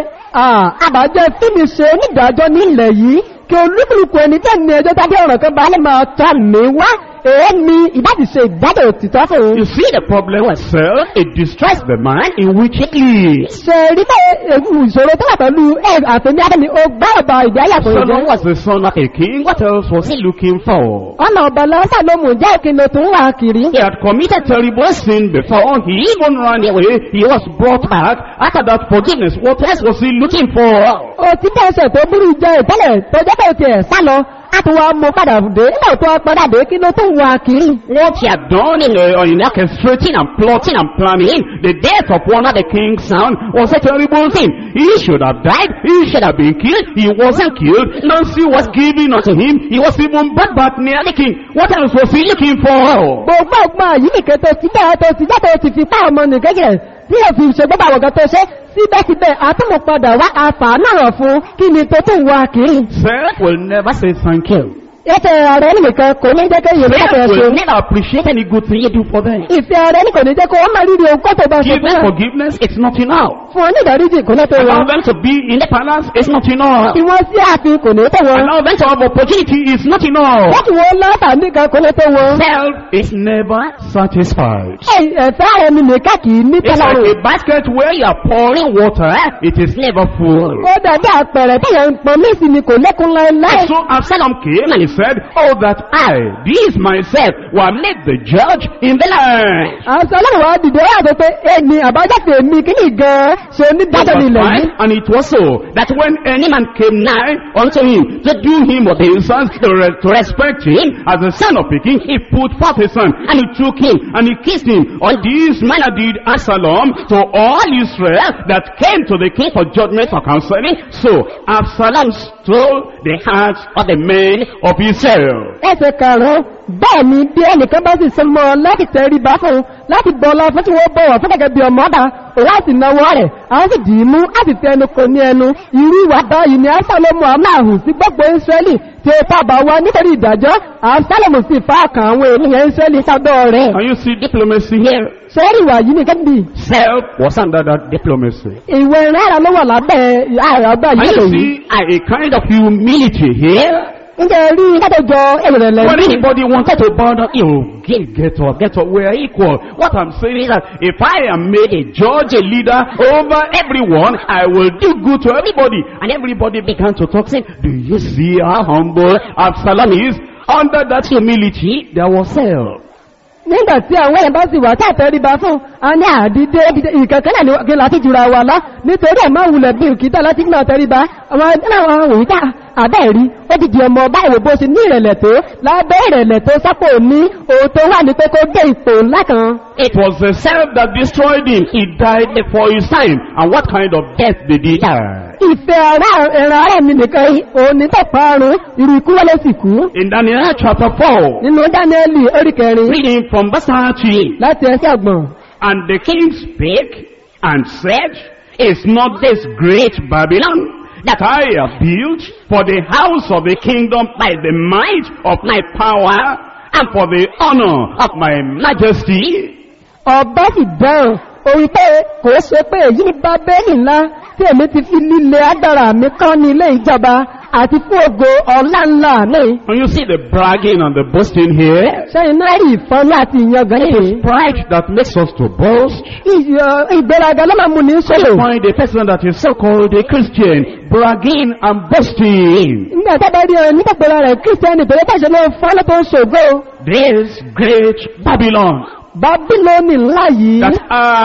àbájẹ́ tí mi ṣe onídàájọ́ ní ilẹ̀ yìí kí olúkúlùkù ẹni tẹ́ ní ẹjọ́ tàbí ọ̀rọ̀ kan bá lè máa tọ́ mi wá èémi ìbáti ṣe ìdájọ́ òtítọ́ fún un. You see the problem with self, it destroys the man in which it lives. ṣe rí pé ewu ìṣòro tó wà pẹ̀lú ẹ̀ àtẹ̀mí adẹ́mi ó gbá ọba ìdí ayàtọ̀ Solomon ìjẹ́. was the son of a king. What else was he looking for? ọ̀nà ọ̀bà lọ́sà ló mú jẹ́ ìkìlọ̀ tó ń wà kiri. He had committed terrible sin before. He even ran away. He was brought back. After that forgiveness, what else was he looking for? òtí tẹ̀sẹ̀ tó burú jẹ́ ìtẹ́lẹ̀ tó jẹ́ pé tiẹ̀ sá lọ á tún wá mú padà dé nígbà tó wá padà dé kí ló tó ń wà kiri. What he had done in, uh, in orchestrating and plotting and planning the death of one of the king's son was a terrible thing. He should have died. He should have been killed. He wasn't killed. Nancy was given unto him. He was even brought back near the king. What else was he looking for? gbogbo ọgbọ́n yìí nìkan tó ti bẹ́ẹ̀ tó ti jẹ́ tó ti fi pa ọmọ nìkan jẹ́ tí yóò fi ṣe gbogbo àwọn kan tó ṣe síbẹ̀síbẹ̀ àtúmọ̀ padà wá àfààní ọ̀rọ̀ fún kí ni tó tó ń wá kiri. Self will never say thank you. Ẹsẹ̀ ọ̀rẹ́ nìkan kò ní jẹ́ kéyìn Self lọ́pọ̀ will ẹ̀ṣẹ̀. never appreciate any good thing you do for them. Ìfẹ́ ọ̀rẹ́ ní kò ní jẹ́ kó wọ́n máa rírí ohun kó tó bá ṣe Give fún them wọn. forgiveness, it's not enough. Fún wọn ní ìdáríjì kò ní tó wọn. Allow them to be in the palace, it's not enough. Tí wọ́n sí ààfin kò ní tó wọn. Allow them to have opportunity, it's not enough. Láti wọ́n lọ́tà nìkan kò ní tó wọn. Self is never satisfied. Ẹ- Ẹ̀fẹ́ ara ẹni nìkan kì í ní It's tọ́lọ́rùn. like a basket where you are pouring water, it is never full. Ó dàbí àpẹẹrẹ tí yẹn ń pọn mí sí ni kò lékún láéláé. And so Absalom came and he said, Oh, that I, this myself, were made the judge in the land. Àṣọ ọlọ́run wa dìde wá sọ pé èmi àbájáde èmi kí ni gan-an ṣe onídájọ́ ní ilẹ̀ yìí. Right? And it was so that when any man came nigh unto him to do him obeisance, to, re- to respect him as the son of a king, he put forth his son, and he took him, and he kissed him. On this manner did Absalom to all Israel that came to the king for judgment for counseling. So Absalom stole the hearts of the men of Israel. ẹsẹ̀ karùn-ún bẹ́ẹ̀ ni bí ẹnìkan bá sì sọmọ láti tẹ̀rí bá fún un láti bọ́lá fún tí wọ́n bọ̀wọ̀ fún gẹ́gẹ́ bí ọmọ ọba òun á sì náwó rẹ̀ àwọn sì dì í mú á sì tẹ ẹnu kò ní ẹnu irú ìwà báyìí ni absalomu amáhùn sí gbogbo israẹli tí ó fàbà wá nítorí ìdájọ́ absalomu sì fa àkàn àwọn ènìyàn israẹli sábẹ́ rẹ̀ Can you see diplomacy here? sẹ́ẹ̀rì ìwà yìí nìkan bì Self was under that diplomacy. ìwé rárá ló wà lábẹ́ àràbà And yìí you lòyìn see a, a kind of humility here. ǹjẹ́ rí dájọ́ ìrẹ̀lẹ̀ When bí anybody wanted to bow down, you get, get up, get up, we are equal. What I'm saying is that if I am made a judge, a leader over everyone, I will do good to everybody. And everybody began to talk, saying, do you see how humble Absalom is? Under that humility, there was self. nígbà tí àwọn èèyàn bá sì wà tá àtẹríba fún a ní àdídé ìkankan náà ni kí láti jùra wa lọ nítorí ẹ̀ máa wulẹ̀ bí òkìtà láti gbà tẹríba àwọn àwọn òwúta àbẹ́ẹ̀rí ó ti di ọmọ ọba ìwò bó ṣe ní ìrẹ̀lẹ̀ tó lábẹ́ ìrẹ̀lẹ̀ tó sápò ní òun tó wà ní pé kó dé ipò ńlá kan It was the self that destroyed him. He died before his time. And what kind of death did he die? ìfẹ́ ara ẹ̀rọ ara mi nìkan yìí, òun ní tọ̀pọ̀ àrùn irú ikú wọlé sì kú In Daniel chapter 4, nínú dáníẹ́lì orí kẹrin reading from verse 30. láti ẹsẹ̀ ọgbọ̀n And the king spake and said, Is not this great Babylon that I have built for the house of the kingdom by the might of my power and for the honor of my majesty? ọba sì dáhùn orí pé kò ṣe pé èyí ní bábẹ́lì ńlá tí èmi ti fi líle agbára mi kọ́ ní ilé ìjọba àti fún ògo ọ̀la ńlá mi. And you see the bragging and the boasting here. sẹ́yìn náà rí ìfọ́nú àti ìyangàn nìyí. Pride that makes us to boast. Ìyọ- ìgbéraga ló máa mú ní sọ́lò. Find a person that is so-called a Christian bragging and boasting. nígbà tó bá rí ọ nígbàgbọ́ra rẹ̀ kírísítẹ́nì tó yẹ káṣẹ́ ló fọ́n ló tó ń ṣògo. This great Babylon bábílónì ńlá yìí that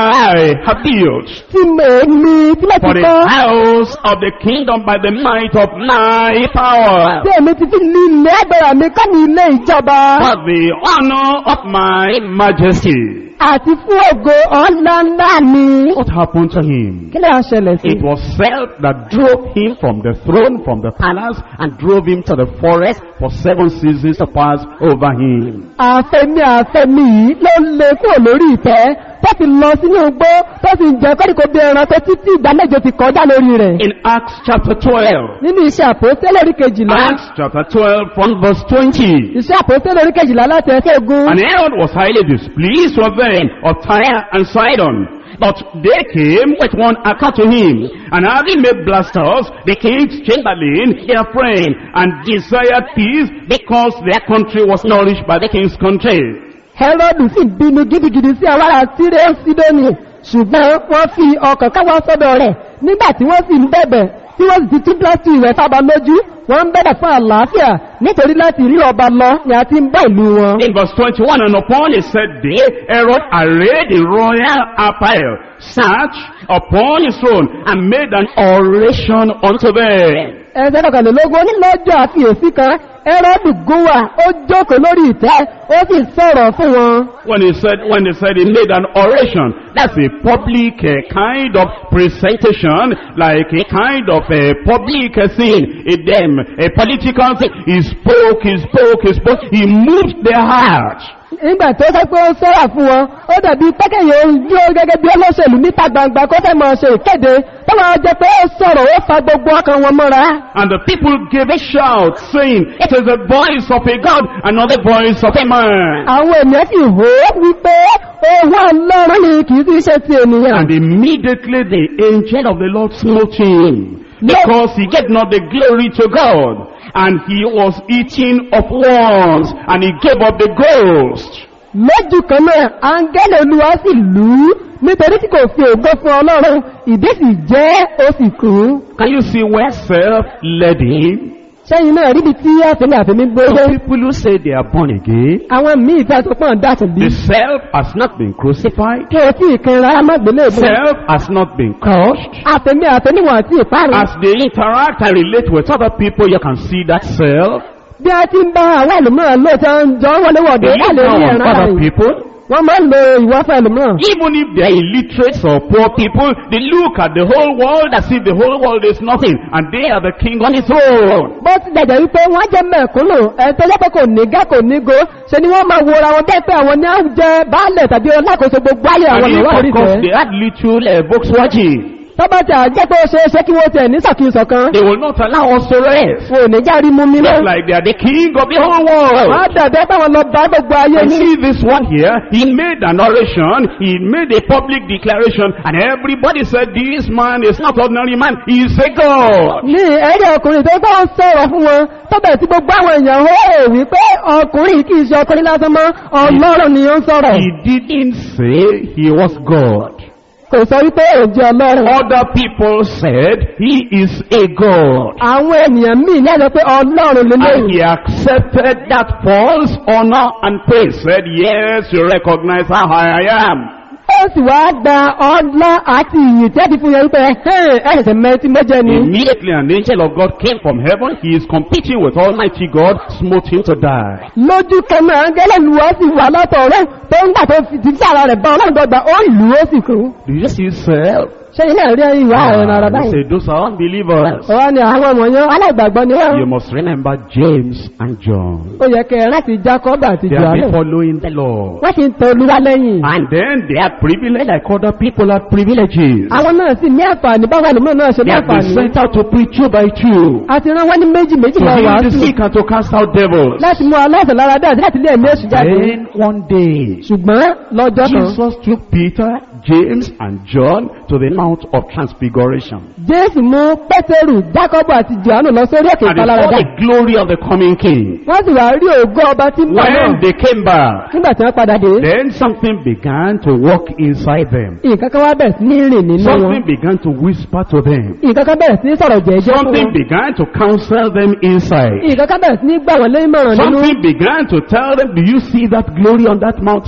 I have built tí èmi tí mo for ti the kọ́ house of the kingdom by the might of my power, tí èmi ti fi ní ilé agbára mi kọ́ ní ilé ìjọba for the honor of my majesty. àti fún ògo ọ̀la ńlá mi. What happened to him? kí ló ń ṣẹlẹ̀ sí? It was self that drove him from the throne, from the palace, and drove him to the forest for seven seasons to pass over him. àfẹ́mi àfẹ́mi yìí ló lè kúrò lórí ìtẹ́ tó fi lọ sínú igbó tó fi jẹ kọ́ríkó bí ẹran tó títí ìgbà mẹ́jọ ti kọjá lórí rẹ̀. In Acts chapter 12, nínú iṣẹ́ àpòsílẹ̀ orí kejìlá Acts chapter 12 from verse 20. iṣẹ́ àpòsílẹ̀ orí kejìlá láti ẹsẹ̀ ogun And Herod was highly displeased with them of Tyre and Sidon. But they came with one accord to him, and having made Blastus the king's chamberlain their friend, and desired peace, because their country was nourished by the king's country. Hẹ́rọ́dù sì bínú gidigidi sí àwọn ará Síríà Sídónì ṣùgbọ́n wọ́n fi ọkàn káwọ́ sọ́dọ̀ rẹ̀ nígbà tí wọ́n sì ń bẹ̀bẹ̀ tí wọ́n sì ti tún plásítì rẹ̀ sábà lójú wọ́n ń bẹ̀bẹ̀ fún àlàáfíà nítorí láti rí ọba lọ ni a ti ń bá ìlú wọn. In verse 21, and upon a set day, Herod arrayed in royal apparel, sat upon his throne, and made an oration unto them. ẹsẹ̀ kọkànlélógún onílọ́jọ́ àfiyèsí kan Hẹ́rọ́dù gúnwà ó jókòó lórí ìtẹ́ ó sì sọ̀rọ̀ fún wọn. When he said, when they said he made an oration, that's a public uh, kind of presentation, like a kind of a public uh, scene, a them, a political thing. He spoke, he spoke, he spoke, he moved their heart. nígbà tó sọ pé ó sọ́rọ̀ fún wọn ó dàbí pẹ́kẹ̀yẹ ojú gẹ́gẹ́ bí olóṣèlú níta gbangba kó fẹ́ máa ṣe ìkéde tó máa jẹ pé ó sọ̀rọ̀ ó fa gbogbo ọkàn wọn mọ́ra. And the people gave a shout, saying, It is the voice of a God, and not the voice of a man. àwọn ènìyàn sì hó wípé ohun ọlọ́run ni kì í sì ṣe ti ènìyàn. And immediately the angel of the Lord smote him, because he gave not the glory to God, and he was eating of worms, and he gave up the ghost. lójú kan náà áńgẹ́lì olúwa sì lù ú nítorí tí kò fi ògo fún ọlọ́run ìdí sì jẹ́ ó sì kú. Can you see where self led him? sẹ́yìn náà ríbi tí àfẹ́mi àfẹ́mi gbogbo The people who say they are born again, àwọn míì tí a tó pọ̀ dàtún bí. the self has not been crucified, kí o tí ìkanra amágbélé ìbò. self has not been crushed. àfẹ́mi àfẹ́mi wọn àti ìparun. As they interact and relate with other people, you can see that self. bí a ti ń bá àwọn ẹlòmíràn lóòótọ́ ń jọ wọléwọ̀dé They wà look lórí down on ẹ̀rọ other àyè. people. wọ́n máa ń lo ìwọ́fẹ́ ẹlòmíràn. Even if they are illiterate or poor people, they look at the whole world as if the whole world is nothing, and they are the king on his throne. bó ti dẹ̀jẹ̀ wípé wọ́n jẹ́ mẹ̀kúnnù ẹ̀ tó jẹ́ pé kò ní gá kò ní go ṣe ni wọ́n máa wora wọn bẹ́ẹ̀ pé àwọn ní àwọn jẹ́ baálẹ̀ tàbí olákòóso gbogbo ayé àwọn And if, ìwà of orí course, tẹ̀. they had little uh, books watching, tó bá ti àjẹ́ pé ó ṣe é ṣe kí wọ́n tẹ̀ ní sọ̀kìsọ̀ kan they will not allow us to rest. wọn ò ní járí mú mi Just mọ́. like they are the king of the whole wọ́n á world. dàbẹ́ pé àwọn lọ bá gbogbo ayé And ní. see this one here, he made an oration, he made a public declaration, and everybody said, this man is not ordinary man, he is a God. ní ẹ̀rí ọkùnrin tó bá ń sọ̀rọ̀ fún wọn tó bẹ̀ tí gbogbo àwọn èèyàn ó rò wípé ọkùnrin kì í ṣe ọkùnrin lásán mọ́ ọlọ́run ni ó ń sọ̀rọ̀ He didn't say he was God. kò sọ wípé òjò ọlọ́run. Other people said he is a God. àwọn ènìyàn míì lẹ́nu pé ọlọ́run And lélẹ́yìn. he accepted that false honor and praise. Said, yes, you recognize how high I am. ó sì wá gba ọlá àti ìyìn tí a ti fún yẹn wípé ẹ̀ẹ́sẹ̀ mẹ́tí mẹ́jẹ ni. Immediately an angel of God came from heaven. He is competing with Almighty God, smote him to die. lójú kan náà gẹ́lẹ́ lu ọ́ sì wà lọ́tọ̀ rẹ̀ tó ń gbà tó fi ti sára rẹ̀ bá ọlọ́run gbọgbà ó lù ó sì kú. Do you see self? ṣé ilé rí ìwà ẹ̀rọ ara Ah, they báyìí. say those are unbelievers. ọ̀rọ̀ ni àwọn ọmọ yẹn aláìgbàgbọ́ ni wọ́n. You must remember James and John. ó yẹ kẹ́ ẹ láti Jacob àti They have been Johannes. following the Lord. wọ́n sì ń tọ olúwa lẹ́yìn. And then they are privileged like other people have privileges. àwọn náà sì ní àǹfààní báwọn ẹlòmíràn náà ṣe They ní have been àǹfààní. sent out to preach two by two. àti rán wọn ní méjì méjì To lọ heal the wàásù sick and to cast out devils. láti mú aláìsàn lára dá àti láti lé ẹ̀mí èṣù jáde. Then one day, ṣùgbọ́n lọ́jọ́ kan Jesus took Peter, James, and John to the Mount of Transfiguration. jésù mú pétérù jákọ́bù àti johannu lọ sórí òkè And they saw ìpaláradà. the glory of the coming king. wọ́n sì wá rí ògo ọba tí ń bọ̀ náà When they came back, nígbà tí wọ́n padà dé. then something began to walk inside them. nǹkan kan wá bẹ̀rẹ̀ sí ní rìn nínú wọn. Something began to whisper to them. nǹkan kan bẹ̀rẹ̀ sí ní sọ̀rọ̀ jẹ́jẹ́ fún Something wọn. began to counsel them inside. nǹkan kan bẹ̀rẹ̀ sí ní gbà wọ́n lé ìmọ̀ràn nínú. Something began to tell them, do you see that glory on that mountain?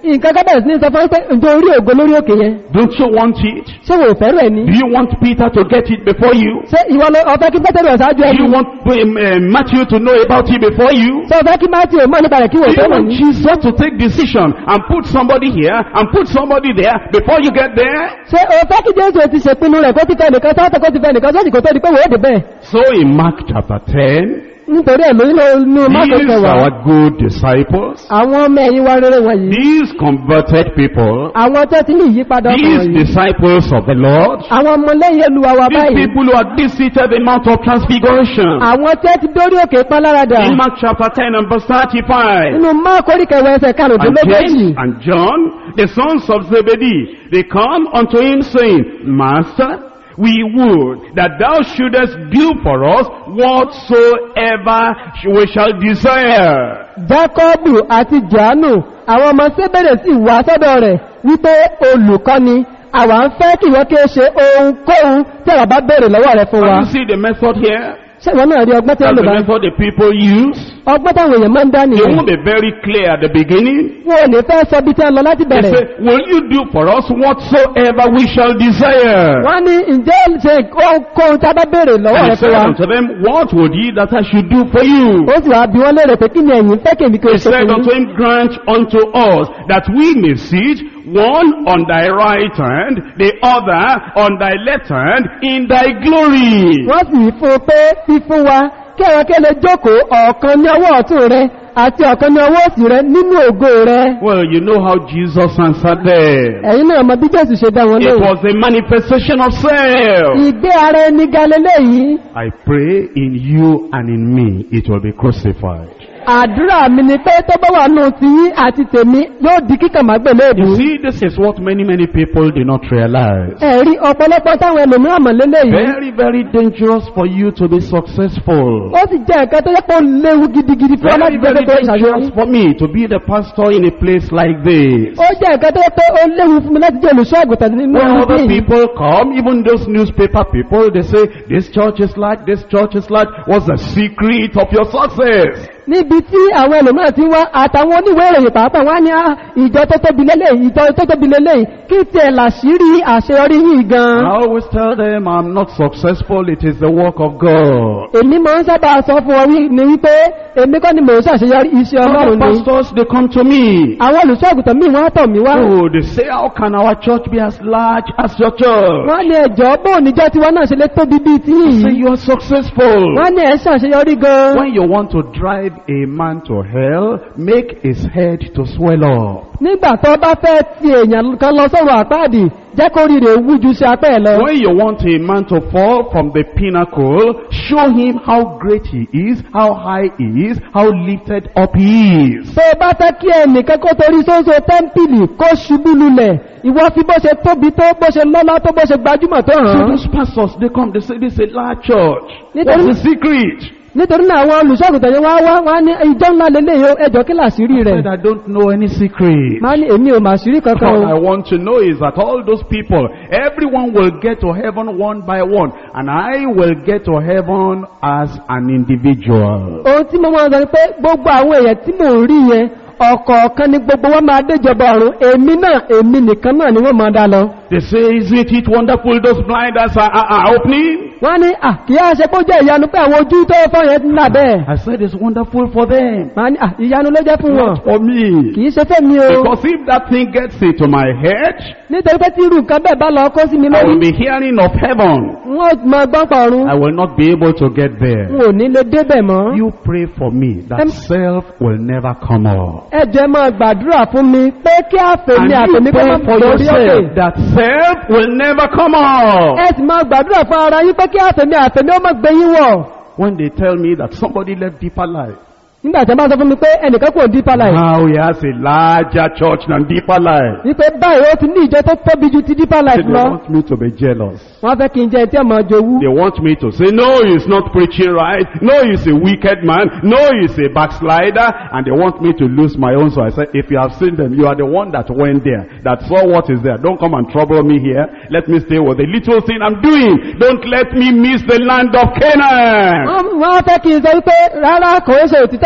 nǹkan ká bẹ̀rẹ̀ sí ní sọ fún pé ǹjẹ́ orí ògo lórí òkè yẹn Don't you want it? ṣé wò fẹ́rù ẹ̀ ní. Do you want Peter to get it before you? ṣé ìwọ lọ ọ̀fẹ́ kí pẹ́tẹ́rù ọ̀sáájú Do ẹni. you want um, uh, Matthew to know about it before you? ṣé ọ̀fẹ́ kí Matthew mọ̀ nípa rẹ̀ kí wò Do you fẹ́rù want ní. Jesus to take decision and put somebody here and put somebody there before you get there? ṣé ọ̀fẹ́ kí Jésù ti ṣèpinnu rẹ̀ kó ti fẹ́ nìkan sọ́tọ̀ kó ti fẹ́ nìkan sọ́tì kó tó di pé wò ó dé bẹ́ẹ̀. So in Mark chapter 10, nítorí ẹ̀mí nínú Máàkù these kẹwàá our good disciples, àwọn ọmọ ẹ̀yìn wa rere wọ̀nyí these converted people, àwọn tó ti ní ìyípadà ọkàn these wọ̀nyí disciples of the Lord, àwọn ọmọlẹ́yìn Olúwa wa these báyìí people who are visited the Mount of Transfiguration. àwọn tó ti dórí òkè páláradà In Mark chapter 10 and verse 35. nínú Máàkù orí kẹwàá ẹsẹ̀ And karùndínlógójì James and John, the sons of Zebedee, they come unto him saying, Master, we would that thou shouldest do for us whatsoever we shall desire. Jákọ́bù àti Jòhánù àwọn ọmọ Sébèrè sì wá sọ́dọ̀ rẹ̀ wípé olùkọ́ni àwa ń fẹ́ kí ìwọ kí ó ṣe ohunkóhun tí àwa bá béèrè lọ́wọ́ rẹ̀ fún wa. Can you see the method here? Ṣé ìwọ náà rí ọgbọ́n tí ó That's lò the bá? method the people use. Ọgbọ́n táwọn èèyàn máa ń dá It nìyẹn. won't be very clear at the beginning. Wọn ò ní fẹ́ sọ bí tí wọ́n lọ láti They bẹ̀rẹ̀. say, will you do for us whatsoever we shall desire? Wọ́n ní ǹjẹ́ ṣe ohunkóhun tí a bá béèrè lọ́wọ́ And he rẹ̀ fún said wa. unto them, what would ye that I should do for you? Ó sì wá bí wọ́n léèrè pé kí ni ẹ̀yin fẹ́ kèmí kí o He ṣe said fún unto yín. him, grant unto us that we may sit one on thy right hand, the other on thy left hand, in thy glory. Wọ́n sì wí fún un pé fífún wa kí ẹ̀rọ kí ẹ lè jókòó ọ̀kan ní ọwọ́ ọ̀tún rẹ àti ọ̀kan ní ọwọ́ òsì rẹ nínú ògo rẹ. Well, you know how Jesus answered them. Ẹ̀yin náà mọ bí Jésù ṣe dá wọn It lóhùn. was a manifestation of self. Ìgbé ara ẹni galilé yìí, I pray in you and in me it will be crucified. àdúrà mi ni pé tó bá wà nù ti yín àti tèmi yóò di kíkàn má gbè léèbù. You see, this is what many, many people do not realize. Ẹ̀rí ọ̀pọ̀lọpọ̀ táwọn ẹlòmíràn mọ̀ lélẹ̀ yìí. Very, very dangerous for you to be successful. Ó sì jẹ́ nǹkan tó yẹ kó léwu gidigidi fún ọ Very, láti very jẹ́ pé dangerous ìṣàṣeyọrí. for me to be the pastor in a place like this. Ó jẹ́ nǹkan tó yẹ pé ó léwu fún mi láti jẹ́ olùṣọ́ àgùntàn nínú When ọdún other yìí. people come, even those newspaper people, they say, this church is like, this church is like, what's the secret of your success? níbi tí àwọn ẹlòmíràn ti wá àtàwọn oníwèé ìròyìn pàápàá wá ní "Ah, ìjọ tó tóbi lélẹ̀ ìjọ tó tóbi lélẹ̀ kí tiẹ̀ làṣírí àṣeyọrí yìí I gan. always tell them I'm not successful, it is the work of God. èmi máa ń sábà sọ fún ọ wí- ni wípé èmi kọ́ ni mò ń ṣàṣeyọrí iṣẹ́ Other ọlọ́run ni. pastors, they come to me. àwọn olùṣọ́ àgùntàn míì wọ́n á tọ̀ mí wá. Oh, they say, how can our church be as large as your church? wọ́n ní ẹ̀jọ́ bó níjọ́ tiwọn náà ṣe lé tóbi bíi tí Say yìí. you are successful. wọ́n ní ẹ̀ ṣàṣeyọrí gan. When you want to drive a man to hell, make his head to swell up. nígbà tó bá fẹ́ ti èèyàn kan lọ sọ́run àpáàdì jẹ́ kó rí rè wú ju sí apẹ́ ẹ̀ lọ. When you want a man to fall from the pinnacle, show him how great he is, how high he is, how lifted up he is. tó o bá fẹ́ kí ẹnìkan kó torí sóńsó tẹ́ḿpìlì kó ṣubú lulẹ̀ ìwọ fi bó ṣe tóbi tó bó ṣe lọ́lá tó bó ṣe gbajúmọ̀ tó hàn So án. those pastors, they come, they say, this is a large church. Nítorí- What's the secret? nítorí náà àwọn olùṣọ́àgùtàn yẹn wá wá wá ní ìjọ ńlá lélẹ̀ yóò ẹjọ́ kí làṣírí I rẹ̀ said, I don't know any secret. máa ní èmi ò màṣírí kankan All o I want to know is that all those people, everyone will get to heaven one by one, and I will get to heaven as an individual. ohun tí mo máa ń sọ ni pé gbogbo àwọn èèyàn tí mò ń rí yẹn ọ̀kọ̀ọ̀kan ni gbogbo wọn máa déjọba ọ̀run èmi náà èmi nìkan náà ni wọ́n máa dá lọ. They say, isn't it wonderful those blind eyes are, are, are opening? wọ́n ní à kí á ṣe kó jẹ́ ìyanu pé àwọn ojú tó fọ́ yẹn ti ń là bẹ́ẹ̀. I said, it's wonderful for them, máa ní à ìyanu ló jẹ́ fún wọn not for me. kì í ṣe fẹ́mi o Because if that thing gets into my head, nítorí pé tí irú nǹkan bẹ́ẹ̀ bá lọ kó sí mi I lórí will be hearing of heaven. wọ́n máa gbọ́n pa ọ̀run I will not be able to get n there. ò ní lè débẹ̀ mọ́. You pray for me that Em- self will never come up. ẹ jẹ́ máa gbàdúrà fún mi pé kí àfẹ̀mí And àfẹ̀mí you kọ́ pray máa for lórí yourself òkè. that self will never come up. ẹ sì máa gbàdúrà fún ara yín pé kí àfẹ̀mí àfẹ̀mí ó má gbé yín wọ̀. When they tell me that somebody left deeper life, nígbà tí a bá sọ fún mi pé ẹnìkan kò dípa láì. now he has a larger church than deeper life. wípé báyìí ó ti ní ìjọ tó tóbi ju ti dípa láì They lọ. want me to be jealous. wọ́n fẹ́ kí n jẹ́ tí ọmọ jowú. They want me to say, no, he's not preaching right. No, he's a wicked man. No, he's a backslider. And they want me to lose my own. So I said, if you have seen them, you are the one that went there, that saw what is there. Don't come and trouble me here. Let me stay with the little thing I'm doing. Don't let me miss the land of Canaan. wọ́n wọ́n fẹ́ kí n sọ wípé rárá kò ń ṣe òtítọ́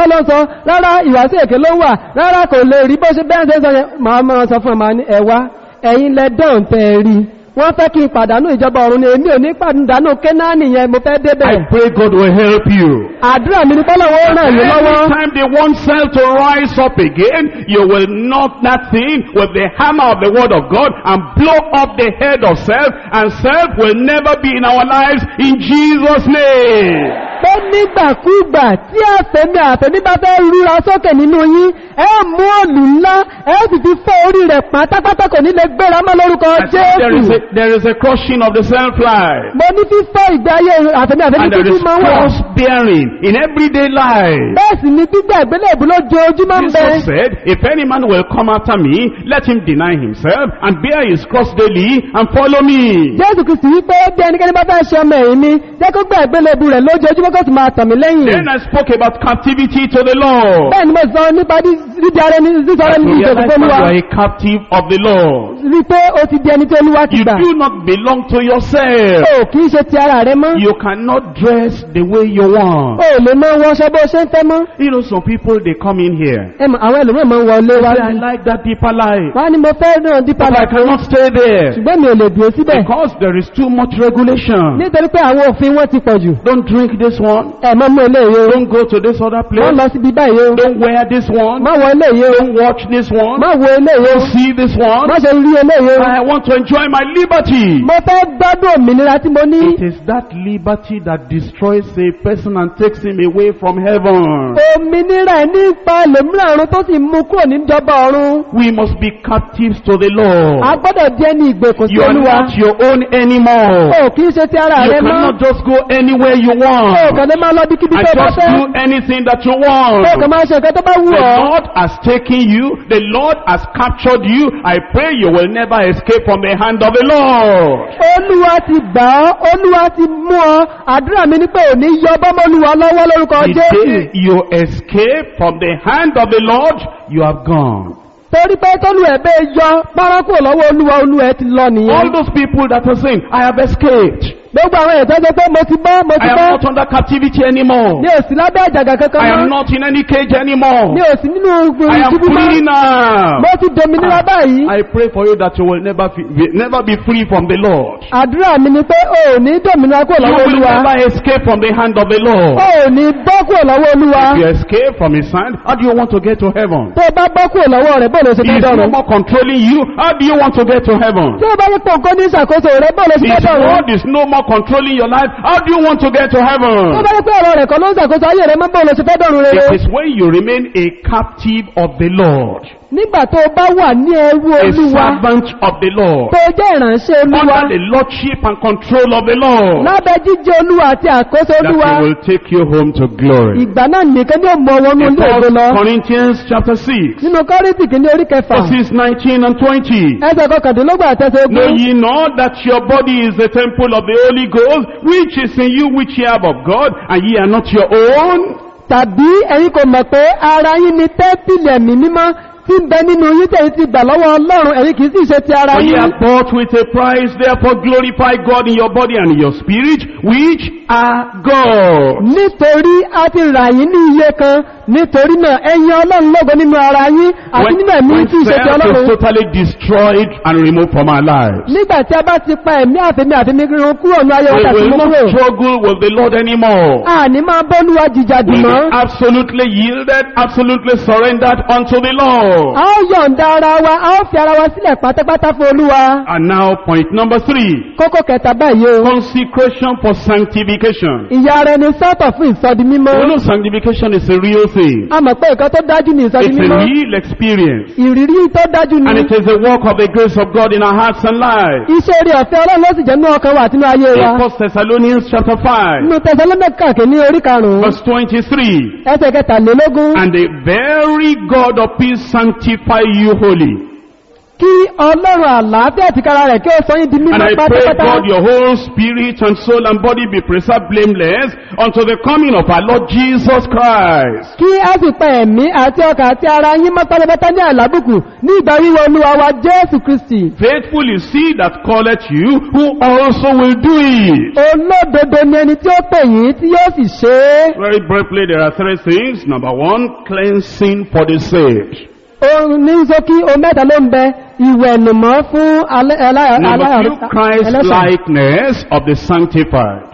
òtítọ́ ló ń sọ rárá ìwàsí èké ló wà rárá kò lè rí bó ṣe bẹ́ẹ̀ ṣe ń sọ yẹn màá máa sọ fún ẹ̀ máa ní ẹ̀wá ẹ̀yin lẹ dán tẹ́ ẹ rí wọ́n fẹ́ kí n pàdánù ìjọba ọ̀run ni èmi ò ní pàdánù kénáàní yẹn mo fẹ́ débẹ̀ I pray God will help you. àdúrà mi ní bọ́lọ́wọ́ ràn yín lọ́wọ́ Anytime they want self to rise up again, you will knock that thing with the hammer of the word of God and blow up the head of self, and self will never be in our lives in Jesus' name. pé nígbàkúgbà tí àfẹ́mí àfẹ́mí bá fẹ́ rúra sókè nínú yín ẹ mú òlù ńlá ẹ sì fi fọ́ orí rẹ̀ pátápátá kò ní lè gbéra mọ́ lórúkọ I said There is, jésù a, there is a crushing of the self-life. mo ní fífọ́ ìgbé ayé àfẹ́mí àfẹ́mí And there títí is máa ń wà cross bearing in everyday life. bẹ́ẹ̀ sì ni gbígbà ìgbélébù lójoojúmọ́ ń bẹ Jesus said, if any man will come after me, let him deny himself and bear his cross daily and follow me. jésù kìí sì wípé bí ẹnikẹ́ni bá fẹ́ ṣe ọmọ ẹ̀yìn mi jẹ́ kó gbà ìgbélébù rẹ̀ lójoojúmọ́ kó sì máa tàn mí lẹ́yìn Then I spoke about captivity to the Lord. bẹ́ẹ̀ ni mo sọ nípa dídí ara ẹni sísọ ara That ẹni you ìjọba realize that olúwa you are a captive of the Lord. rí pé ó ti di ẹni tí olúwa ti You gbà do not belong to yourself. ó kìí ṣe ti ara rẹ mọ́ You cannot dress the way you want. ó lè máa wọṣọ bó ṣe ń fẹ́ mọ́ You know, some people, they come in here. ẹ mọ̀ àwọn ẹlòmíràn máa ń wọlé They wá say, I like that deeper life. wá ní mo fẹ́ náà dípa But I làkàn cannot stay there. ṣùgbọ́n mi ò lè dúró síbẹ̀ Because there is too much regulation. nítorí pé àwọn òfin wọn ti pọ̀ jù Don't drink this one. ẹ má mú eléyìí o Don't go to this other má place. lọ síbi báyìí o Don't wear this one. má wọ eléyìí o Don't watch this one. má wo eléyìí o Don't see this one. má ṣe rí eléyìí o I want to enjoy my liberty. mo fẹ́ gbádùn òmìnira tí mo ní It is that liberty that destroys a person and takes him away from heaven. òmìnira ẹ̀ nípa ẹlòmíràn ọ̀run tó sì mú kúrò níjọba ọ̀run We must be captives to the a Lord. gbọ́dọ̀ jẹ́ ní ìgbèkùn sí You are olúwa not your own anymore. o kì í ṣe ti ara You rẹ mọ́ cannot just go anywhere you o want kàn lè máa lọ bí kíbi and tó bá just fẹ́ do anything that you o kàn want. máa ṣe nǹkan tó bá wù The ọ́ Lord has taken you. The Lord has captured you. I pray you will never escape from the hand of the Lord. olúwa ti gbà ọ́ olúwa ti mú ọ àdúrà mi ní pé òní yọ bọ́mọlúwa lọ́wọ́ lórúkọ The jésù day you escape from the hand of the Lord, you have gone. torí pé tólú ẹ̀ bẹ́ẹ̀ yọ párákò lọ́wọ́ olúwa olúwa ẹ̀ ti lọ All nìyẹn those people that are saying, I have escaped. gbogbo àwọn èèyàn tó ṣe pé mo ti bọ́ mo ti I am bọ́ not under captivity anymore. ní òsì lábẹ́ àjàgà kankan I am mọ́ not in any cage anymore. ní òsì nínú I am ìṣubú mọ́ free now. mo ti dominira báyìí I pray for you that you will never be, never be free from the Lord. àdúrà mi ni pé o ò ní dominira kúrò You lọ́wọ́ will olúwa never escape from the hand of the o Lord. ò ní bọ́ kúrò lọ́wọ́ olúwa If you escape from his hand, how do you want to get to heaven? tó o bá bọ́ kúrò lọ́wọ́ rẹ̀ bọ́ọ̀lù ṣe He fẹ́ is no dọ̀rùn more controlling you. How do you want to get to heaven? tí o bá yẹ pọ̀ nǹkan ní ìṣàkóso rẹ̀ bọ́ọ̀lù ṣe fẹ́ His dọ̀rùn word is no more controlling your life. How do you want to get to tó heaven? bá yẹ pé ọ̀rọ̀ rẹ̀ kan ló ń ṣàkóso ayé rẹ̀ mọ́ bọ́ọ̀lù ṣe fẹ́ dọ̀rùn rere It is when you remain a captive of the Lord, nígbà tó o bá wà ní ẹrú a olúwa servant of the Lord, tó o jẹ́ ìránṣẹ́ olúwa under the lordship and control of the Lord, lábẹ́ jíjẹ́ olúwa àti àkóso that olúwa he will take you home to glory. ìgbà náà nìkan ní òmò wọnú In ilé ògo lọ 1 Corinthians chapter 6, nínú kọ́rìntì kìíní orí kẹfà verses 19 and 20. ẹsẹ̀ kọkàndínlógún àtẹsẹ̀ Know ogún ye not that your body is the temple of the Holy Ghost, which is in you, which ye have of God, and ye are not your own? tàbí ẹ̀yin kò mọ̀ pé ara yín ni tẹ́ḿpìlì ẹ̀mí mímọ́ tí ń bẹ nínú yín tẹ̀yìn ti gbà lọ́wọ́ ọlọ́run ẹ̀yin kìí sì ṣe ti ara For ye yín are bought with a price, therefore glorify God in your body and in your spirit, which are God. nítorí a ti rà yín ní iye kan nítorí náà ẹ̀yin ọlọ́run lógo nínú ara yín àti When, nínú ẹ̀mí when tí ń ṣe ti self is ọlọ́run totally destroyed and removed from our lives, nígbà tí a bá ti pa ẹ̀mí àfẹ́mí àfẹ́mí rírun kúrò ní ayé we wọn tàbí will mú not kúrò struggle with the Lord anymore. àní máa bọ́lúwa jìjàdì We mọ́ will be absolutely yielded, absolutely surrendered unto the Lord. a ó yọ̀ǹda ara wa a ó fi ara wa sílẹ̀ pátápátá fún olúwa And now point number three. kókó kẹta báyìí o Consecration for sanctification. ìyá rẹ ni sọ́tọ̀ fún ìsọdi mímọ́ You know sanctification is a real thing. a mọ̀ pé nǹkan tó dájú ní ìsọdi It's a mímọ́ real experience. ìrírí tó dájú ní And it is the work of the grace of God in our hearts and lives. iṣẹ́ orí ọ̀fẹ́ ọlọ́run ló sì jẹ́ nínú ọkàn wa àti nínú ayé wa In 1 Thessalonians chapter 5, nínú tẹsánlọ́mẹ́kà kìíní orí karùn-ún verse 23. ẹsẹ̀ kẹtàlélógún And the very God of peace sanctify you wholly. kí ọlọ́run àlàáfíà ti kára rẹ̀ kí ó sọ yín di And mímọ́ I pray, pátápátá God, your whole spirit and soul and body be preserved blameless unto the coming of our Lord Jesus Christ. kí a sì pa ẹ̀mí àti ọkà àti ara yín mọ́ pátápátá ní àlábùkù ní ìgbà wíwọ olúwa wa jésù kristi Faithful is he that calleth you, who also will do it. olódodo ni ẹni tí ó pè yín tí yóò sì ṣe é Very briefly, there are three things. Number one, cleansing for the saved. ohun ní sókí o mẹ́ta ló ń bẹ ìwẹ̀nùmọ́ fún alẹ́- alá- Number alá- two, Christ ẹlẹ́ṣẹ̀. likeness of the sanctified.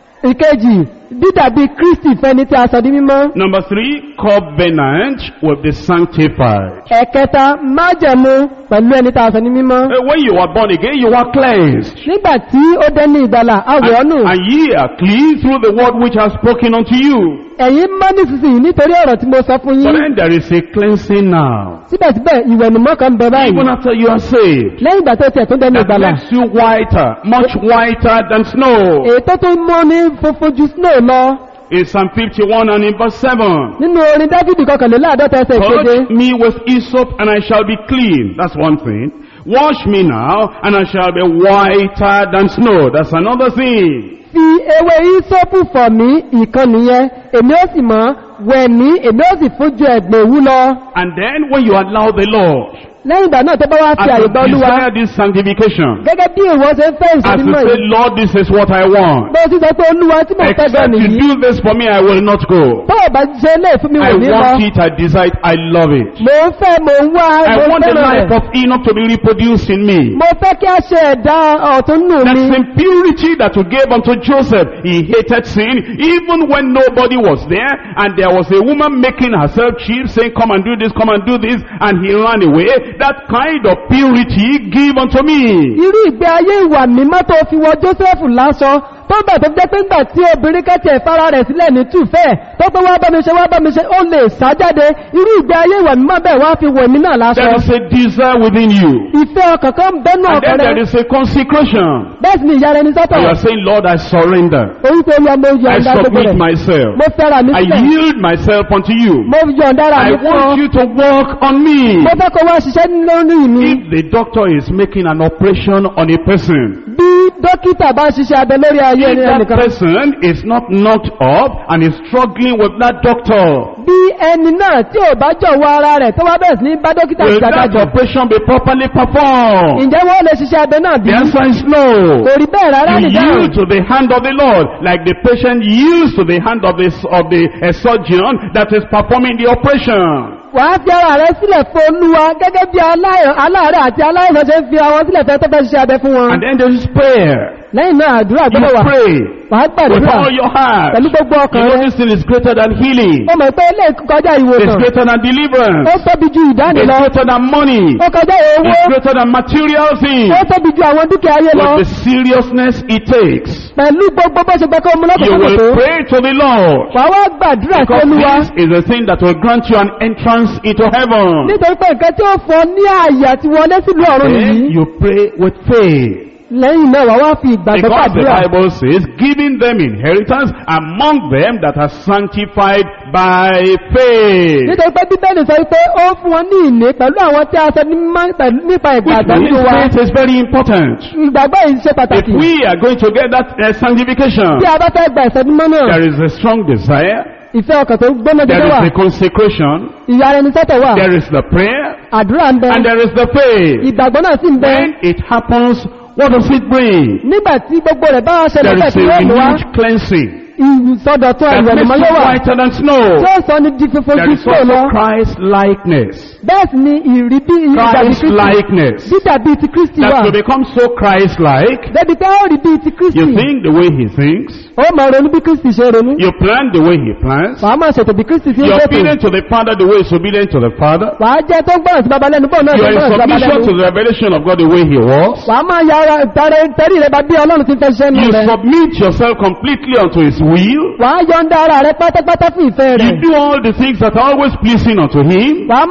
ìkejì dídàbí kristi fẹni tí a sọ di mímọ́ Number three, covenant with the sanctified. ẹ̀kẹta májẹ̀mú pẹ̀lú ẹni tí a sọ di mímọ́ Uh, When you are born again, you are cleansed. nígbà tí ó dé ní ìgbàlà àwọ̀ And, ọ̀nù and ye are clean through the word which I have spoken unto you. ẹ̀yin mọ́ nísinsìnyí nítorí ọ̀rọ̀ tí mo sọ fún But yín then there is a cleansing now. síbẹ̀síbẹ̀ ìwẹ̀nùmọ́ kan bẹ báyìí Even after you are saved. lẹ́yìn ìgbà tó tiẹ̀ tó dé ní That ìgbàlà makes you whiter, much whiter than snow. èyí tó tún mọ́ ní funfun ju snow lọ In Psalm 51 and in verse 7. nínú orin dávidi kọkànléláàdọ́ta ẹsẹ̀ ìkéde Touch me with hyssop and I shall be clean. That's one thing. Wash me now and I shall be whiter than snow. That's another thing. fi ewé ìsọ́pù fọ̀ mí ìkan nìyẹn èmi ó sì mọ́ wẹ̀ mí èmi ó sì fún ju ẹ̀gbẹ̀ òwú lọ And then when you allow the Lord lẹ́yìn ìgbà náà tó bá wá fi as àyè you gba olúwa desire this sanctification, gẹ́gẹ́ bí ìwọ ṣe ń fẹ́ as you ìṣòdímọ̀ say, yìí Lord, this is what I want. bó o sì sọ pé olúwa tí mo fẹ́ gan Except you nìyí do this for me, I will not go. tó o bá ṣe lè fún mi I wò ní lọ want it, I desire it, I love it. mo ń fẹ́ mo ń wá I mo ń want the fẹ́ràn life rẹ̀ of Enoch to be reproduced in me. mo fẹ́ kí a ṣe ẹ̀dá ọ̀tún nù That mi impurity that you gave unto Joseph, he hated sin even when nobody was there and there was a woman making herself cheap saying come and do this, come and do this and he ran away. That kind of purity give unto me. irú ìgbé ayé ìwà mímọ́ tó fi wọ jósẹ́fù lásọ tó bẹ̀ tó jẹ́ pé ńgbà tí obìnrin kẹ́tì ẹ̀fara rẹ̀ sílẹ̀ ní tùfẹ́ tó pé wá bá mi ṣe wá bá mi ṣe ó lè sá jáde irú ìgbé ayé ìwà mímọ́ bẹ́ẹ̀ wá fi wọ èmi náà lásọ There is a desire within you. ìfẹ́ ọkàn kan bẹ́nu And ọkàn then there rẹ̀ is a consecration. bẹ́ẹ̀ sì ni ìyá rẹ̀ ní sọ́tọ̀ And you are saying, Lord, I surrender. orúkọ olúwa mo I yọ̀ǹda gbogbo submit rẹ̀ myself. mo fẹ́ra mi I sílẹ̀ yield myself unto you. mo yọ̀ǹda ara I mi fún ọ want you to work on me. mo fẹ́ kó wá ṣiṣẹ́ lórí mi If the doctor is making an operation on a person, bí dókítà bá ṣiṣẹ́ abẹ lórí ayé if that ẹnìkan person is not knocked up and is struggling with that doctor, bí ẹni náà tí ò bá jọ̀wọ́ ara rẹ̀ tó wá bẹ̀rẹ̀ sí ní bá dókítà will that ìjàkadì operation be properly performed? ǹjẹ́ wọ́n lè ṣiṣẹ́ abẹ náà bí The answer is no. kò rí bẹ́ẹ̀ rárá You nìdáhùn yield to the hand of the Lord, like the patient yields to the hand of the, of the uh, surgeon that is performing the operation. wàá fi ara rẹ sílẹ̀ fún olúwa gẹ́gẹ́ bí aláì- aláàárẹ̀ àti aláìsàn ṣe ń fi àwọn sílẹ̀ fẹ́ tó fẹ́ ṣiṣẹ́ abẹ fún wọn And then there is prayer. lẹ́yìn náà àdúrà You gbọ́dọ̀ wà pray wàá with gbàdúrà all your heart. pẹ̀lú gbogbo You ọkàn know rẹ this thing is greater than healing. ó mọ̀ pé ilé kọjá It's ìwòsàn greater than deliverance. ó tóbi ju ìdáni It's lọ greater than money. ó kọjá owó It's greater than material things. ó tóbi ju àwọn dúkìá ayé lọ With the seriousness it takes. pẹ̀lú gbogbo bó ṣe gbẹ́kọ̀ mú You lọ́kùnkùn tó will pray to the Lord. wàá wá gbàdúrà sí Because olúwa this is the thing that will grant you an entrance into heaven. nítorí pé nǹkan tí ó fọ ní ààyè àti wọlé sílùú ọ̀run Then nìyí you pray with faith. lẹ́yìn náà wàá wá fi ìgbàgbọ́ Because the gbàdúrà Bible says, giving them inheritance among them that are sanctified by faith. nítorí pé bíbélì sọ pé ó fún wọn ní ìní pẹ̀lú àwọn tí a sọ ní mímọ́ pẹ̀lú nípa Which ìgbàgbọ́ means nínú wa faith is very important. ìgbàgbọ́ yìí ṣe If pàtàkì we are going to get that uh, sanctification, tí a bá fẹ́ gba ìsọdúnmọ́ náà there is a strong desire, ìfẹ́ ọkàn tó gbóná there dédé wà is the consecration, ìyá ẹni sọ́tọ̀ wà there is the prayer, àdúrà ń bẹ and there is the faith. ìgbàgbọ́ náà sì ń bẹ When it happens, what does it bring? nígbà tí gbogbo rẹ̀ bá wá ṣẹlẹ̀ There bẹ́ẹ̀ is tí a yóò mú wá renewed cleansing ìsọdọ̀tún that makes ìwẹ̀lùmọ́ yóò you wà whiter than snow. tí ó sọ ní di funfun There ju is snow lọ also Christ likeness. bẹ́ẹ̀ sì ni ìrí bí ìdàbí Christ kristi likeness. dídàbí ti kristi wà That to become so Christ like, débi pé ó rí bí ti kristi you think the way he thinks, ó máa ronú bí kristi ṣe ronú you plan the way he plans, wàá máa ṣètò bí kristi ṣe ń you're ṣètò obedient to the Father the way he's obedient to the Father, wàá jẹ́ tó ń gbọ́ràn sí baba lẹ́nu bọ́ọ̀ náà tó you're ń in gbọ́ràn sí baba submission to lẹ́nu the revelation of God the way he walks, wàá máa ya ara tẹ̀rẹ̀ tẹ̀rí rẹ bá bí ọlọ́run ti fẹ́ ṣiṣẹ́ nù you rẹ submit yourself completely unto his will, wàá yọ̀ǹda ara rẹ pátápátá fún ìfẹ́ rẹ you do all the things that are always pleasing unto him, wàá máa ṣe gbogbo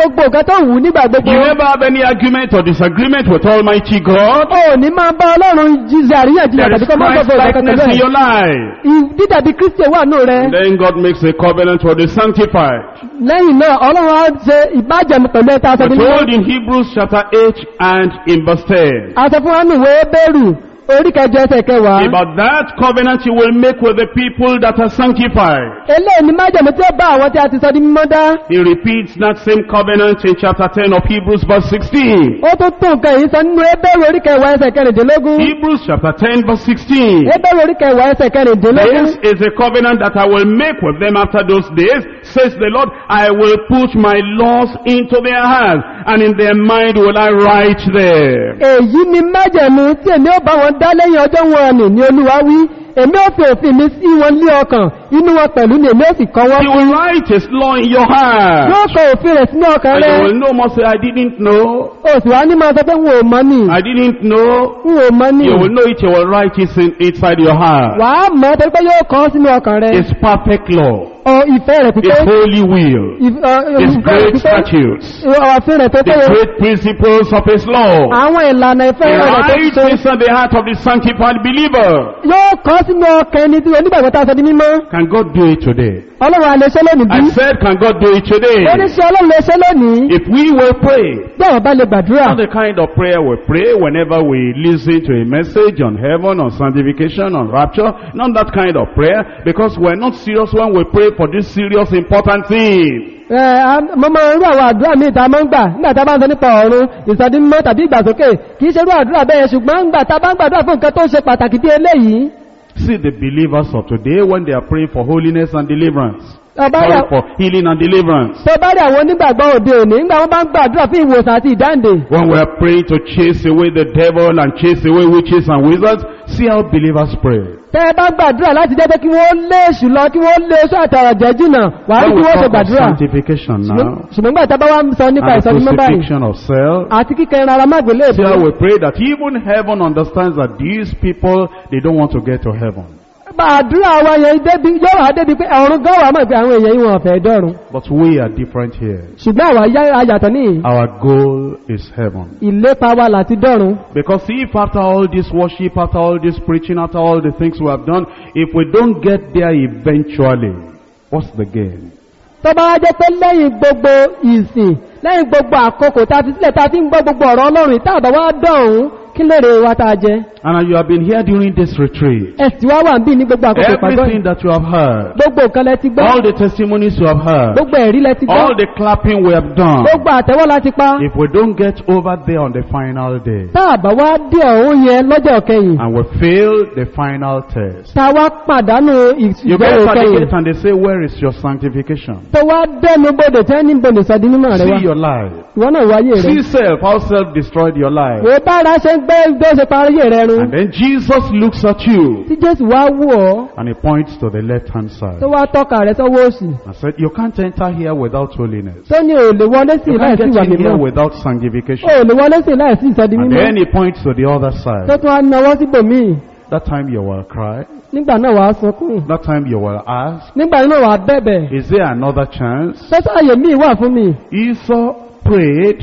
gbogbo nǹkan tó wù ú nígbà gbogbo. You never have any argument or disagreement with Almighty God. o ò ní máa bá ọlọ́run jíjẹ àríyànjiyàn There tàbí is kọ́ máa Christ gbọ́dọ̀ likeness in ìkẹ́kẹ́ your life. dídàbí kristi wà nù rẹ And then God makes a covenant for the sanctified. lẹ́yìn náà ọlọ́run á ṣe ìbájẹ̀mú pẹ̀lú ẹ̀ta aṣọ We're nínú told in Hebrews chapter 8 and in verse 10. aṣọ fún wánú ìwé bẹ́rù orí kẹjọ ẹsẹ̀ kẹwàá About that covenant you will make with the people that are sanctified. eléyìí ni májẹ̀mú tí ó bá àwọn tí a ti sọ di mímọ́ dá He repeats that same covenant in chapter 10 of Hebrews verse 16. ó tún tún nǹkan yìí sọ nínú ebéèrè orí kẹwàá ẹsẹ̀ kẹrìndínlógún Hebrews chapter 10 verse 16. ebéèrè orí kẹwàá ẹsẹ̀ kẹrìndínlógún This is a covenant that I will make with them after those days, says the Lord. I will put my laws into their hearts, and in their mind will I write them. èyí ni májẹ̀mú tí èmi ó bá wọn dá lẹ́yìn ọjọ́ wọn nì ní olúwa wí èmi ó fi òfin mi sí wọn lé ọkàn inú wọn pẹ̀lú ni èmi ó sì kọ́ wọn He will write His law in your heart. yóò kọ òfin rẹ̀ sínú ọkàn And rẹ̀ you will no more say, I didn't know. oṣù wa ní máa sọ pé n ò mọ̀ ni I didn't know. n ò mọ̀ ni You will know it. You will write it in, inside your heart. wà á mọ̀ torí pé yóò kọ́ sínú ọkàn rẹ̀ His perfect law. ọ ìfẹ́ rẹ̀ pípé His holy will. ìf- ọ, His ìfẹ́ rẹ̀ great pípé statutes. ọ̀fin rẹ̀ tó The péye great principles of His law. àwọn ìlànà ìfẹ́ He rẹ̀ tó writes ṣe inside the heart of the sanctified believer. yóò kọ́ sínú ọkàn ẹni tí onígbàgbọ́ tá a sọ di mímọ́ Can God do it today? ọlọ́run a lè ṣe lónìí bí I said, can God do it today? ó ní ṣe ọlọ́run lè ṣe lónìí If we will pray, bí àwọn bá lè gbàdúrà not the kind of prayer we pray whenever we listen to a message on heaven, on sanctification, on rapture, not that kind of prayer, because we're not serious when we pray for this serious important thing. Ẹ, a- mo máa ń rú àwọn àdúrà míì tá a máa ń gbà nígbà tá a bá ń sọ nípa ọ̀run ìsọdínmọ́ tàbí ìgbàsókè kì í ṣe rú àdúrà bẹ́ẹ̀ ṣùgbọ́n ńgbà tá a bá ń gbàdúrà fún nǹkan tó ṣe pàtàkì bí eléyìí See the believers of today when they are praying for holiness and deliverance. ọba Sorry, rẹ̀ for healing and deliverance. tó bá rí àwọn onígbàgbọ́ òde òní nígbà wọn bá ń gbàdúrà fún ìwòsàn àti ìdáǹdè When we are praying to chase away the devil and chase away witches and wizards, see how believers pray. tẹ́ ẹ bá gbàdúrà láti jẹ́ pé kí wọ́n lé èṣù lọ kí wọ́n lé oṣù àtàrà jẹ́ jìnà wà á rí When kí we wọ́n ṣe talk of gbàdúrà sanctification now, ṣùgbọ́n gbà tá a bá wá ń sọ nípa and the ìsọdínmọ́ báyìí crucifixion of self, àti kíkẹ́ rárá má gbélé See èbó how we pray that even heaven understands that these people, they don't want to get to heaven. bá àdúrà wa yẹn débi yóò wá débi pé ọ̀run gan wà mọ̀ pé àwọn èèyàn yìí wọn ọ̀fẹ́ dọ́run But we are different here. ṣùgbọ́n àwa yá ayàtọ̀ ní Our goal is heaven. ìlépa wa láti dọ́run Because if after all this worship, after all this preaching, after all the things we have done, if we don't get there eventually, what's the gain? tó bá wá jẹ́ pé lẹ́yìn gbogbo ìsìn lẹ́yìn gbogbo àkókò tá a fi sílẹ̀ tá a fi ń gbọ́ gbogbo ọ̀rọ̀ ọlọ́run tá a bá wá dọ̀hún kí lèrè wa tá a jẹ And you have been here during this retreat. ẹ̀sìn wa wà ń bí ní gbogbo àkókò ìpàgọ́ Everything yìí that you have heard, gbogbo nǹkan lẹ ti gbọ́ all the testimonies you have heard, gbogbo ẹ̀rí lẹ ti gbọ́ all the clapping we have done, gbogbo àtẹ́wọ́ la ti pa if we don't get over there on the final day, tá a bá wá dé ọ̀hún yẹn lọ́jọ́ kẹyìn and we fail the final test, tá a wá pàdánù You get ìgbẹ́rù to the kẹyìn gate and they say, where is your sanctification? tó wá dẹnu bodè tẹ́ ní bodè sọdí mímọ́ rẹ wá See your life. ìwọ náà wáyé rẹ See self, how self destroyed your life. wò bára ṣe ń gbé gbé ṣe parí rẹ run And then Jesus looks at you tí jésù wá wù ọ́ and he points to the left hand side tó wá tọ́ka rẹ sọ́wọ́ òsì and said, you can't enter here without holiness. tó ní ò lè wọlé sí You láì can't sí get ìwà in here mímọ́ without sanctification. ò lè wọlé sí láì sí ìsọdí And mímọ́ then he points to the other tó side. tún wá náwó síbòmíì That time you will cry. nígbà náà wàá sunkún That time you will ask, nígbà náà wàá bẹ̀bẹ̀ is there another chance? sọ́sọ́ àyè míì wà fún mi Esau prayed,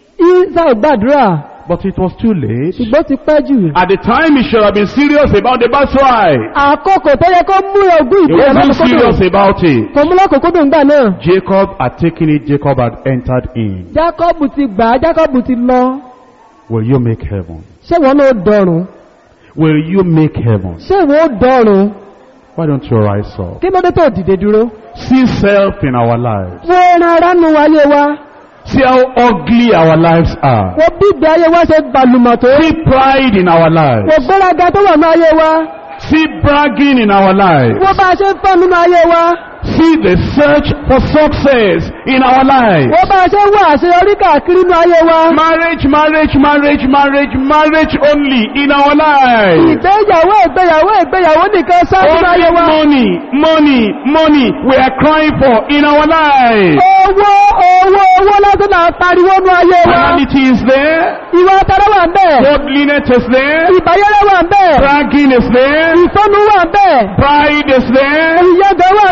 ìsá ìgbàdúrà but it was too late. ṣùgbọ́n ti pẹ́ jù At the time he should have been serious about the birthright. àkókò tó yẹ kó mú ogún He ìpínlẹ̀ wasn't serious lọ́kòkòdò about it. kò mú lọ́kòkòdò ńgbà náà Jacob had taken it, Jacob had entered in. jákọ́bù ti gbà á jákọ́bù ti lọ Will you make heaven? ṣé wọn náà dọ̀rùn Will you make heaven? ṣé wọn ó dọ̀rùn Why don't you rise up? kí ló dé tó dìde dúró See self in our lives. wo ẹran ara nu ayé wa See how ugly our lives are. wo bí ìgbé ayé wa ṣe gbàlùmọ̀ tó See pride in our wo lives. gbéraga tó wà ní ayé wa See bragging in our lives. wo bá a ṣe ń fẹ́ nínú ayé wa See the search for success in our lives. wo bá a ṣe ń wá àṣeyọrí káàkiri nínú ayé wa Marriage, marriage, marriage, marriage, marriage only in our lives. ìgbéyàwó ìgbéyàwó ìgbéyàwó nìkan sáà nínú ayé Only wa money, money, money we are crying for in our lives. owó owó owó lásán là ń pariwo nínú ayé wa Morality is there. ìwà ọ̀tọ̀rọ̀ wà ń bẹ̀ Godliness is there. ìbáyẹ̀rẹ̀ wà ń bẹ̀ Bragging is there. ìsọnù wà ń bẹ̀ Pride is there. ìyẹ́gẹ̀ wà ń bẹ̀ All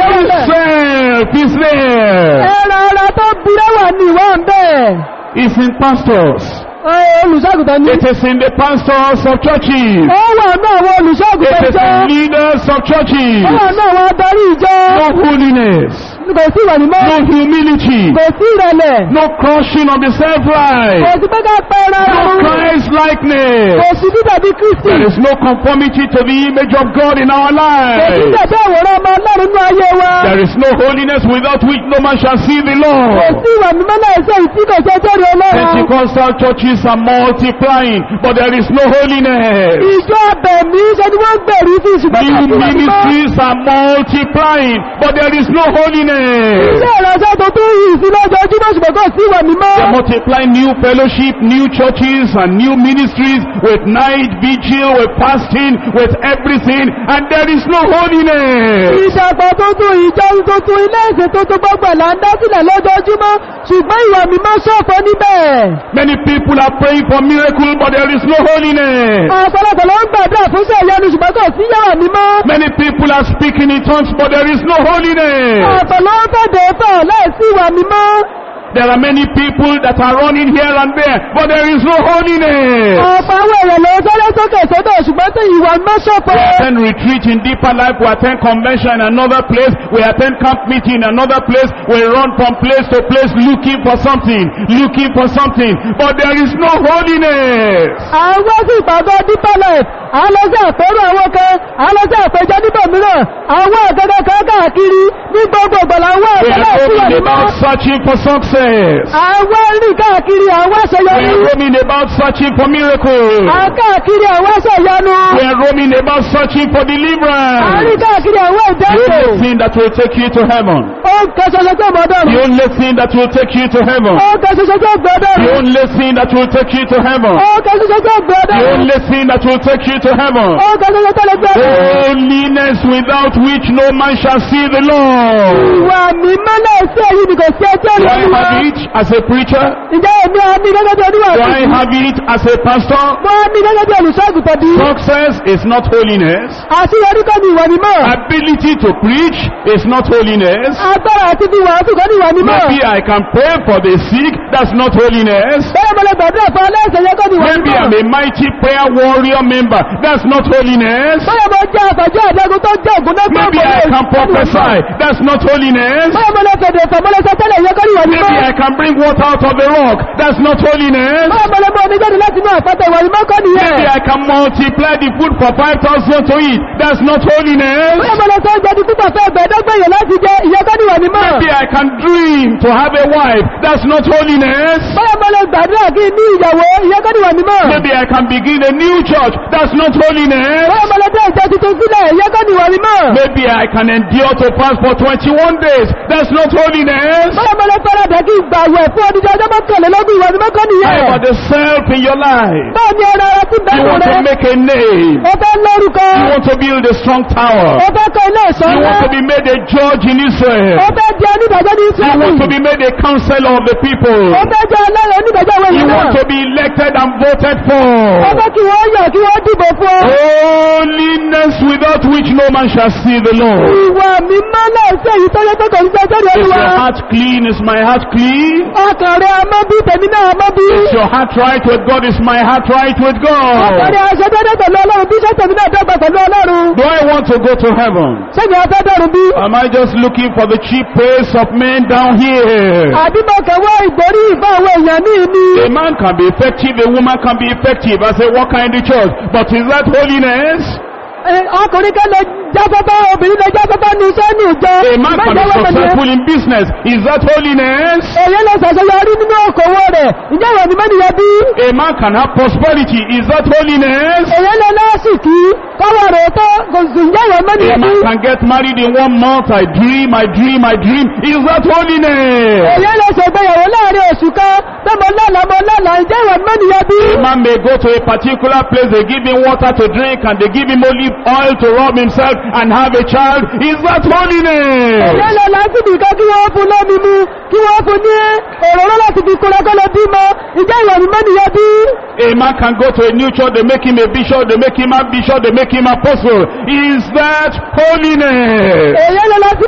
lọ́wọ́ bẹ̀. Self is there. ẹran ara tó burẹ́ wà ní ìwà ń bẹ̀. It's in pastors. olùṣàgùtàn ní. It is in the pastors of churches. ó wà ní àwọn It olùṣàgùtàn is jọ. in leaders of churches. ó wà ní àwọn adarí ìjọ. No holiness. kò sí ìwà mímọ́. No humility. kò sí ìrẹ̀lẹ̀. No crushing of the kò self-life. sí pé ká pẹ́ ẹran ara No run. Christ likeness. kò sí bíbẹ̀ bí kristi. There is no conformity to the image of God in our kò sí lives. bẹ̀bẹ̀ àwòrán ọmọ ọlọ́run ní ayé wa. There is no holiness without which no man shall see the kò Lord. sí ìwà mímọ́ náà ṣe ìtí kò ṣe jẹ́rìí ọlọ́run. Pentecostal churches are multiplying, but there is no holiness. ìjọ abẹ̀mí ṣe ni wọ́n gbèrú sí ṣùgbọ́n kò New sí ìwà mímọ́. ministries are multiplying, but there is no holiness. ilé ìránṣẹ́ tó tún yìí sí lójoojúmọ́ ṣùgbọ́n kò sí ìwà mímọ́. They multiply new fellowship, new churches, and new ministries with night vigil, with fasting, with everything, and there is no holiness. ìṣàpọ̀ tuntun ìjọ tuntun ilé ìsìn tuntun gbogbo ẹ̀ là ń dá sílẹ̀ lójoojúmọ́ ṣùgbọ́n ìwà mímọ́ ṣọ̀fọ̀ níbẹ̀. Many people are praying for miracle, but there is no holiness. ọ̀pọ̀lọpọ̀ ló ń gbàdúrà fún iṣẹ́ ìyanu ṣùgbọ́n kò sí ìwà mímọ́. Many people are speaking in tongues, but there is no holiness. ọ̀pọ̀ ló ń fẹ̀dẹ̀ fẹ̀ láìsí ìwà mímọ́. There are many people that are running here and there, but there is no holiness. ọ̀pọ̀ àwọn èèyàn ló ń sáré sókè sódò ṣùgbọ́n tí ìwà mímọ́ ṣọ̀fọ̀. We attend retreat in deeper life, we attend convention in another place, we attend camp meeting in another place, we run from place to place looking for something, looking for something, but there is no holiness. àwọn sì ìpàgọ́ deeper life àwọn lọ sí àpérò àwọn kan àwọn lọ sí àpéjọ níbò mìíràn àwọn ọ̀gẹ́gẹ́ kan káàkiri ní gbogbo ìgbọ̀lá àwọn We ọ̀gẹ́gẹ́ are sí wà roaming mímọ́. about searching for success. àwọn rìn káàkiri àwọn We àṣeyọrí are roaming about searching for miracles. àwọn káàkiri àwọn àṣeyọnu We are roaming about searching for àwọn rìn deliverance. káàkiri àwọn The ìdẹ́kọ̀ only thing that will take you to heaven. ó ń kẹ́ ṣoṣo tó The mọ́dọ̀rùn only thing that will take you to heaven. ó ń kẹ́ ṣoṣo tó The gbọ́dọ̀rùn only thing that will take you to heaven. ó ń kẹ́ ṣoṣo tó The gbọ́dọ̀rùn only thing that will take you to heaven. ó ń kẹ́ ṣoṣo tó lè gbọ́dọ̀rùn Holiness without which no man shall see the Lord. ìwà mímọ́ náà sí èyí ni kò sí ẹjọ́ Do I ìwà have it as a preacher? ǹjẹ́ èmi àmì gẹ́gẹ́ bí oníwà Do I have it as a pastor? mo àmì gẹ́gẹ́ bí olùṣọ́àgùtàn bí Success is not holiness. àṣeyọrí kọ́ ni ìwà mímọ́ Ability to preach is not holiness. agbára àti bí wàásù kọ́ ni ìwà mímọ́ Maybe I can pray for the sick. That's not holiness. bẹ́ẹ̀ mo lè gbàdúrà fún aláìsàn yẹn kọ́ ni ìwà Maybe mímọ́ I'm a mighty prayer warrior member. That's not holiness. bẹ́ẹ̀ mo jẹ́ àfàjẹ́ àdẹ́gun tó jẹ́ ògùn náà Maybe I can prophesy. That's not holiness. bẹ́ẹ̀ mo lè fẹ̀dẹ̀ fẹ̀ mo lè sọ tẹ́lẹ̀ yẹn kọ́ ni ìwà mímọ́ Maybe I can bring water out of the rock. That's not holiness. bẹ́ẹ̀ mo lè mú omi jáde láti inú àpáta ìwà mímọ́ kọ́ nìyẹn Maybe I can multiply the food for 5,000 to eat. That's not holiness. bẹ́ẹ̀ mo lè sọ oúnjẹ di púpọ̀ fẹ́ ẹgbẹ̀ẹ́dọ́gbẹ̀yẹ láti jẹ ìyẹn kọ́ ni ìwà mímọ́ Maybe I can dream to have a wife. That's not holiness. bẹ́ẹ̀ mo lè gbàdúrà kí ní ìyàwó ìyẹn kọ́ ni ìwà mímọ́ Maybe I can begin a new church. That's not holiness. bẹ́ẹ̀ mo lè dé ìjọ tuntun sílẹ̀ ìyẹn kọ́ ni ìwà mímọ́ Maybe I can endure to fast for 21 days. That's not holiness. bẹ́ẹ̀ mo lè fẹ́rẹ̀ dẹ́ kí gbàwẹ̀ fún ọdún ọjọ́ mọ́kànlélógún ìwà mímọ́ kọ́ nìyẹn How about the self in your life? bẹ́ẹ̀ ni ẹran ara tí You bẹ́ẹ̀ want to rẹ̀ make a name. ó fẹ́ lórúkọ You want to build a strong tower. ó fẹ́ kọ́ ilé ìṣọ́ You want ńlá to be made a judge in ó Israel. fẹ́ jẹ́ onídàájọ́ ní You Ísírẹ́lì want to be made a counselor of the people. ó fẹ́ jẹ́ ọlọ́run onídàájọ́ àwọn You èèyàn want náà to be elected and voted ó for. fẹ́ kí wọ́n yọ̀ kí wọ́n dìbò fún ọ Holiness without which no man shall see the Lord. ìwà mímọ́ náà sí èyí tó yẹ pé kò ní sẹ́ sórí Is olúwa your heart clean? Is my heart clean? ọkàn rẹ̀ ọmọ bí tèmi náà ọmọ bí Is your heart right with God? Is my heart right with ọkàn God? rẹ̀ aṣọ dédé pẹ̀lú ọlọ́run bí iṣẹ́ tèmi náà dọ́gba pẹ̀lú ọlọ́run Do I want to go to heaven? ṣẹ́ni ọfẹ́ dọ̀rùn bí Am I just looking for the cheap praise of men down here? àbí mo kẹwọ́ ìgbórí ìfẹ́ àwọn èèyàn ní ìní A man can be effective, a woman can be effective as a worker in the church. But is that holiness? ọkùnrin kan lè jáfẹ́fẹ́ obìnrin lè jáfẹ́fẹ́ ní iṣẹ́ ní ìjọ A man can be Mẹ́jọ wọ́n mọ̀ ní ẹ́. successful in business. Is that holiness? èyí lè ṣàṣeyọrí nínú okòwò rẹ̀ ǹjẹ́ ìwọ̀n ni mẹ́niyàn bí A man can have prosperity. Is that holiness? èyí lè lọ́sìkí kọ́wọ́ rẹ̀ tó kò sì ǹjẹ́ ìwọ̀n A mẹ́niyàn bí man can get married in one month. I dream, I dream, I dream. Is that holiness? èyí lè ṣègbéyàwó láàrin oṣù kan pé mo lọ́la mo lọ́la ǹjẹ́ ìwọ̀n mẹ́niyàn bí A man may go to a particular place, they give him water to drink and they give him olive oil to rub himself and have a child. Is that èyí holiness? lè lásìkò kan kí wọ́n fún lómi mu kí wọ́n fún ní òróró láti fi kúrẹ́ kọ́ lọ bímọ ǹjẹ́ ìwọ̀n ni mẹ́niyàn bí A man can go to a new church, they make him a bishop, they make him a bishop, they make him apostle. Is that holiness? èyí lè lásìkò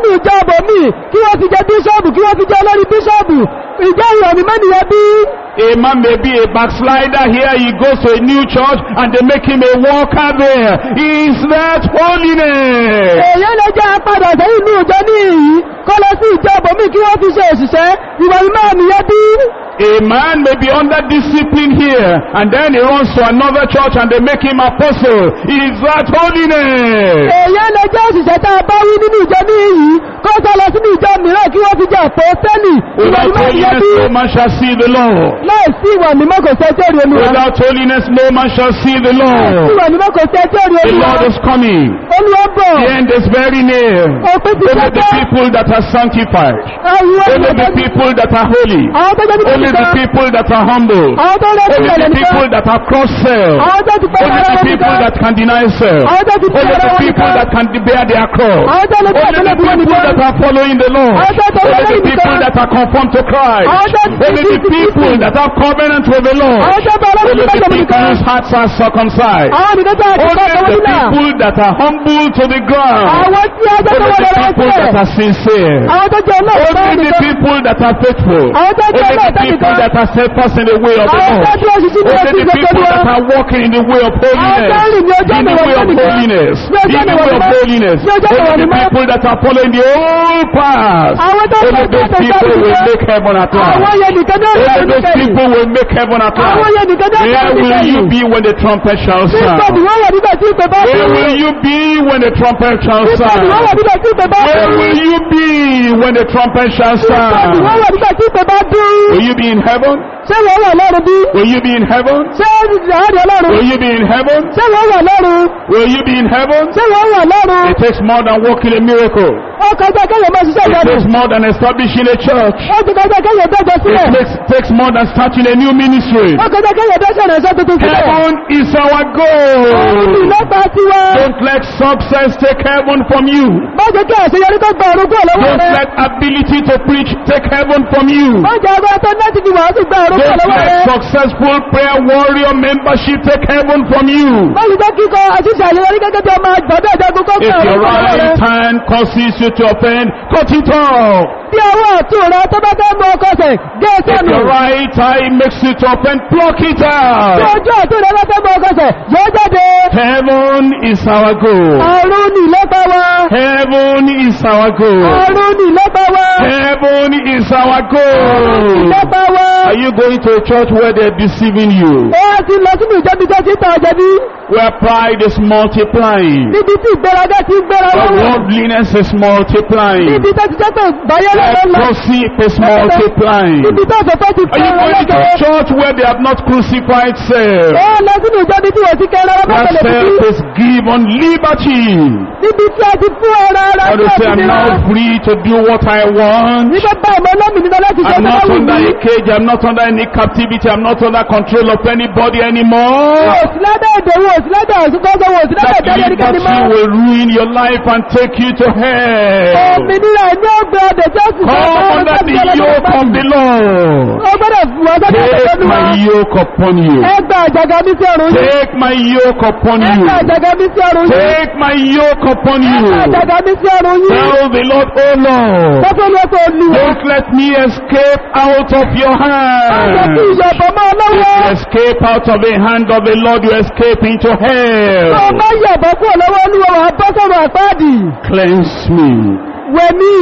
sínú ìjọ ọbọ̀mí kí wọ́n fi jẹ bíṣọ́ọ̀bù kí wọ́n fi jẹ olórí bíṣọ́ọ̀bù ìjọ ìrọ̀mí mẹ́nìyàn bí A man may be a backslider here, he goes to a new church and they make him a worker there. Is that holiness? èèyàn lè jẹ́ apadà sẹ́yìn ní ìjọ ní ìyí kọ́ lọ sí ìjọ ọbọ̀mí kí wọ́n fi ṣe òṣìṣẹ́ ìrọ̀mí mẹ́nìyàn bí A man may be under discipline here and then he runs to another church and they make him apostle. Is that holiness? èèyàn lè jẹ́ òṣìṣẹ́ tá a bá wí nínú ìjọ ní ìyí kọ́ sọ lọ sínú ìjọ mìíràn kí wọ́n fi jẹ àpọ́sẹ́lì Without ìrọ̀mí mẹ́nìyàn bí holiness no man shall see the Lord. láì sí ìwà mímọ́ kò sẹ́ jẹ́rìí olúwa Without holiness no man shall see the Lord. ìwà mímọ́ kò sẹ́ jẹ́rìí The olúwa Lord is coming. olúwa bọ̀ The end is very near. òpin ti Only the sẹ́kẹ́ people that are sanctified. àwọn Only the people that are holy. àwọn tó jẹ́ Only the nípa people that are humble. àwọn tó rẹ̀ Only sílẹ̀ the nìkan people that are cross self. àwọn tó ti pẹ́ Only ara the wọn people nìkan that can deny self. àwọn tó ti pẹ́ Only ara the wọn people nìkan that can bear their cross. àwọn tó lè pẹ́ Only the àtẹ́lẹ̀ bí wọn people nìkan that are following the Lord. àwọn tó tọ́lẹ̀ Only the lẹ́yìn people nìkan that are conformed to Christ. àwọn tó ti Only the people that have covenant with the Lord. àwọn tó bá ọlọ́run Only nípa the ìjọba people nìkan whose hearts are circumcised. àwọn nìkan tó àti Only kọ́ ọ̀tọ̀ the nílà people that are humble to the ground. àwọn tí a jẹ́ Only tó wọ́n the lọ́wọ́ people that sílẹ̀ are sincere. àwọn tó jẹ́ olóòtọ́ Only the nìkan people that are faithful. àwọn tó jẹ́ Only the olóòtọ́ people nìkan that are steadfast in the way of the àwọn tó Lord. dúró ṣiṣẹ́ ní Only ọtí the people ìgbẹ́jọ́ that are walking in the way of holiness. tó rìn ní ọjọ́ In the ìwọ̀n way of nìkan. holiness. Ní ọjọ́ In the ìwọ̀n way of nìkan. holiness. Ní ọjọ́ ìwọ̀n Only the nìkan. people that are following the old path. àwọn tó Only jẹ́ those people will make heaven at àwọn last. yẹn nìkan náà Only rẹ̀ those nìkan people will make heaven at àwọn last. yẹn nìkan náà Where rẹ̀ will nìkan you be when the trumpet shall nígbà tí sound? wọ́n wà nígbà tí ìpè bá Where dùn will you be when the trumpet shall nígbà tí wọ́n wà sound? nígbà tí ìpè bá Where dùn will you be when the trumpet shall nígbà tí wọ́n sound? wà nígbà tí ìpè bá dùn Will you be in heaven? ṣé wọ́n wà lọ́run bí Will you be in heaven? ṣé ìrìnàjò ọlọ́run Will you be in heaven? ṣé wọ́n wà lọ́run Will you be in heaven? ṣé wọ́n wà lọ́run It takes more than working a miracle. ó kọjá kẹ́yẹ̀ máa ṣiṣẹ́ It ìyanu takes more than establishing a church. ó ti kọjá kẹ́yẹ̀ dọ́jọ́ It sílẹ̀ takes, takes more than starting a new ministry. ó kọjá kẹ́yẹ̀ dọ́jọ́ ìrìnàjò tuntun sílẹ̀ Heaven is our òun goal. ìlọ́pàá tiwa Don't let success take heaven from you. má jẹ́ kí àṣeyọrí tó gba orúkọ lọ́wọ́ Don't rẹ let ability to preach take heaven from you. má jẹ́ agbára tó láti fi wàásù gba orúkọ Don't lọ́wọ́ let rẹ successful prayer warrior membership take heaven from you. má jẹ́ jẹ́ kíkọ àṣìṣe àṣeyọrí gẹ́gẹ́ bí ọmọ àgbàdo ìjagun kó If gba your orúkọ lọ́wọ́ rẹ right hand causes you to offend, cut it off. bí ọwọ́ ọ̀tún rẹ tó bá fẹ́ mú ọkọ sẹ̀ gé e If sẹ́nu your right eye makes you to offend, pluck it bí out. ojú ọ̀tún rẹ bá fẹ́ mú ọkọ sẹ̀ yọ jáde Heaven is our goal. ọ̀run ní ìlọ́pàá wa Heaven is our goal. ọ̀run ní ìlọ́pàá wa Heaven is our ọ̀run ní goal. ìlọ́pàá wa Are you going to a church where they're deceiving you? ó wá ti lọ sínú ìjọbi tó ti tàn ọ̀jẹ̀ bí Where pride is multiplying? níbi tí ìgbéraga ti ń gbéra Where wọn worldliness is multiplying? níbi tó ti jẹ́ pé báyẹ̀ Where lọ́wọ́ lọ gossip is multiplying? níbi tó sọ pé ti Are you fẹ́ going to a ọlọ́jọ́ church where they have not crucified self? ó lọ sínú ìjọbi tí wọ́n ti kẹ́ ẹran Where bá tẹ̀lé self títí is given liberty. níbi tí a ti fún ẹran ara And tí to a say, ti I'm nira now free to do what I want. nígbà bá ọmọ olómìnira láti ṣe I'm tó bá not wù under mí a cage. I'm not under any captivity. I'm not under control of anybody anymore. òsì ládà èdè wo òsì ládà òsìkọ́sọ́ wo òsì ládà That ìdájọ́ ẹnikẹ́ni liberty mọ́ will ruin your life and take you to hell. òmìnira ní ọgbẹ́ ọdẹ tí ó sì Come under the yoke of the Lord. ó gbọ́dọ̀ fún ọ sọ́dọ̀ Take ìjọba my yoke upon you. ẹgbà àjàgà mi sí ọrùn yìí Take my yoke upon you. ẹgbà àjàgà mi sí ọrùn yìí Take my yoke upon ẹgbà you. àjàgà mi sí ọrùn yìí Tell the Lord, oh Lord, tọ́tọ́ ní ọkọ̀ olùwọ̀ don't let me escape out of your ọjọ́ tí hand. ìyọ̀bọ̀ máa If lọ́wọ́ you escape out of the hand of the Lord, you escape into tó hell. bá yọ̀bọ̀ kúrò lọ́wọ́ olúwa wà bọ́ sọ̀rọ̀ àpáàdì Cleanse me. wẹ̀mí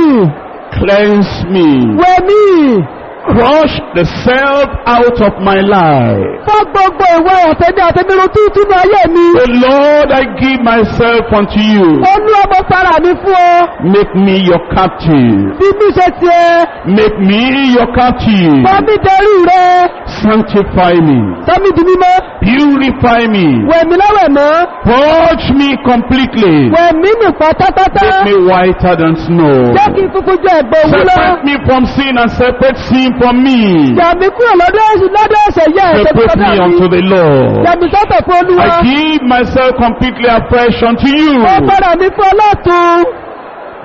Cleanse me. wẹ̀mí Crush the self out of my life. fọ́ gbogbo ìwé àtẹ́mí àtẹ́mírun tí túnú ayé mi The Lord, I give myself unto you. olúwa mo fara mi fún ọ Make me your captive. bí mi ṣe tiẹ̀ Make me your captive. fọ́ mi dẹrù rẹ Sanctify me. sọ́mi di mímọ́ Purify me. wẹ̀mí lọ́wẹ̀ mọ́ Purge me completely. wẹ̀mí nù pátápátá Make me whiter than snow. jẹ́ kí n funfun jẹ́ ẹ̀gbọ́n òwú lọ Separate me from sin and separate sin from me. yàmí kúrò lọ́dọ̀ ẹ̀sùn lọ́dọ̀ ẹ̀sẹ̀ yẹ ẹ̀sẹ̀ tó Separate me lọ́dọ̀ unto mi the Lord. yàmí sọ́tọ̀ fún olúwa I give myself completely afresh unto you. mo fara mi fún ọlọ́tún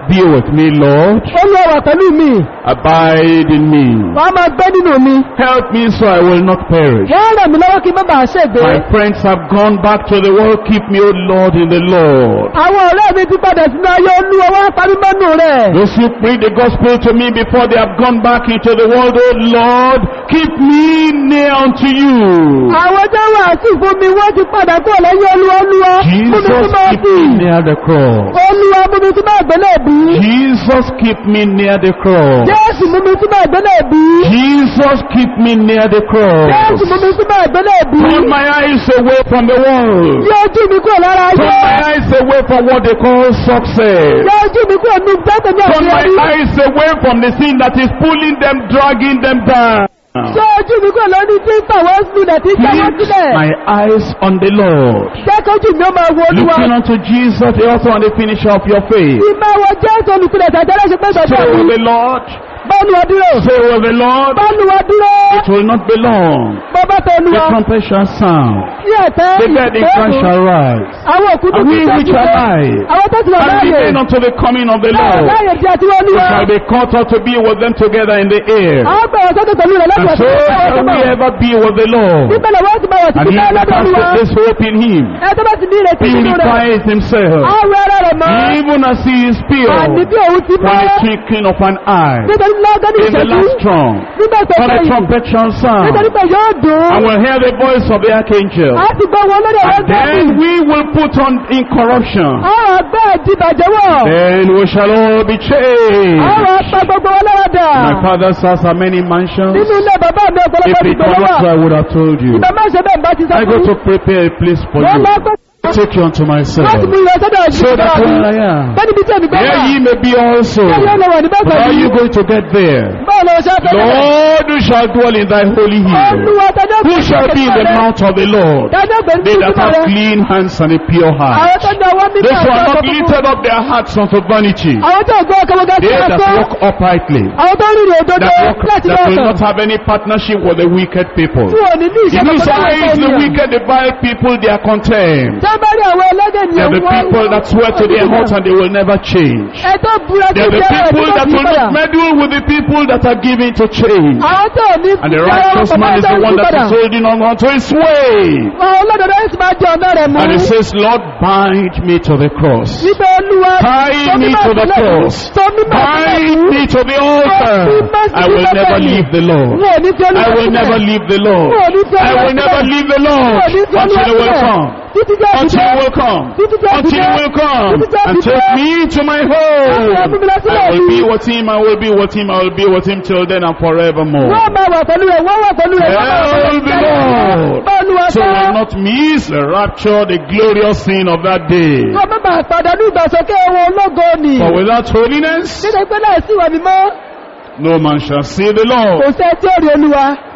Be with me, Lord. olúwa wà pẹ̀lú mi Abide in me. wàá máa gbé nínú mi Help me so I will not perish. wọ́n ràn mí lọ́wọ́ kí n má bàa ṣègbé My friends have gone back to the world. Keep me, O Lord, in the Lord. àwọn ọ̀rẹ́ mi ti padà sínú ayé olúwa wá parí mọ́nù rẹ̀ Those who preach the gospel to me before they have gone back into the world, O Lord, keep me near unto you. àwọn tó wà sí fún mi wọ́n ti padà kó lẹ́yìn olúwa olúwa mú mi Jesus, tún máa keep bì me near the cross. olúwa mú mi tún máa gbẹ́lẹ̀ bí Jesus, keep me near the cross. jésù mú mi tún máa gbẹ́lẹ̀ bí Jesus, keep me near the jésù mú cross. mi tún máa gbẹ́lẹ̀ bí Turn my eyes away from the world. yọ ojú mi kúrò lára Turn ayé my eyes away from what they call success. yọ ojú mi kúrò ní gbẹ́kẹ̀ ní Turn my àṣeyọrí eyes away from the sin that is pulling them, dragging them down. yọ ojú mi kúrò lórí tí ń tàwọn sílẹ̀ tí ń tàwọn Fix sílẹ̀ my eyes on the Lord. jẹ́ kójú mi ó máa wo olúwa Looking unto Jesus, the author and the finisher of your faith. ìmọ̀ wo jésù olùpilẹ̀ tàjẹ́rẹ́ ṣe pé Stay sọ̀tọ̀ with mi the Lord. bọ́ọ̀lù wa dúró Stay with the Lord. bọ́ọ̀lù wa dúró It will not be long. bọ́bá tó The olúwa trumpet shall sound. sí ẹ̀tẹ́ The dead in Christ ìgbẹ́kùn shall rise. àwọn òkú tó And ti we which are alive àwọn tó ti wà and láàyè remain unto the coming of the láàyè Lord. láàyè tí a ti wọ́n We olúwa shall be caught up to be with them together in the air. àwọn gbẹ̀rẹ̀ sókè pẹ̀lú rẹ̀ And lọ́dún so ọ̀sẹ̀ shall we ever be with the Lord. níbẹ̀lẹ̀ wọ́n ti bá wọ̀ sí And he kíkẹ́ that lọ́dún has olúwa put this hope in him ẹ tó bá ti ní ìrètí nínú rẹ̀ purifies himself, àwọ̀ ara rẹ̀ mọ́ even as he is àní pure bí òun ti from mọ́ the twinkling of an eye. nítorí lọ́gán ní In the ìṣẹ́jú last trump, nígbà tó for the kẹ́yìn trumpet shall sound, nítorí pé yóò dùn and we'll hear the voice of the archangel. á ti gbọ́ wọn lórí ẹ̀rọ And then gbẹ́bí we will put on incorruption. àwọn àgbẹ̀ ìdìbàjẹ́ wọ̀ Then we shall all be changed. àwọn apá gbogbo wọn lọ́wọ́ dà My father's house are many mansions. nínú ilé bàbá mi If ọ̀pọ̀lọpọ̀ it ìgbẹ́ were not so, wà I would have told you. ìgbà má ṣe bẹ́ẹ̀ bá ti sọ I go fún to prepare a place for wọ́n máa you. gbé Take you unto myself. láti mú ìwé sọ́dọ̀ So ìṣẹ́ that mi where I am, bẹ́ẹ̀ni bí tí èmi gbọ́ wà there ye may be also. bẹ́ẹ̀ ló wà ní bẹ́ẹ̀ But how are pẹ̀lú you going to get there? báwo lọ ṣe fẹ́ Lord, who shall dwell in thy holy hill? olúwa tẹjọ́ Who shall be in the mount of the Lord? tẹjọ́ gbẹ̀rù They sí that ìtumọ̀ have rẹ̀ clean hands and a pure àwọn heart. tó ń ọwọ́ mímọ́ Those who have àti not ọkọ̀ lifted up their hearts unto vanity. àwọn tó gbọ́ ọkọ̀ gbogbo They sí that ẹ̀kọ́ walk uprightly. àwọn tó ń rìnrìn òdodo That, walk, láti that will lọ́ọ̀tọ̀ not have any partnership with the wicked people. tí ò ní ní In ìṣẹ́ whose eyes the wicked, the vile people, they are contemned. tó bá rí àwọn ẹlẹ́gẹ̀ ní They are the people that swear to their hearts and they will never change. ẹ̀tọ́ búra sí They are the ìṣẹ́ rẹ̀ people tó that ti will padà not meddle with the people that are given to change. àwọn tó ní And the righteous man is the one that is holding on onto his way. àwọn olódodo yóò sì máa jẹ ọ̀nà rẹ̀ mú And he says, Lord, bind me to the cross. níbẹ̀ olúwa Tie me to the cross. tó mímọ̀ Bind me to the altar. I will never leave the Lord. wọn ò ní fi olúwa I will never leave the Lord. I will never leave the Lord until he will come. títí jẹ́ Until he ìdílé will come. títí jẹ́ Until he ìdílé will come and take me to my home. I will be with him, I will be with him, I will be with him till then and forevermore. wọ́n máa wà pẹ̀lú rẹ̀ wọ́n wà pẹ̀lú rẹ̀ wọ́n máa wà Tell pẹ̀lú the rẹ̀ Lord. bọ́ọ̀lùwà So sọ we will not miss the rapture, the glorious scene of that day. wọ́n má bàa pàdánù ìgbàsókè wọn ológo ni For without holiness, nítorí pé láì sí ìwà mímọ́ no man shall see the kò Lord. sẹ́ tí ó rí olúwa